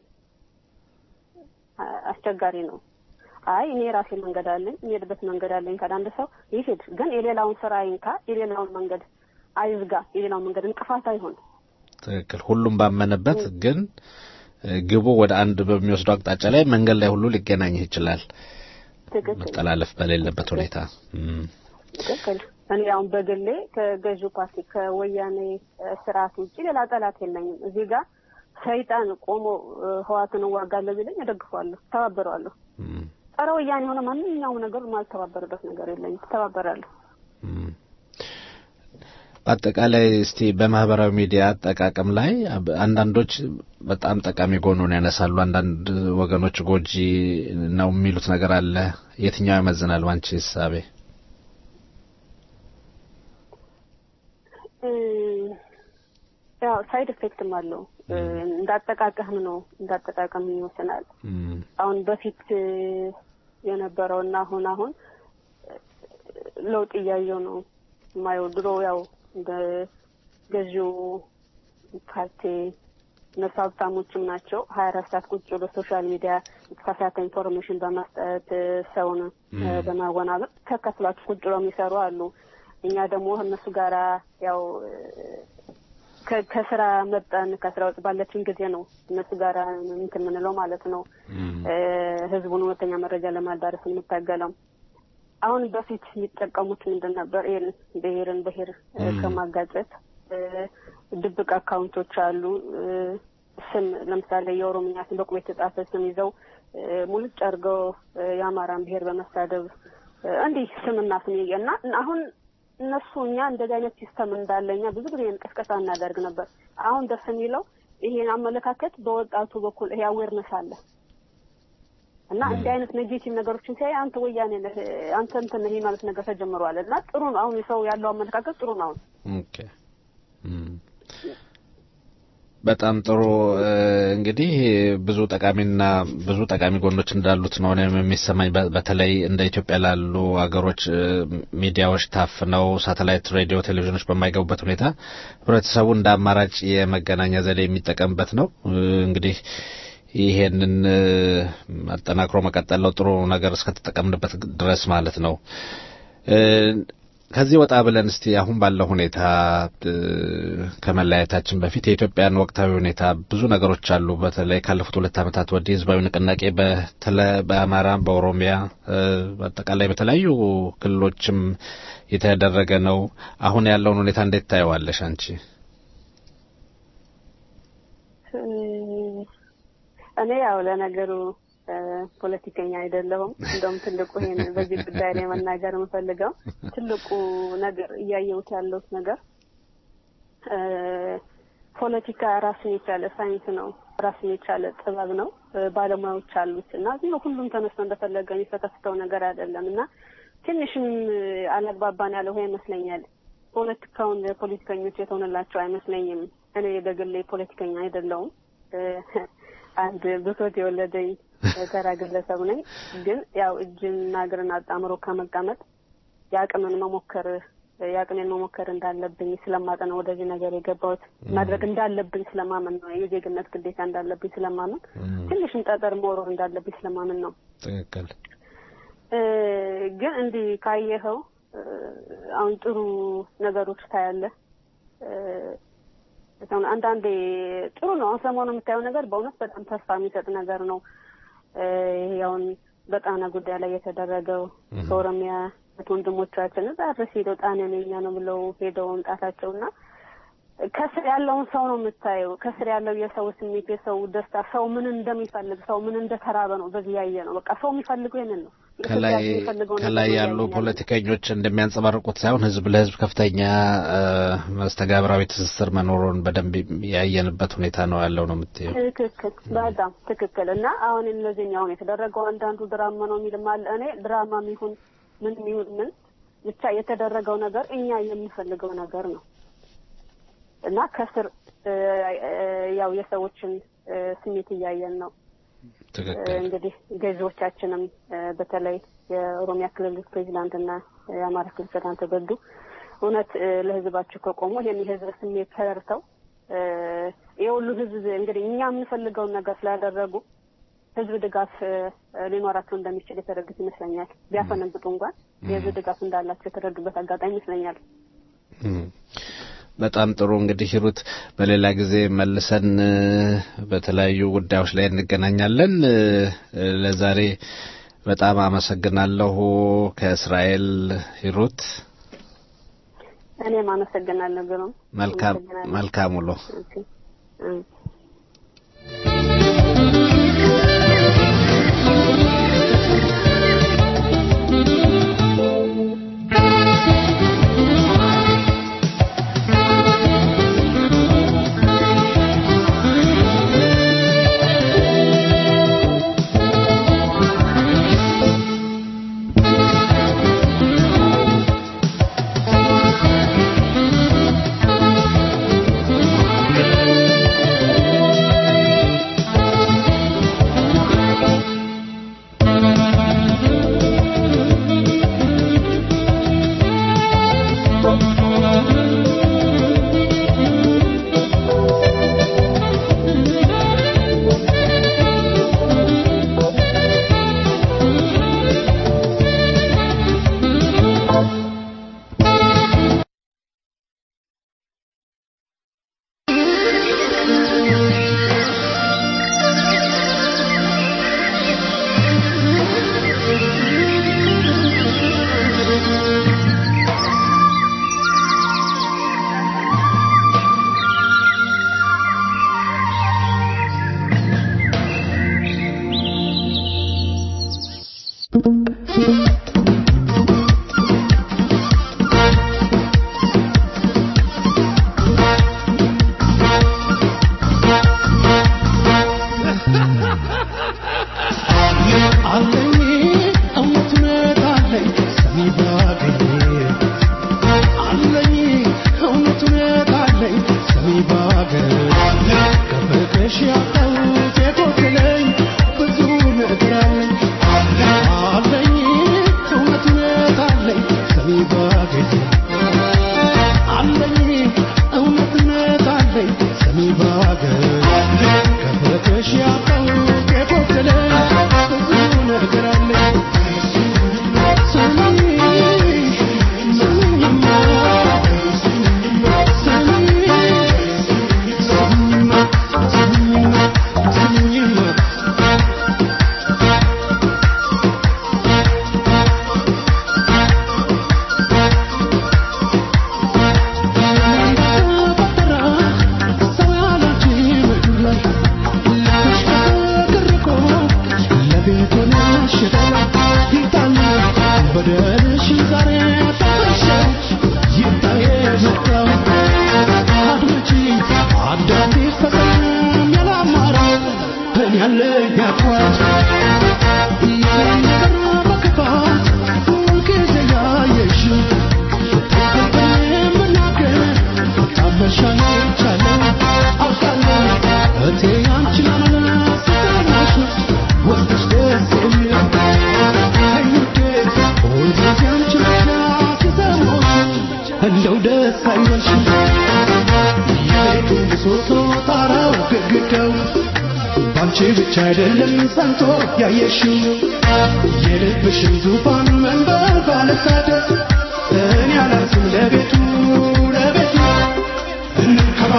አስቸጋሪ ነው። አይ እኔ የራሴ መንገድ አለኝ የሚሄድበት መንገድ አለኝ ካለ አንድ ሰው ይሄድ፣ ግን የሌላውን ስራ አይንካ፣ የሌላውን መንገድ አይዝጋ፣ የሌላውን መንገድ እንቅፋት አይሆን። ትክክል። ሁሉም ባመነበት ግን ግቡ ወደ አንድ በሚወስደው አቅጣጫ ላይ መንገድ ላይ ሁሉ ሊገናኝ ይችላል። መጠላለፍ በሌለበት ሁኔታ ትክክል። እኔ አሁን በግሌ ከገዢው ፓርቲ ከወያኔ ስርዓት ውጭ ሌላ ጠላት የለኝም። እዚህ ጋር ሰይጣን ቆሞ ህዋትን እዋጋለሁ ቢለኝ እደግፈዋለሁ፣ ተባበረዋለሁ። ጸረ ወያኔ የሆነ ማንኛውም ነገር ማልተባበርበት ነገር የለኝም፣ ተባበራለሁ። በአጠቃላይ እስቲ በማህበራዊ ሚዲያ አጠቃቀም ላይ አንዳንዶች በጣም ጠቃሚ ጎኑን ያነሳሉ፣ አንዳንድ ወገኖች ጎጂ ነው የሚሉት ነገር አለ። የትኛው ያመዝናል ባንቺ እሳቤ? ያው ሳይድ ኢፌክትም አለው። እንዳጠቃቀም ነው እንዳጠቃቀም ይወስናል። አሁን በፊት የነበረው እና አሁን አሁን ለውጥ እያየው ነው የማየው። ድሮ ያው እንደ ገዢው ፓርቲ እነሱ ሀብታሞችም ናቸው። ሀያ አራት ሰዓት ቁጭ ብሎ ሶሻል ሚዲያ የተሳሳተ ኢንፎርሜሽን በመስጠት ሰውን በማወናበድ ተከትሏቸው ቁጭ ብሎ የሚሰሩ አሉ። እኛ ደግሞ እነሱ ጋራ ያው ከስራ መጠን ከስራ ውጭ ባለችን ጊዜ ነው እነሱ ጋር እንትን የምንለው ማለት ነው። ህዝቡን እውነተኛ መረጃ ለማዳረስ የምታገለው አሁን በፊት የሚጠቀሙት ምንድን ነበር? ይህን ብሔርን ብሔር እ፣ ም። ከማጋጨት እ፣ ድብቅ አካውንቶች አሉ። እ፣ ስም ለምሳሌ የኦሮምኛ ስም በቁም የተጻፈ ስም ይዘው እ፣ ሙልጭ አድርገው እ፣ የአማራን ብሔር በመሳደብ እ፣ እንዲህ ስምና ስም ይየ- እና አሁን እነሱ እኛ እንደዚህ አይነት ሲስተም እንዳለ እኛ ብዙ ጊዜ ቅስቀሳ እናደርግ ነበር። አሁን ደስ የሚለው ይሄን አመለካከት በወጣቱ በኩል ይሄ አዌርነስ አለ እና እንዲህ አይነት ኔጌቲቭ ነገሮችን ሲያይ አንተ ወያኔ ነህ አንተ እንትን ነህ ማለት ነገር ተጀምሯል እና ጥሩ ነው። አሁን የሰው ያለው አመለካከት ጥሩ ነው። አሁን ኦኬ እም። በጣም ጥሩ እ፣ እንግዲህ ብዙ ጠቃሚና ብዙ ጠቃሚ ጎኖች እንዳሉት ነው እኔም የሚሰማኝ በ- በተለይ እንደ ኢትዮጵያ ላሉ ሀገሮች እ፣ ሚዲያዎች ታፍነው ሳተላይት ሬዲዮ ቴሌቪዥኖች በማይገቡበት ሁኔታ ህብረተሰቡ እንደ አማራጭ የመገናኛ ዘዴ የሚጠቀምበት ነው እ፣ እንግዲህ ይሄንን እ፣ አጠናክሮ መቀጠል ነው ጥሩ ነገር እስከተጠቀምንበት ድረስ ማለት ነው እ፣ ከዚህ ወጣ ብለን እስቲ አሁን ባለው ሁኔታ እ፣ ከመለያየታችን በፊት የኢትዮጵያን ወቅታዊ ሁኔታ ብዙ ነገሮች አሉ። በተለይ ካለፉት ሁለት ዓመታት ወዲህ ህዝባዊ ንቅናቄ በተለ በአማራ፣ በኦሮሚያ እ፣ በአጠቃላይ በተለያዩ ክልሎችም የተደረገ ነው። አሁን ያለውን ሁኔታ እንዴት ታየዋለሽ አንቺ? እ፣ እኔ ያው ለነገሩ እ፣ ፖለቲከኛ አይደለሁም። እንደውም ትልቁ ይሄን በዚህ ጉዳይ ላይ መናገር የምፈልገው ትልቁ ነገር እያየሁት ያለሁት ነገር እ፣ ፖለቲካ ራሱን የቻለ ሳይንስ ነው፣ ራሱን የቻለ ጥበብ ነው። እ፣ ባለሙያዎች አሉት እና ዝም ብሎ ሁሉም ተነስቶ እንደፈለገ የሚፈተፍተው ነገር አይደለም እና ትንሽም እ፣ አላግባባን ያለው ይሄ ይመስለኛል። ፖለቲካውን ለፖለቲከኞች የተሆነላቸው አይመስለኝም። እኔ በግሌ ፖለቲከኛ አይደለሁም። እ፣ አንድ ብሶት የወለደኝ ተራ ግለሰብ ነኝ። ግን ያው እጅና እግርን አጣምሮ ከመቀመጥ የአቅምን መሞከር የአቅሜን መሞከር እንዳለብኝ ስለማጠ ነው ወደዚህ ነገር የገባሁት። ማድረግ እንዳለብኝ ስለማመን ነው። የዜግነት ግዴታ እንዳለብኝ ስለማመን፣ ትንሽም ጠጠር መወርወር እንዳለብኝ ስለማመን ነው። ትክክል። እ፣ ግን እንዲህ ካየኸው እ፣ አሁን ጥሩ ነገሮች ታያለህ። እ፣ አሁን አንዳንዴ ጥሩ ነው። አሁን ሰሞኑ የምታየው ነገር በእውነት በጣም ተስፋ የሚሰጥ ነገር ነው። እ፣ ይሄ አሁን በጣና ጉዳይ ላይ የተደረገው ከኦሮሚያ ወንድሞቻችን እዛ ድረስ ሄደው ጣናን የኛ ነው ብለው ሄደው መምጣታቸው እና ከስር ያለውን ሰው ነው የምታየው። ከስር ያለው የሰው ስሜት፣ የሰው ደስታ፣ ሰው ምን እንደሚፈልግ፣ ሰው ምን እንደተራበ ነው በዚህ ያየ ነው። በቃ ሰው የሚፈልገው ይሄንን ነው። ከላይ ኢትዮጵያ የሚፈልገው ነገር ከላይ ነው ያሉ እያየን ያለነው። ፖለቲከኞች እንደሚያንጸባርቁት ሳይሆን ህዝብ ለህዝብ ከፍተኛ እ፣ መስተጋብራዊ ትስስር መኖሩን በደንብ ያየንበት ሁኔታ ነው ያለው ነው የምትየው። ትክክል፣ በጣም ትክክል። እና አሁን እነዚህኛው አሁን የተደረገው አንዳንዱ ድራማ ነው የሚልም አለ። እኔ ድራማም ይሁን ምን ይሁን ምን ብቻ የተደረገው ነገር እኛ የምንፈልገው ነገር ነው እና ከስር እ፣ እ፣ ያው የሰዎችን እ፣ ስሜት እያየን ነው። ትክክል። እንግዲህ ገዢዎቻችንም እ፣ በተለይ የኦሮሚያ ክልል ፕሬዚዳንት እና የአማራ ክልል ፕሬዚዳንት ተገዱ እውነት እ፣ ለህዝባቸው ከቆሙ ይህን የህዝብ ስሜት ተረድተው እ፣ የሁሉ ህዝብ እንግዲህ እኛ የምንፈልገውን ነገር ስላደረጉ ህዝብ ድጋፍ እ፣ ሊኖራቸው እንደሚችል የተረዱት ይመስለኛል። ቢያፈነግጡ እንኳን የህዝብ ድጋፍ እንዳላቸው የተረዱበት አጋጣሚ ይመስለኛል። እም። በጣም ጥሩ እንግዲህ ሂሩት በሌላ ጊዜ መልሰን እ፣ በተለያዩ ጉዳዮች ላይ እንገናኛለን። እ፣ እ፣ ለዛሬ በጣም አመሰግናለሁ ከእስራኤል ሂሩት። እኔም አመሰግናለሁ ግሩም። መልካም አመሰግናለሁ። መልካም ውሎ። ኦኬ። እ። Thank ከፍለሽ ያጣሁት የጎደለኝ ብዙ ነገር አለኝ አለኝ እውነት እውነት አለኝ ሰሚ ባገኝ አለኝ እውነት እውነት አለኝ ሰሚ ባገኝ ከፍለሽ ያጣሁት የጎደለኝ ብዙ ነገር አለኝ ስሚ ስሚኝማ እንደው ደስ አይበልሽም የቤቱ ምሰሶ ጣራው ግድግዳው ባንቺ ብቻ አይደለም ጸንቶ ያየሽው የልብሽን ዙፋን መንበር ባለሳደር እኔ አላንስም ለቤቱ ለቤቱ እንከባ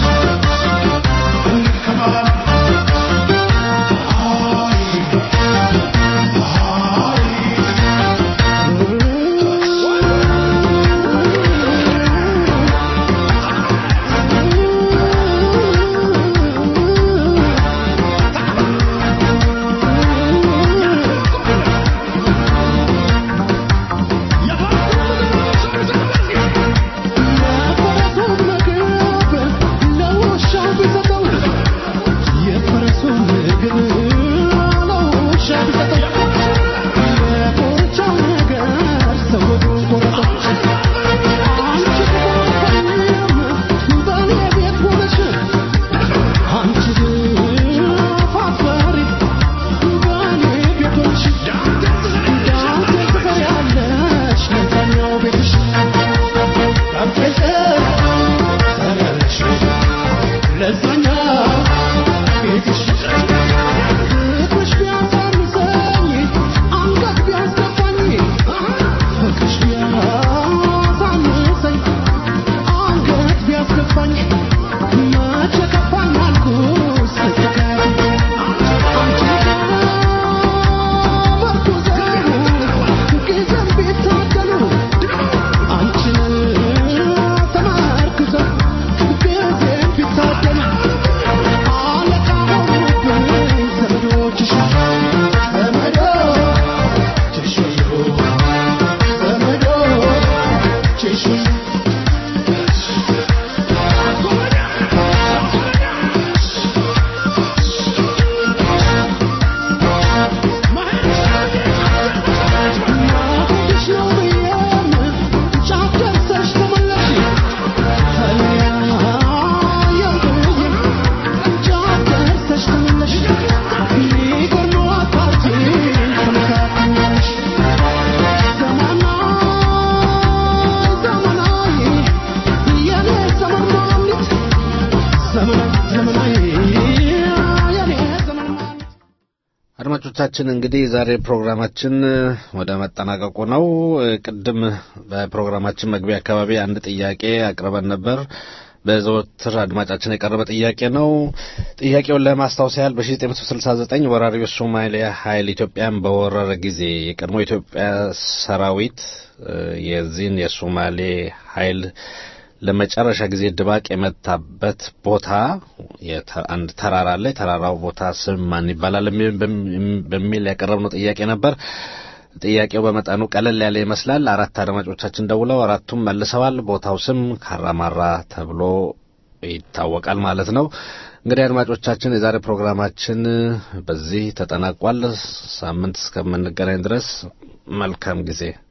እንከባ አድማጮቻችን እንግዲህ ዛሬ ፕሮግራማችን ወደ መጠናቀቁ ነው። ቅድም በፕሮግራማችን መግቢያ አካባቢ አንድ ጥያቄ አቅርበን ነበር። በዘወትር አድማጫችን የቀረበ ጥያቄ ነው። ጥያቄውን ለማስታወስ ያህል በ1969 ወራሪው ሶማሊያ ኃይል ኢትዮጵያን በወረረ ጊዜ የቀድሞ ኢትዮጵያ ሰራዊት የዚህን የሶማሌ ኃይል ለመጨረሻ ጊዜ ድባቅ የመታበት ቦታ አንድ ተራራ አለ። የተራራው ቦታ ስም ማን ይባላል በሚል ያቀረብነው ጥያቄ ነበር። ጥያቄው በመጠኑ ቀለል ያለ ይመስላል። አራት አድማጮቻችን ደውለው አራቱም መልሰዋል። ቦታው ስም ካራማራ ተብሎ ይታወቃል ማለት ነው። እንግዲህ አድማጮቻችን የዛሬ ፕሮግራማችን በዚህ ተጠናቋል። ሳምንት እስከምንገናኝ ድረስ መልካም ጊዜ